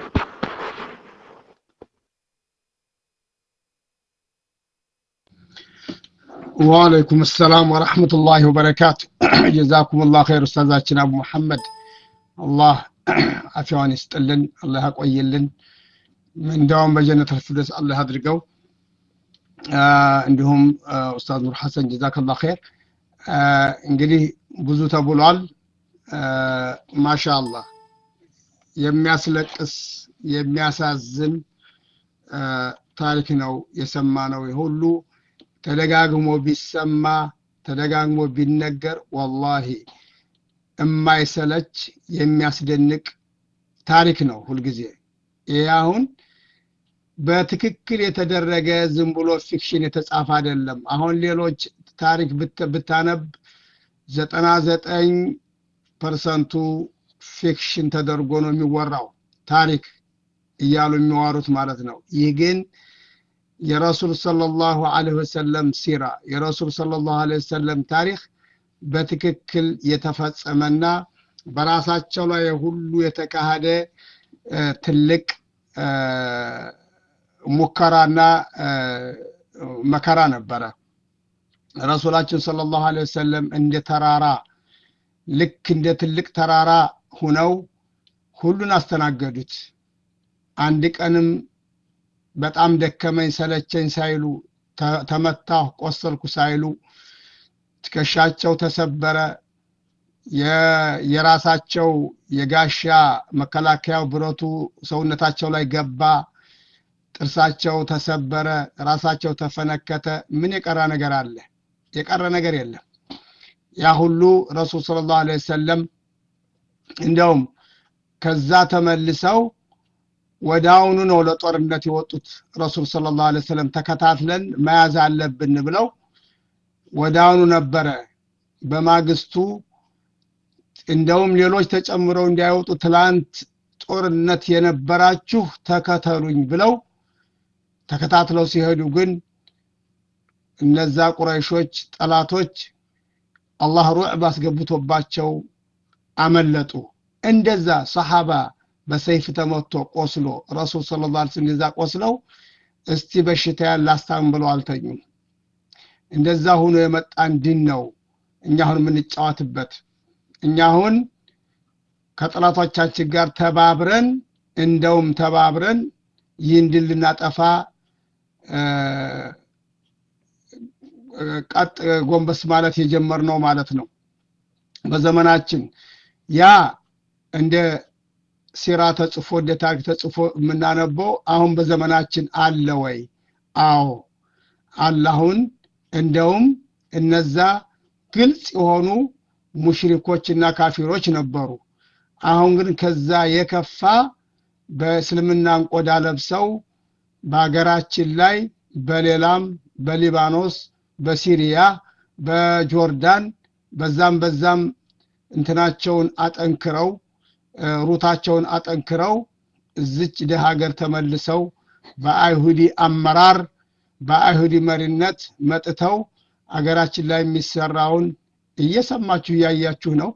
وعليكم السلام ورحمة الله وبركاته جزاكم الله خير أستاذاتنا أبو محمد الله عفوان يستلن الله يقويلن من دوام بجنة الفردوس الله يدرقوا እንዲሁም ኡስታዝ ኑር ሐሰን ጀዛከላ ኸይር እንግዲህ ብዙ ተብሏል ማሻአላህ የሚያስለቅስ የሚያሳዝን ታሪክ ነው የሰማነው ሁሉ ተደጋግሞ ቢሰማ ተደጋግሞ ቢነገር ወላሂ የማይሰለች የሚያስደንቅ ታሪክ ነው ሁልጊዜ ይህ አሁን በትክክል የተደረገ ዝም ብሎ ፊክሽን የተጻፈ አይደለም አሁን ሌሎች ታሪክ ብታነብ ዘጠና ዘጠኝ ፐርሰንቱ ፊክሽን ተደርጎ ነው የሚወራው ታሪክ እያሉ የሚዋሩት ማለት ነው ይህ ግን የረሱል ሰለላሁ ዐለይሂ ወሰለም ሲራ የረሱል ሰለላሁ ዐለይሂ ወሰለም ታሪክ በትክክል የተፈጸመና በራሳቸው ላይ ሁሉ የተካሄደ ትልቅ ሙከራና መከራ ነበረ ረሱላችን ሰለላሁ ዐለይሂ ወሰለም እንደ ተራራ ልክ እንደ ትልቅ ተራራ ሁነው ሁሉን አስተናገዱት አንድ ቀንም በጣም ደከመኝ ሰለቸኝ ሳይሉ ተመታሁ ቆሰልኩ ሳይሉ ትከሻቸው ተሰበረ የራሳቸው የጋሻ መከላከያው ብረቱ ሰውነታቸው ላይ ገባ ጥርሳቸው ተሰበረ ራሳቸው ተፈነከተ ምን የቀረ ነገር አለ የቀረ ነገር የለም ያ ሁሉ ረሱል ስለ ላሁ ዐለይሂ ወሰለም እንዲያውም ከዛ ተመልሰው ወደ አሁኑ ነው ለጦርነት የወጡት ረሱል ሰለላሁ ዐለይሂ ወሰለም ተከታትለን መያዝ አለብን ብለው ወደ አሁኑ ነበረ በማግስቱ እንደውም ሌሎች ተጨምረው እንዳይወጡ ትላንት ጦርነት የነበራችሁ ተከተሉኝ ብለው ተከታትለው ሲሄዱ ግን እነዛ ቁረይሾች ጠላቶች አላህ ሩዕብ አስገብቶባቸው አመለጡ እንደዛ ሰሓባ በሰይፍ ተመቶ ቆስሎ ረሱል ስለ ላ ስለም እንደዛ ቆስለው እስቲ በሽታ ያላስታም ብለው አልተኙም እንደዛ ሁኖ የመጣን ድን ነው እኛ አሁን የምንጫወትበት እኛ አሁን ከጠላቶቻችን ጋር ተባብረን እንደውም ተባብረን ይህን ድል ልናጠፋ ቀጥ ጎንበስ ማለት የጀመርነው ማለት ነው በዘመናችን ያ እንደ ሲራ ተጽፎ እንደ ታሪክ ተጽፎ የምናነበው አሁን በዘመናችን አለ ወይ አዎ አላሁን እንደውም እነዛ ግልጽ የሆኑ ሙሽሪኮችና ካፊሮች ነበሩ አሁን ግን ከዛ የከፋ በእስልምናን ቆዳ ለብሰው በሀገራችን ላይ በሌላም በሊባኖስ በሲሪያ በጆርዳን በዛም በዛም እንትናቸውን አጠንክረው ሩታቸውን አጠንክረው እዝች ደህ ሀገር ተመልሰው በአይሁዲ አመራር በአይሁዲ መሪነት መጥተው አገራችን ላይ የሚሰራውን እየሰማችሁ እያያችሁ ነው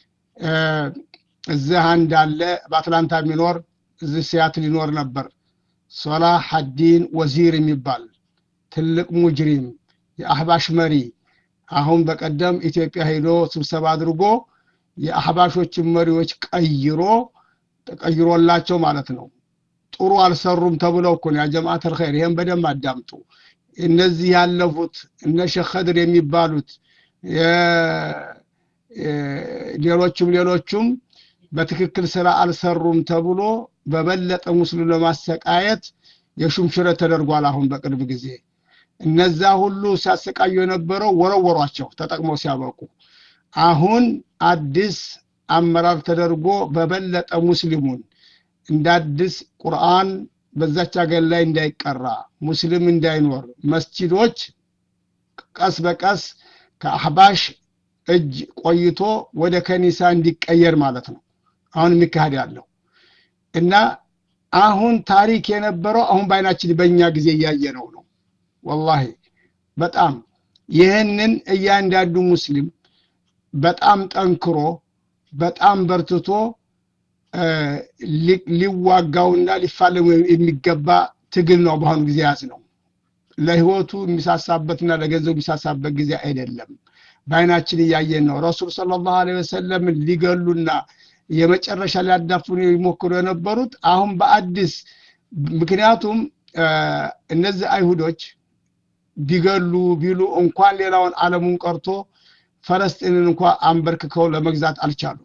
እዚህ አንድ አለ በአትላንታ የሚኖር እዚህ ሲያትል ይኖር ነበር ሶላህ ሐዲን ወዚር የሚባል ትልቅ ሙጅሪም የአህባሽ መሪ አሁን በቀደም ኢትዮጵያ ሄዶ ስብሰባ አድርጎ የአህባሾችን መሪዎች ቀይሮ ተቀይሮላቸው ማለት ነው ጥሩ አልሰሩም ተብለው እኮ ነው ያጀማዓት አልኸይር ይሄን በደንብ አዳምጡ እነዚህ ያለፉት እነ ሼክ ኸድር የሚባሉት ሌሎቹም ሌሎቹም በትክክል ስራ አልሰሩም ተብሎ በበለጠ ሙስሊም ለማሰቃየት የሹምሽረት ተደርጓል አሁን በቅርብ ጊዜ እነዛ ሁሉ ሲያሰቃዩ የነበረው ወረወሯቸው ተጠቅመው ሲያበቁ አሁን አዲስ አመራር ተደርጎ በበለጠ ሙስሊሙን እንደ አዲስ ቁርአን በዛች ሀገር ላይ እንዳይቀራ ሙስሊም እንዳይኖር መስጂዶች ቀስ በቀስ ከአህባሽ እጅ ቆይቶ ወደ ከኒሳ እንዲቀየር ማለት ነው አሁን የሚካሄድ ያለው እና አሁን ታሪክ የነበረው አሁን በአይናችን በእኛ ጊዜ እያየነው ነው ወላሂ በጣም ይህንን እያንዳንዱ ሙስሊም በጣም ጠንክሮ በጣም በርትቶ ሊዋጋውና ሊፋለሙ የሚገባ ትግል ነው በአሁኑ ጊዜ ያዝ ነው ለህይወቱ የሚሳሳበትና ለገንዘቡ የሚሳሳበት ጊዜ አይደለም በአይናችን እያየን ነው ረሱል ስለ ላሁ ወሰለም ሊገሉና የመጨረሻ ሊያዳፍኑ ይሞክሩ የነበሩት አሁን በአዲስ ምክንያቱም እነዚህ አይሁዶች ቢገሉ ቢሉ እንኳን ሌላውን አለሙን ቀርቶ ፈለስጢንን እንኳ አንበርክከው ለመግዛት አልቻሉ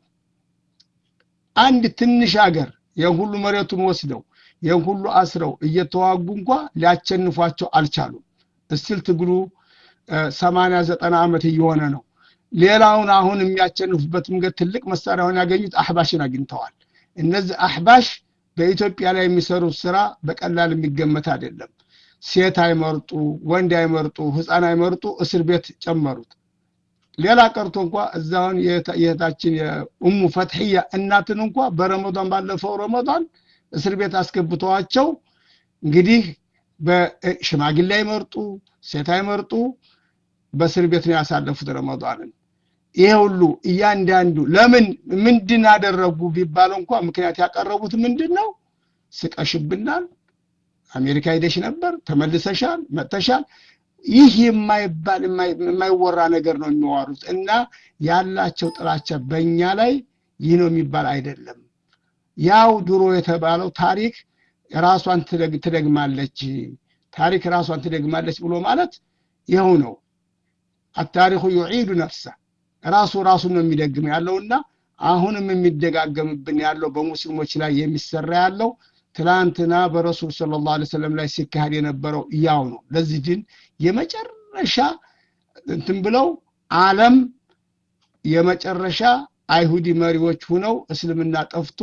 አንድ ትንሽ ሀገር ይህን ሁሉ መሬቱን ወስደው ይህን ሁሉ አስረው እየተዋጉ እንኳ ሊያቸንፏቸው አልቻሉም እስቲል ትግሉ ሰማንያ ዘጠና ዓመት እየሆነ ነው ሌላውን አሁን የሚያቸንፉበት መንገድ ትልቅ መሳሪያውን ያገኙት አህባሽን አግኝተዋል እነዚህ አህባሽ በኢትዮጵያ ላይ የሚሰሩት ስራ በቀላል የሚገመት አይደለም ሴት አይመርጡ ወንድ አይመርጡ ህፃን አይመርጡ እስር ቤት ጨመሩት ሌላ ቀርቶ እንኳ እዛውን የእህታችን የኡሙ ፈትሕያ እናትን እንኳ በረመዷን ባለፈው ረመዷን እስር ቤት አስገብተዋቸው እንግዲህ በሽማግሌ አይመርጡ ሴት አይመርጡ በእስር ቤት ነው ያሳለፉት ረመዷንን ይሄ ሁሉ እያንዳንዱ ለምን ምንድን አደረጉ ቢባል እንኳ ምክንያት ያቀረቡት ምንድን ነው ስቀሽብናል አሜሪካ ሄደሽ ነበር ተመልሰሻል መጥተሻል ይህ የማይባል የማይወራ ነገር ነው የሚዋሩት እና ያላቸው ጥላቻ በእኛ ላይ ይህ ነው የሚባል አይደለም ያው ድሮ የተባለው ታሪክ ራሷን ትደግማለች ታሪክ ራሷን ትደግማለች ብሎ ማለት ይኸው ነው አታሪኩ ዩዒዱ ነፍሰ ራሱ ራሱን ነው የሚደግም ያለውና አሁንም የሚደጋገምብን ያለው በሙስሊሞች ላይ የሚሰራ ያለው ትላንትና በረሱል ስለ ላ ሰለም ላይ ሲካሄድ የነበረው ያው ነው ለዚህ ድን የመጨረሻ እንትን ብለው አለም የመጨረሻ አይሁዲ መሪዎች ሁነው እስልምና ጠፍቶ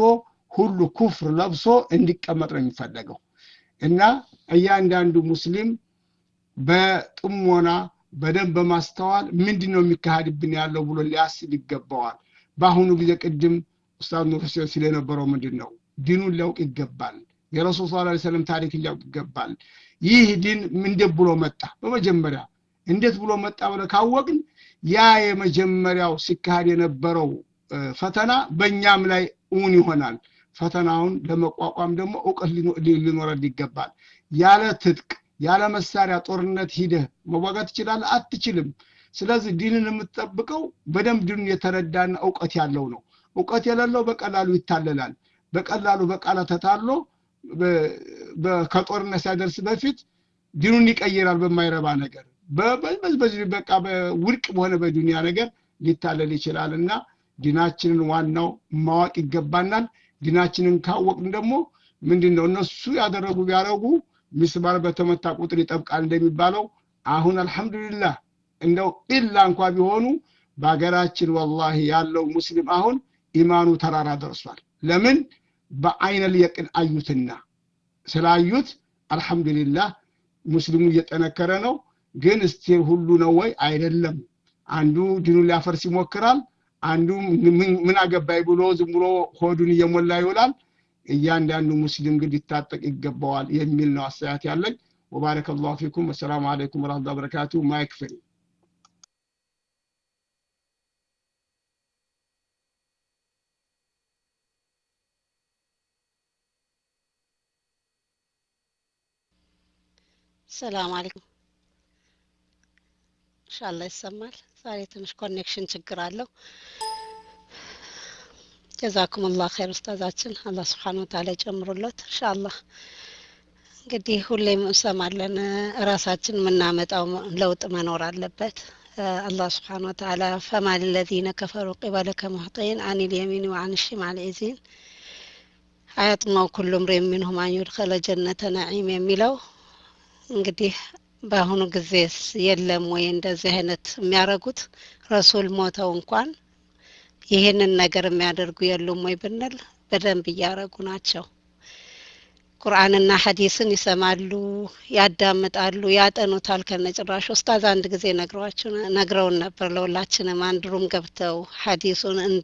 ሁሉ ኩፍር ለብሶ እንዲቀመጥ ነው የሚፈለገው እና እያንዳንዱ ሙስሊም በጥሞና በደንብ በማስተዋል ምንድን ነው የሚካሄድብን ያለው ብሎ ሊያስብ ይገባዋል በአሁኑ ጊዜ ቅድም ኡስታዝ ኑር ሁሴን ሲል የነበረው ምንድን ነው ዲኑን ሊያውቅ ይገባል የረሱል ስ ሰለም ታሪክ ሊያውቅ ይገባል ይህ ዲን እንዴት ብሎ መጣ በመጀመሪያ እንዴት ብሎ መጣ ብለ ካወቅን ያ የመጀመሪያው ሲካሄድ የነበረው ፈተና በእኛም ላይ እውን ይሆናል ፈተናውን ለመቋቋም ደግሞ እውቀት ሊኖረን ይገባል ያለ ትጥቅ ያለ መሳሪያ ጦርነት ሂደህ መዋጋት ትችላለህ አትችልም ስለዚህ ዲንን የምትጠብቀው በደንብ ዲኑን የተረዳና እውቀት ያለው ነው እውቀት የሌለው በቀላሉ ይታለላል በቀላሉ በቃላ ተታሎ ከጦርነት ሳይደርስ በፊት ዲኑን ይቀይራል በማይረባ ነገር በዚህ በቃ ውድቅ በሆነ በዱንያ ነገር ሊታለል ይችላል እና ዲናችንን ዋናው ማወቅ ይገባናል ዲናችንን ካወቅን ደግሞ ምንድን ነው እነሱ ያደረጉ ቢያደረጉ ሚስማር በተመታ ቁጥር ይጠብቃል እንደሚባለው አሁን አልሐምዱሊላህ እንደው ኢላ እንኳ ቢሆኑ በሀገራችን ወላሂ ያለው ሙስሊም አሁን ኢማኑ ተራራ ደርሷል ለምን በአይነል የቅን አዩትና ስላዩት አልሐምዱሊላህ ሙስሊሙ እየጠነከረ ነው ግን እስቲ ሁሉ ነው ወይ አይደለም አንዱ ዲኑን ሊያፈርስ ይሞክራል አንዱ ምን አገባይ ብሎ ዝም ብሎ ሆዱን እየሞላ ይውላል እያንዳንዱ ሙስሊም ግን ሊታጠቅ ይገባዋል የሚል ነው አስተያየት ያለኝ ወባረከ ላሁ ፊኩም ወሰላሙ አለይኩም ወረህመቱላሂ ወበረካቱ ማይክ ፍሪ ሰላም አለይኩም ኢንሻአላህ ይሰማል ዛሬ ትንሽ ኮኔክሽን ችግር አለው ጀዛኩም አላህ ኸይር ኡስታዛችን አላህ ስብሓን ወተዓላ ይጨምሩለት ኢንሻአላህ እንግዲህ ሁሌም እንሰማለን ራሳችን የምናመጣው ለውጥ መኖር አለበት አላህ ስብሓን ወተዓላ ፈማ ለዚነ ከፈሩ ቂበለከ ሙሕጢን አን ልየሚን ወአን ሽማል ኢዚን አያጥማው ኩሉ ምሪ ሚንሁም አን ዩድኸለ ጀነተ ነዒም የሚለው እንግዲህ በአሁኑ ጊዜስ የለም ወይ እንደዚህ አይነት የሚያደርጉት ረሱል ሞተው እንኳን ይህንን ነገር የሚያደርጉ የሉም ወይ ብንል በደንብ እያደረጉ ናቸው ቁርአንና ሀዲስን ይሰማሉ ያዳምጣሉ ያጠኑታል ከነጭራሽ ኡስታዝ አንድ ጊዜ ነግሯቸው ነግረውን ነበር ለሁላችንም አንድ ሩም ገብተው ሀዲሱን እንደ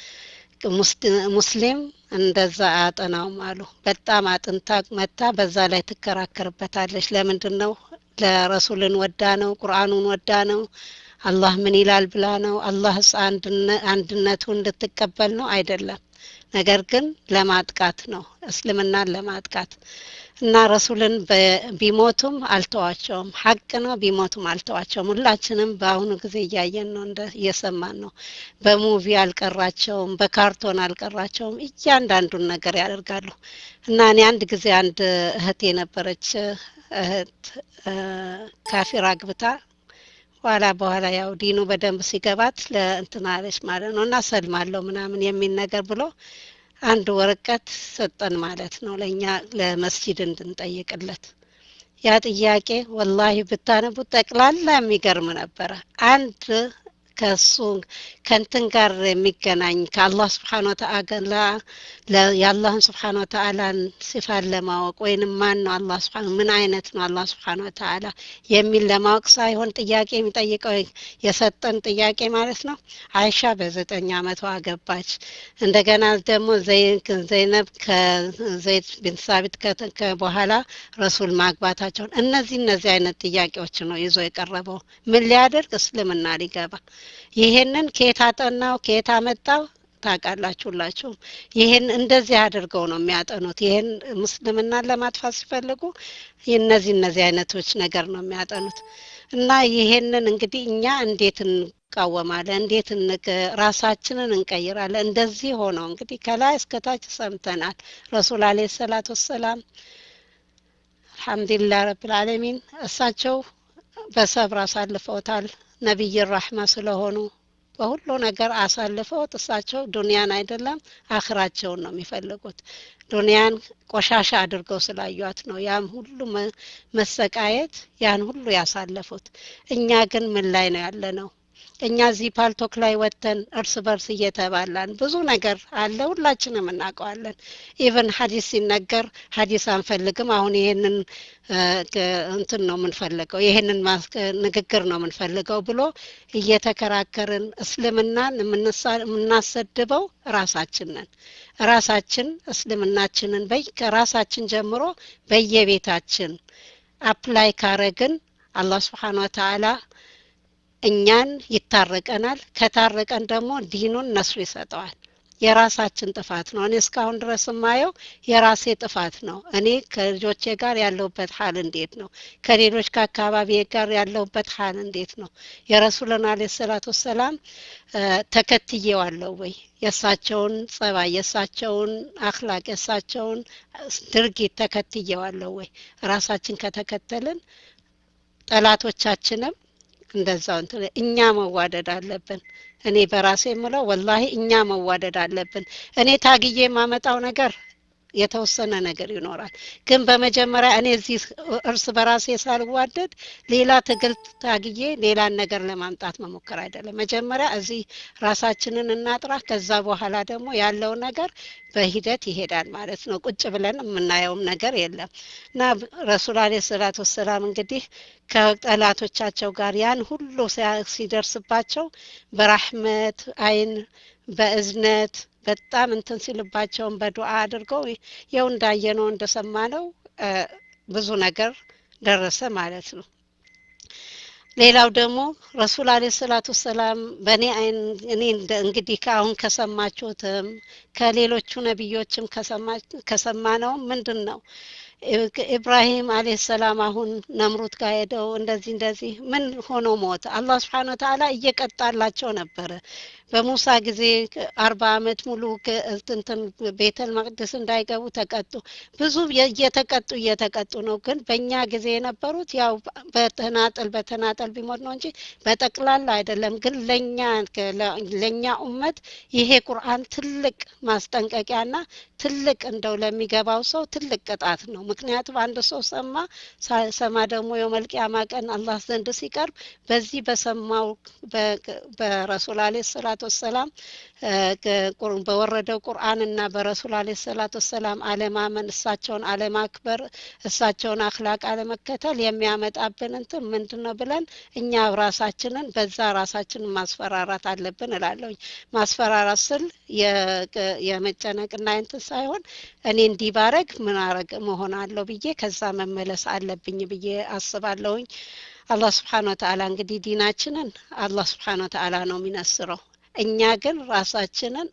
ሙስሊም እንደዛ አያጠናውም አሉ በጣም አጥንታ መታ በዛ ላይ ትከራከርበታለች ለምንድን ነው ለረሱልን ወዳ ነው ቁርአኑን ወዳ ነው አላህ ምን ይላል ብላ ነው አላህስ አንድነቱ እንድትቀበል ነው አይደለም ነገር ግን ለማጥቃት ነው እስልምናን ለማጥቃት እና ረሱልን ቢሞቱም አልተዋቸውም ሀቅ ነው ቢሞቱም አልተዋቸውም ሁላችንም በአሁኑ ጊዜ እያየን ነው እንደ እየሰማን ነው በሙቪ አልቀራቸውም በካርቶን አልቀራቸውም እያንዳንዱን ነገር ያደርጋሉ እና እኔ አንድ ጊዜ አንድ እህት የነበረች እህት ካፊር አግብታ በኋላ በኋላ ያው ዲኑ በደንብ ሲገባት ለእንትናለች ማለት ነው እና ሰልማለሁ ምናምን የሚል ነገር ብሎ አንድ ወረቀት ሰጠን ማለት ነው ለእኛ ለመስጂድ እንድንጠይቅለት ያ ጥያቄ ወላሂ ብታነቡት ጠቅላላ የሚገርም ነበረ አንድ ከሱ ከንትን ጋር የሚገናኝ ከአላህ ስብሓን ወተአላ የአላህን ስብሓን ወተአላን ሲፋን ለማወቅ ወይንም ማን ነው አላህ ስብሓን ምን አይነት ነው አላህ ስብሓን ወተአላ የሚል ለማወቅ ሳይሆን ጥያቄ የሚጠይቀው የሰጠን ጥያቄ ማለት ነው አይሻ በዘጠኝ አመቷ ገባች እንደገና ደግሞ ዘይነብ ከዘይድ ቢን ሳቢት በኋላ ረሱል ማግባታቸውን እነዚህ እነዚህ አይነት ጥያቄዎች ነው ይዞ የቀረበው ምን ሊያደርግ እስልምና ሊገባ ይሄንን ከየት አጠናው ከየት አመጣው ታውቃላችሁ ሁላችሁም ይህን እንደዚህ አድርገው ነው የሚያጠኑት ይህን ምስልምናን ለማጥፋት ሲፈልጉ እነዚህ እነዚህ አይነቶች ነገር ነው የሚያጠኑት እና ይሄንን እንግዲህ እኛ እንዴት እንቃወማለን እንዴት ራሳችንን እንቀይራለን እንደዚህ ሆነው እንግዲህ ከላይ እስከታች ሰምተናል ረሱል አለ ሰላት ወሰላም አልሐምዱሊላህ ረብልዓለሚን እሳቸው በሰብር አሳልፈውታል ነቢይ ራህማ ስለሆኑ በሁሉ ነገር አሳልፈውት እሳቸው ዱንያን አይደለም አኽራቸውን ነው የሚፈልጉት ዱንያን ቆሻሻ አድርገው ስላዩት ነው ያም ሁሉ መሰቃየት ያን ሁሉ ያሳለፉት እኛ ግን ምን ላይ ነው ያለ ነው እኛ እዚህ ፓልቶክ ላይ ወጥተን እርስ በርስ እየተባላን ብዙ ነገር አለ፣ ሁላችንም እናውቀዋለን። ኢቨን ሀዲስ ሲነገር ሀዲስ አንፈልግም፣ አሁን ይሄንን እንትን ነው የምንፈልገው፣ ይሄንን ንግግር ነው የምንፈልገው ብሎ እየተከራከርን እስልምናን የምናሰድበው ራሳችን ነን። ራሳችን እስልምናችንን በይ ከራሳችን ጀምሮ በየቤታችን አፕላይ ካረግን አላህ ስብሓን ወተዓላ እኛን ይታረቀናል። ከታረቀን ደግሞ ዲኑን ነስሩ ይሰጠዋል። የራሳችን ጥፋት ነው። እኔ እስካሁን ድረስ የማየው የራሴ ጥፋት ነው። እኔ ከልጆቼ ጋር ያለሁበት ሀል እንዴት ነው? ከሌሎች ከአካባቢ ጋር ያለሁበት ሀል እንዴት ነው? የረሱልን አለ ሰላት ወሰላም ተከትዬዋለሁ ወይ? የእሳቸውን ጸባይ፣ የእሳቸውን አክላቅ፣ የእሳቸውን ድርጊት ተከትዬዋለሁ ወይ? ራሳችን ከተከተልን ጠላቶቻችንም እንደዛው እንትን እኛ መዋደድ አለብን። እኔ በራሴ የምለው ወላሂ እኛ መዋደድ አለብን። እኔ ታግዬ የማመጣው ነገር የተወሰነ ነገር ይኖራል። ግን በመጀመሪያ እኔ እዚህ እርስ በራሴ ሳልዋደድ ሌላ ትግል ታግዬ ሌላን ነገር ለማምጣት መሞከር አይደለም። መጀመሪያ እዚህ ራሳችንን እናጥራ። ከዛ በኋላ ደግሞ ያለው ነገር በሂደት ይሄዳል ማለት ነው። ቁጭ ብለን የምናየውም ነገር የለም እና ረሱል አለ ሰላት ወሰላም እንግዲህ ከጠላቶቻቸው ጋር ያን ሁሉ ሲደርስባቸው በራህመት አይን በእዝነት በጣም እንትን ሲልባቸውን በዱዓ አድርገው የው እንዳየነው እንደሰማነው ብዙ ነገር ደረሰ ማለት ነው። ሌላው ደግሞ ረሱል አለ ሰላቱ ሰላም በእኔ አይን እኔ እንግዲህ ከአሁን ከሰማችሁትም ከሌሎቹ ነቢዮችም ከሰማነውም ምንድን ነው ኢብራሂም አለ ሰላም አሁን ነምሩት ጋር ሄደው እንደዚህ እንደዚህ ምን ሆኖ ሞት አላህ ስብሓን ወተዓላ እየቀጣላቸው ነበረ። በሙሳ ጊዜ አርባ አመት ሙሉ እንትን ቤተል መቅደስ እንዳይገቡ ተቀጡ። ብዙ እየተቀጡ እየተቀጡ ነው። ግን በእኛ ጊዜ የነበሩት ያው በተናጠል በተናጠል ቢሞት ነው እንጂ በጠቅላላ አይደለም። ግን ለእኛ ለእኛ ኡመት ይሄ ቁርአን ትልቅ ማስጠንቀቂያና ትልቅ እንደው ለሚገባው ሰው ትልቅ ቅጣት ነው። ምክንያቱም አንድ ሰው ሰማ ሰማ ደግሞ የመልቅያማ ቀን አላህ ዘንድ ሲቀርብ በዚህ በሰማው በረሱል አለ ሰላት ወሰላም በወረደው ቁርአንና በረሱል አለ ሰላት ወሰላም አለማመን፣ እሳቸውን አለማክበር፣ እሳቸውን አክላቅ አለመከተል የሚያመጣብን እንትን ምንድን ነው ብለን እኛ ራሳችንን በዛ ራሳችንን ማስፈራራት አለብን እላለሁኝ። ማስፈራራት ስል የመጨነቅና እንትን ሳይሆን እኔ እንዲህ ባረግ ምን አረግ መሆን አለው ብዬ ከዛ መመለስ አለብኝ ብዬ አስባለሁኝ። አላህ ስብሓን ወተዓላ እንግዲህ ዲናችንን አላህ ስብሓን ወተዓላ ነው የሚነስረው። እኛ ግን ራሳችንን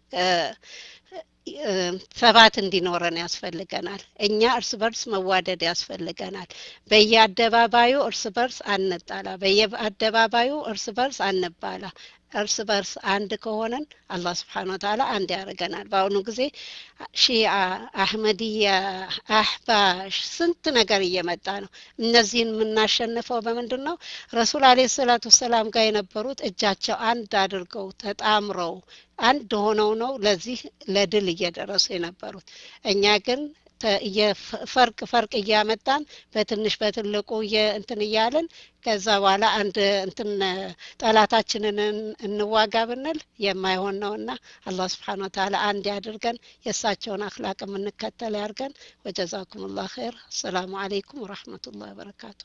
ሰባት እንዲኖረን ያስፈልገናል። እኛ እርስ በርስ መዋደድ ያስፈልገናል። በየአደባባዩ እርስ በርስ አንጣላ፣ በየአደባባዩ እርስ በርስ አንባላ። እርስ በርስ አንድ ከሆነን አላህ ስብሓን ወተዓላ አንድ ያደርገናል። በአሁኑ ጊዜ ሺአ፣ አህመድያ፣ አህባሽ ስንት ነገር እየመጣ ነው። እነዚህን የምናሸንፈው በምንድን ነው? ረሱል አለ ሰላቱ ሰላም ጋር የነበሩት እጃቸው አንድ አድርገው ተጣምረው አንድ ሆነው ነው ለዚህ ለድል እየደረሱ የነበሩት። እኛ ግን ፈርቅ ፈርቅ እያመጣን በትንሽ በትልቁ እንትን እያልን ከዛ በኋላ አንድ እንትን ጠላታችንን እንዋጋ ብንል የማይሆን ነውና አላህ ስብሓን ወተዓላ አንድ ያድርገን፣ የእሳቸውን አክላቅ የምንከተል ያድርገን። ወጀዛኩም ላህ ኸይር። አሰላሙ አለይኩም ወረሕመቱላህ ወበረካቱ።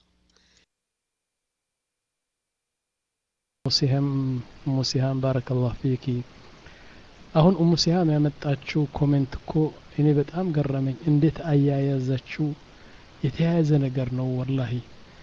ሙሲሃም ሙሲሃም ባረከላህ ፊኪ። አሁን ኡሙ ሲሃም ያመጣችው ኮሜንት እኮ እኔ በጣም ገረመኝ። እንዴት አያያዘችው የተያያዘ ነገር ነው ወላሂ።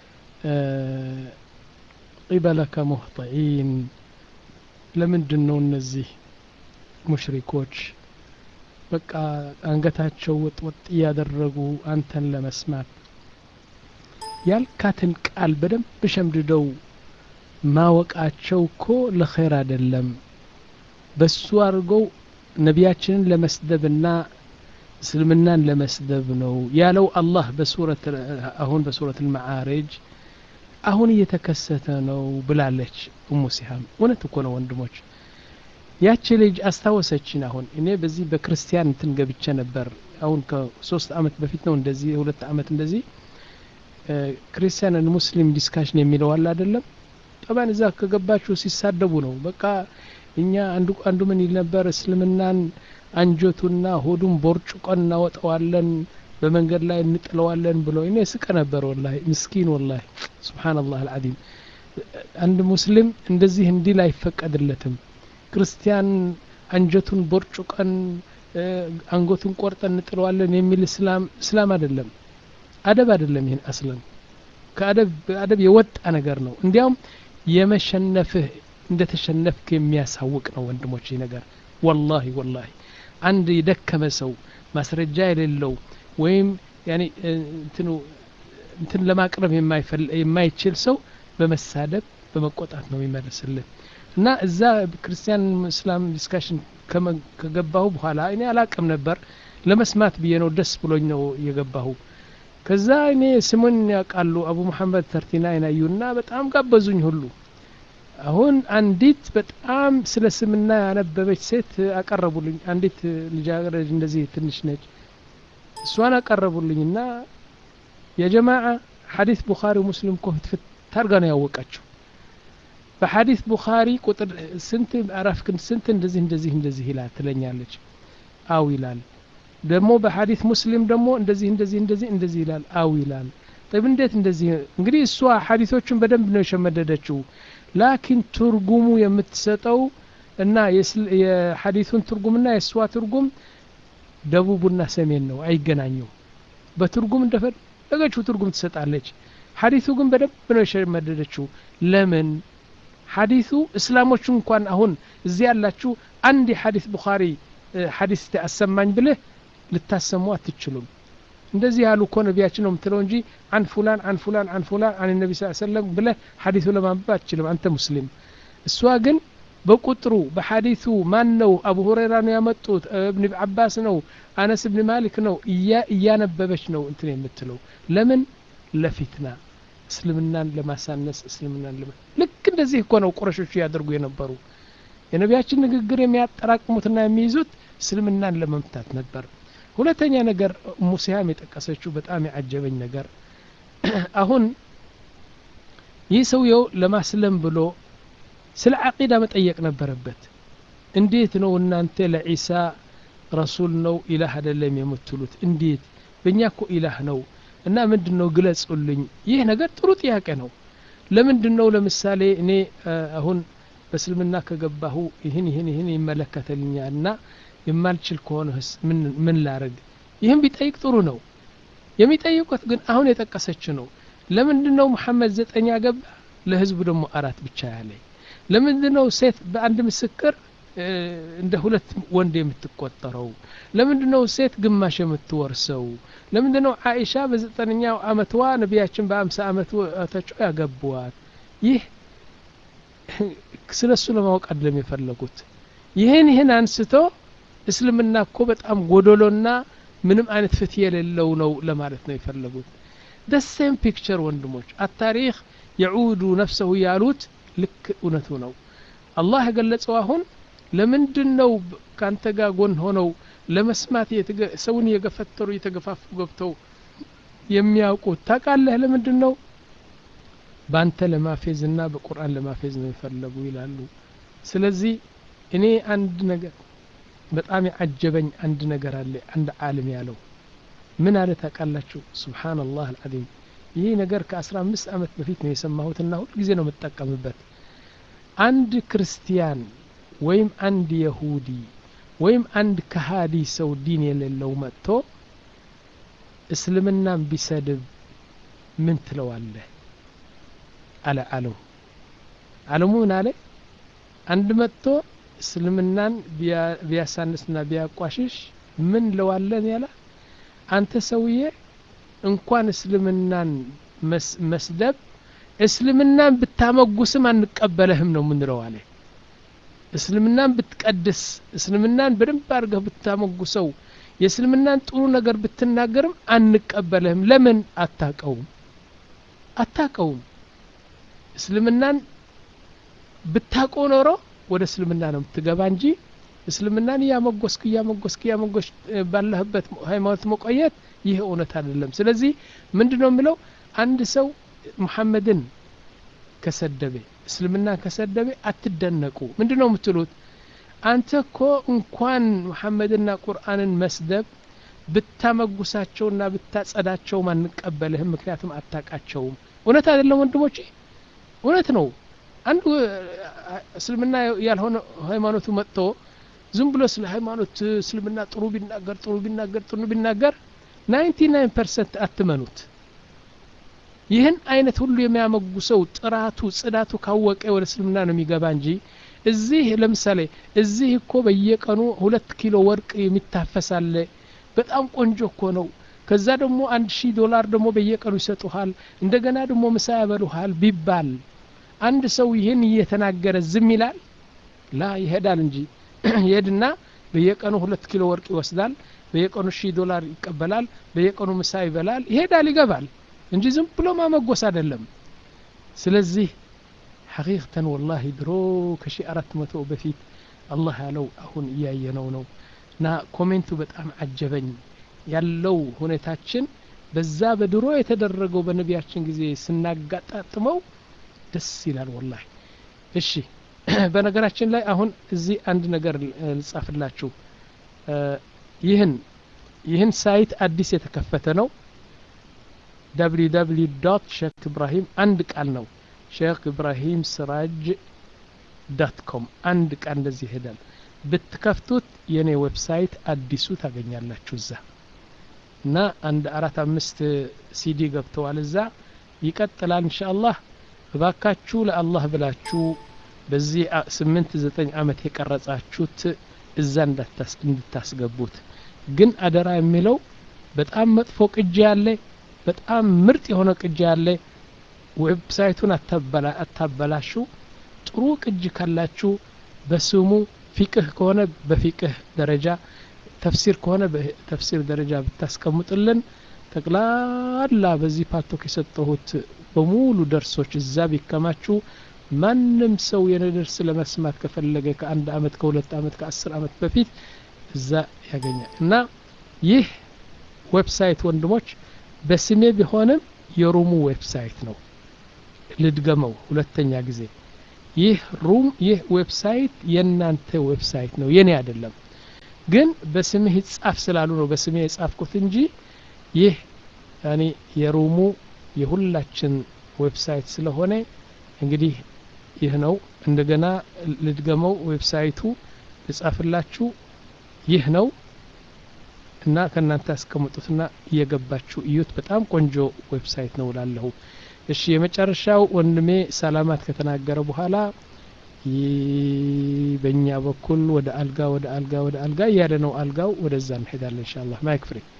ቂበለከ ሙህጢኢን ለምንድን ነው እነዚህ ሙሽሪኮች በቃ አንገታቸው ወጥ ወጥ እያደረጉ አንተን ለመስማት ያልካትን ቃል በደንብ ሸምድደው ማወቃቸው እኮ ለኸይር አይደለም። በሱ አድርገው ነቢያችንን ለመስደብና እስልምናን ለመስደብ ነው ያለው አላህ በሱረት አሁን በሱረት አልመዓሪጅ አሁን እየተከሰተ ነው ብላለች ኡሙ ሲሃም። እውነት እኮ ነው ወንድሞች። ያቺ ልጅ አስታወሰችን። አሁን እኔ በዚህ በክርስቲያን እንትን ገብቼ ነበር። አሁን ከሶስት አመት በፊት ነው እንደዚህ የሁለት አመት እንደዚህ ክርስቲያን ሙስሊም ዲስካሽን የሚለው አለ አይደለም። ጠባን እዛ ከገባችሁ ሲሳደቡ ነው በቃ እኛ አንዱ አንዱ ምን ይል ነበር እስልምናን አንጀቱና ሆዱን ቦርጭቆን እናወጣዋለን በመንገድ ላይ እንጥለዋለን ብሎ እኔ ስቀ ነበር ወላሂ ምስኪን ወላሂ ስብሓንላህ አልዓዚም አንድ ሙስሊም እንደዚህ እንዲል አይፈቀድለትም ክርስቲያን አንጀቱን ቦርጭቀን አንገቱን ቆርጠን እንጥለዋለን የሚል እስላም እስላም አይደለም አደብ አይደለም ይህን አስለን ከአደብ አደብ የወጣ ነገር ነው እንዲያውም የመሸነፍህ እንደተሸነፍክ የሚያሳውቅ ነው ወንድሞች ይህ ነገር ወላሂ ወላሂ አንድ የደከመ ሰው ማስረጃ የሌለው ወይም ያኔ እንትኑ እንትን ለማቅረብ የማይችል ሰው በመሳደብ በመቆጣት ነው የሚመልስልን እና እዛ ክርስቲያን እስላም ዲስካሽን ከገባሁ በኋላ እኔ አላቅም ነበር ለመስማት ብዬ ነው ደስ ብሎኝ ነው የገባሁ ከዛ እኔ ስሙን ያውቃሉ አቡ መሐመድ ተርቲና ይናዩና በጣም ጋበዙኝ ሁሉ አሁን አንዲት በጣም ስለ ስምና ያነበበች ሴት አቀረቡልኝ አንዲት ልጃገረድ እንደዚህ ትንሽ ነች እሷን አቀረቡልኝና የጀማዓ ሐዲስ ቡኻሪ ሙስሊም እኮ ፍትፍት ታርጋ ነው ያወቃቸው በሐዲስ ቡኻሪ ቁጥር ስንት ምዕራፍ ስንት እንደዚህ እንደዚህ እንደዚህ ይላል ትለኛለች አው ይላል ደግሞ በሐዲስ ሙስሊም ደግሞ እንደዚህ እንደዚህ እንደዚህ እንደዚህ ይላል አው ይላል ጠብ እንዴት እንደዚህ እንግዲህ እሷ ሐዲሶቹን በደንብ ነው የሸመደደችው ላኪን ትርጉሙ የምትሰጠው እና የሐዲሱን ትርጉምና የእሷ ትርጉም ደቡቡና ሰሜን ነው አይገናኙም በትርጉም እንደፈለገችው ትርጉም ትሰጣለች ሐዲሱ ግን በደንብ ነው የሸመደደችው ለምን ሐዲሱ እስላሞቹ እንኳን አሁን እዚህ ያላችሁ አንድ የሐዲስ ቡኻሪ ሐዲስ አሰማኝ ብልህ ልታሰሙ አትችሉም እንደዚህ ያሉ እኮ ነቢያችን ነው የምትለው እንጂ አን ፉላን አን ፉላን አን ፉላን አን ነቢ ስ ሰለም ብለህ ሐዲሱ ለማንበብ አትችልም አንተ ሙስሊም እሷ ግን በቁጥሩ በሐዲሱ ማን ነው አቡ ሁረይራ ነው ያመጡት እብን አባስ ነው አነስ ብን ማሊክ ነው እያነበበች ነው እንትን የምትለው ለምን ለፊትና እስልምናን ለማሳነስ እስልምናን ለማ ልክ እንደዚህ እኮ ነው ቁረሾቹ ያደርጉ የነበሩ የነቢያችን ንግግር የሚያጠራቅሙትና የሚይዙት እስልምናን ለመምታት ነበር ሁለተኛ ነገር ሙሲያም የጠቀሰችው በጣም ያዓጀበኝ ነገር አሁን ይህ ሰውየው ለማስለም ብሎ ስለ አቂዳ መጠየቅ ነበረበት እንዴት ነው እናንተ ለዒሳ ረሱል ነው ኢላህ አይደለም የምትሉት እንዴት በእኛ እኮ ኢላህ ነው እና ምንድን ነው ግለጹልኝ ይህ ነገር ጥሩ ጥያቄ ነው ለምንድን ነው ለምሳሌ እኔ አሁን በእስልምና ከገባሁ ይህን ይህን ይህን ይመለከተልኛል እና የማልችል ከሆነስ ምን ላረግ ይህም ቢጠይቅ ጥሩ ነው የሚጠይቁት ግን አሁን የጠቀሰች ነው ለምንድን ነው መሐመድ ዘጠኝ ገባ ለህዝቡ ደግሞ አራት ብቻ ያለ ለምንድን ነው ሴት በአንድ ምስክር እንደ ሁለት ወንድ የምትቆጠረው ለምንድን ነው ሴት ግማሽ የምትወርሰው ለምንድን ነው አይሻ በዘጠነኛው አመትዋ ነቢያችን በአምሳ አመታቸው ያገቡዋት ይህ ስለ እሱ ለማወቅ አይደለም የፈለጉት ይህን ይህን አንስቶ እስልምና እኮ በጣም ጎዶሎና ምንም አይነት ፍትህ የሌለው ነው ለማለት ነው የፈለጉት ደሴም ፒክቸር ወንድሞች አታሪክ የዑዱ ነፍሰሁ ያሉት ልክ እውነቱ ነው አላህ የገለጸው አሁን ለምንድን ነው ከአንተ ጋር ጎን ሆነው ለመስማት ሰውን እየገፈተሩ እየተገፋፉ ገብተው የሚያውቁት ታውቃለህ ለምንድን ነው በአንተ ለማፌዝ እና በቁርአን ለማፌዝ ነው የፈለጉ ይላሉ ስለዚህ እኔ አንድ ነገር በጣም ያዓጀበኝ አንድ ነገር አለ አንድ ዓለም ያለው ምን አለ ታውቃላችሁ ስብሓንላህ አልዓዚም ይህ ነገር ከአስራ አምስት ዓመት በፊት ነው የሰማሁትና ሁል ጊዜ ነው የምጠቀምበት አንድ ክርስቲያን ወይም አንድ የሁዲ ወይም አንድ ከሃዲ ሰው ዲን የሌለው መጥቶ እስልምናን ቢሰድብ ምን ትለዋለህ አለ አለሙ አለሙ ምን አለ አንድ መጥቶ እስልምናን ቢያሳንስና ቢያቋሽሽ ምን ለዋለን ያለ አንተ ሰውዬ እንኳን እስልምናን መስደብ እስልምናን ብታመጉስም አንቀበለህም ነው ምንለው አለ እስልምናን ብትቀድስ እስልምናን በደንብ አድርገህ ብታመጉሰው የእስልምናን ጥሩ ነገር ብትናገርም አንቀበለህም ለምን አታቀውም አታቀውም እስልምናን ብታቀው ኖሮ ወደ እስልምና ነው የምትገባ እንጂ እስልምናን እያመጎስክ እያመጎስክ እያመጎስ ባለህበት ሃይማኖት መቆየት ይህ እውነት አይደለም ስለዚህ ምንድን ነው የሚለው አንድ ሰው ሙሐመድን ከሰደበ እስልምና ከሰደበ አትደነቁ ምንድን ነው የምትሉት አንተ እኮ እንኳን መሐመድና ቁርአንን መስደብ ብታመጉሳቸውና ብታጸዳቸውም አንቀበልህም ምክንያቱም አታቃቸውም እውነት አይደለም ወንድሞቼ እውነት ነው አንዱ እስልምና ያልሆነ ሃይማኖቱ መጥቶ ዝም ብሎ ስለ ሃይማኖት እስልምና ጥሩ ቢናገር ጥሩ ቢናገር ጥሩ ቢናገር ናይንቲ ናይን ፐርሰንት አትመኑት ይህን አይነት ሁሉ የሚያመጉሰው ጥራቱ ጽዳቱ ካወቀ ወደ እስልምና ነው የሚገባ እንጂ እዚህ ለምሳሌ እዚህ እኮ በየቀኑ ሁለት ኪሎ ወርቅ የሚታፈሳለ በጣም ቆንጆ እኮ ነው ከዛ ደግሞ አንድ ሺህ ዶላር ደግሞ በየቀኑ ይሰጡሃል እንደገና ደግሞ ምሳ ያበሉሃል ቢባል አንድ ሰው ይህን እየተናገረ ዝም ይላል ላ ይሄዳል እንጂ ይሄድና በየቀኑ ሁለት ኪሎ ወርቅ ይወስዳል በየቀኑ ሺህ ዶላር ይቀበላል በየቀኑ ምሳ ይበላል ይሄዳል ይገባል እንጂ ዝም ብሎ ማመጎስ አይደለም ስለዚህ ሐቂቅተን ወላሂ ድሮ ከሺ አራት መቶ በፊት አላህ ያለው አሁን እያየነው ነው እና ኮሜንቱ በጣም አጀበኝ ያለው ሁኔታችን በዛ በድሮ የተደረገው በነቢያችን ጊዜ ስናጋጣጥመው ደስ ይላል ወላሂ እሺ በነገራችን ላይ አሁን እዚህ አንድ ነገር ልጻፍላችሁ ይህን ይህን ሳይት አዲስ የተከፈተ ነው www ዶት ሼክ ኢብራሂም አንድ ቃል ነው ሼክ ኢብራሂም ስራጅ ዶት ኮም አንድ ቃል እንደዚህ ይሄዳል ብትከፍቱት የኔ ዌብሳይት አዲሱ ታገኛላችሁ እዛ እና አንድ አራት አምስት ሲዲ ገብተዋል እዛ ይቀጥላል እንሻአላህ እባካችሁ ለአላህ ብላችሁ በዚህ ስምንት ዘጠኝ አመት የቀረጻችሁት እዛ እንድታስገቡት ግን አደራ የሚለው በጣም መጥፎ ቅጂ ያለ በጣም ምርጥ የሆነ ቅጂ ያለ ዌብሳይቱን አታበላሹ ጥሩ ቅጂ ካላችሁ በስሙ ፊቅህ ከሆነ በፊቅህ ደረጃ ተፍሲር ከሆነ በተፍሲር ደረጃ ብታስቀምጥልን ጠቅላላ በዚህ ፓቶክ የሰጠሁት በሙሉ ደርሶች እዛ ቢከማችሁ ማንም ሰው የኔ ደርስ ለመስማት ከፈለገ ከአንድ አመት ከሁለት አመት ከአስር አመት በፊት እዛ ያገኛል እና ይህ ዌብሳይት ወንድሞች በስሜ ቢሆንም የሩሙ ዌብሳይት ነው ልድገመው ሁለተኛ ጊዜ ይህ ሩም ይህ ዌብሳይት የእናንተ ዌብሳይት ነው የኔ አይደለም ግን በስምህ ይጻፍ ስላሉ ነው በስሜ የጻፍኩት እንጂ ይህ ያኔ የሩሙ የሁላችን ዌብሳይት ስለሆነ እንግዲህ ይህ ነው እንደገና ልድገመው ዌብሳይቱ ልጻፍላችሁ ይህ ነው እና ከእናንተ ያስቀምጡትና እየገባችሁ እዩት በጣም ቆንጆ ዌብሳይት ነው ላለሁ እሺ የመጨረሻው ወንድሜ ሰላማት ከተናገረ በኋላ በእኛ በኩል ወደ አልጋ ወደ አልጋ ወደ አልጋ እያለ ነው አልጋው ወደዛ እንሄዳለን እንሻ አላህ ማይክ ፍሬ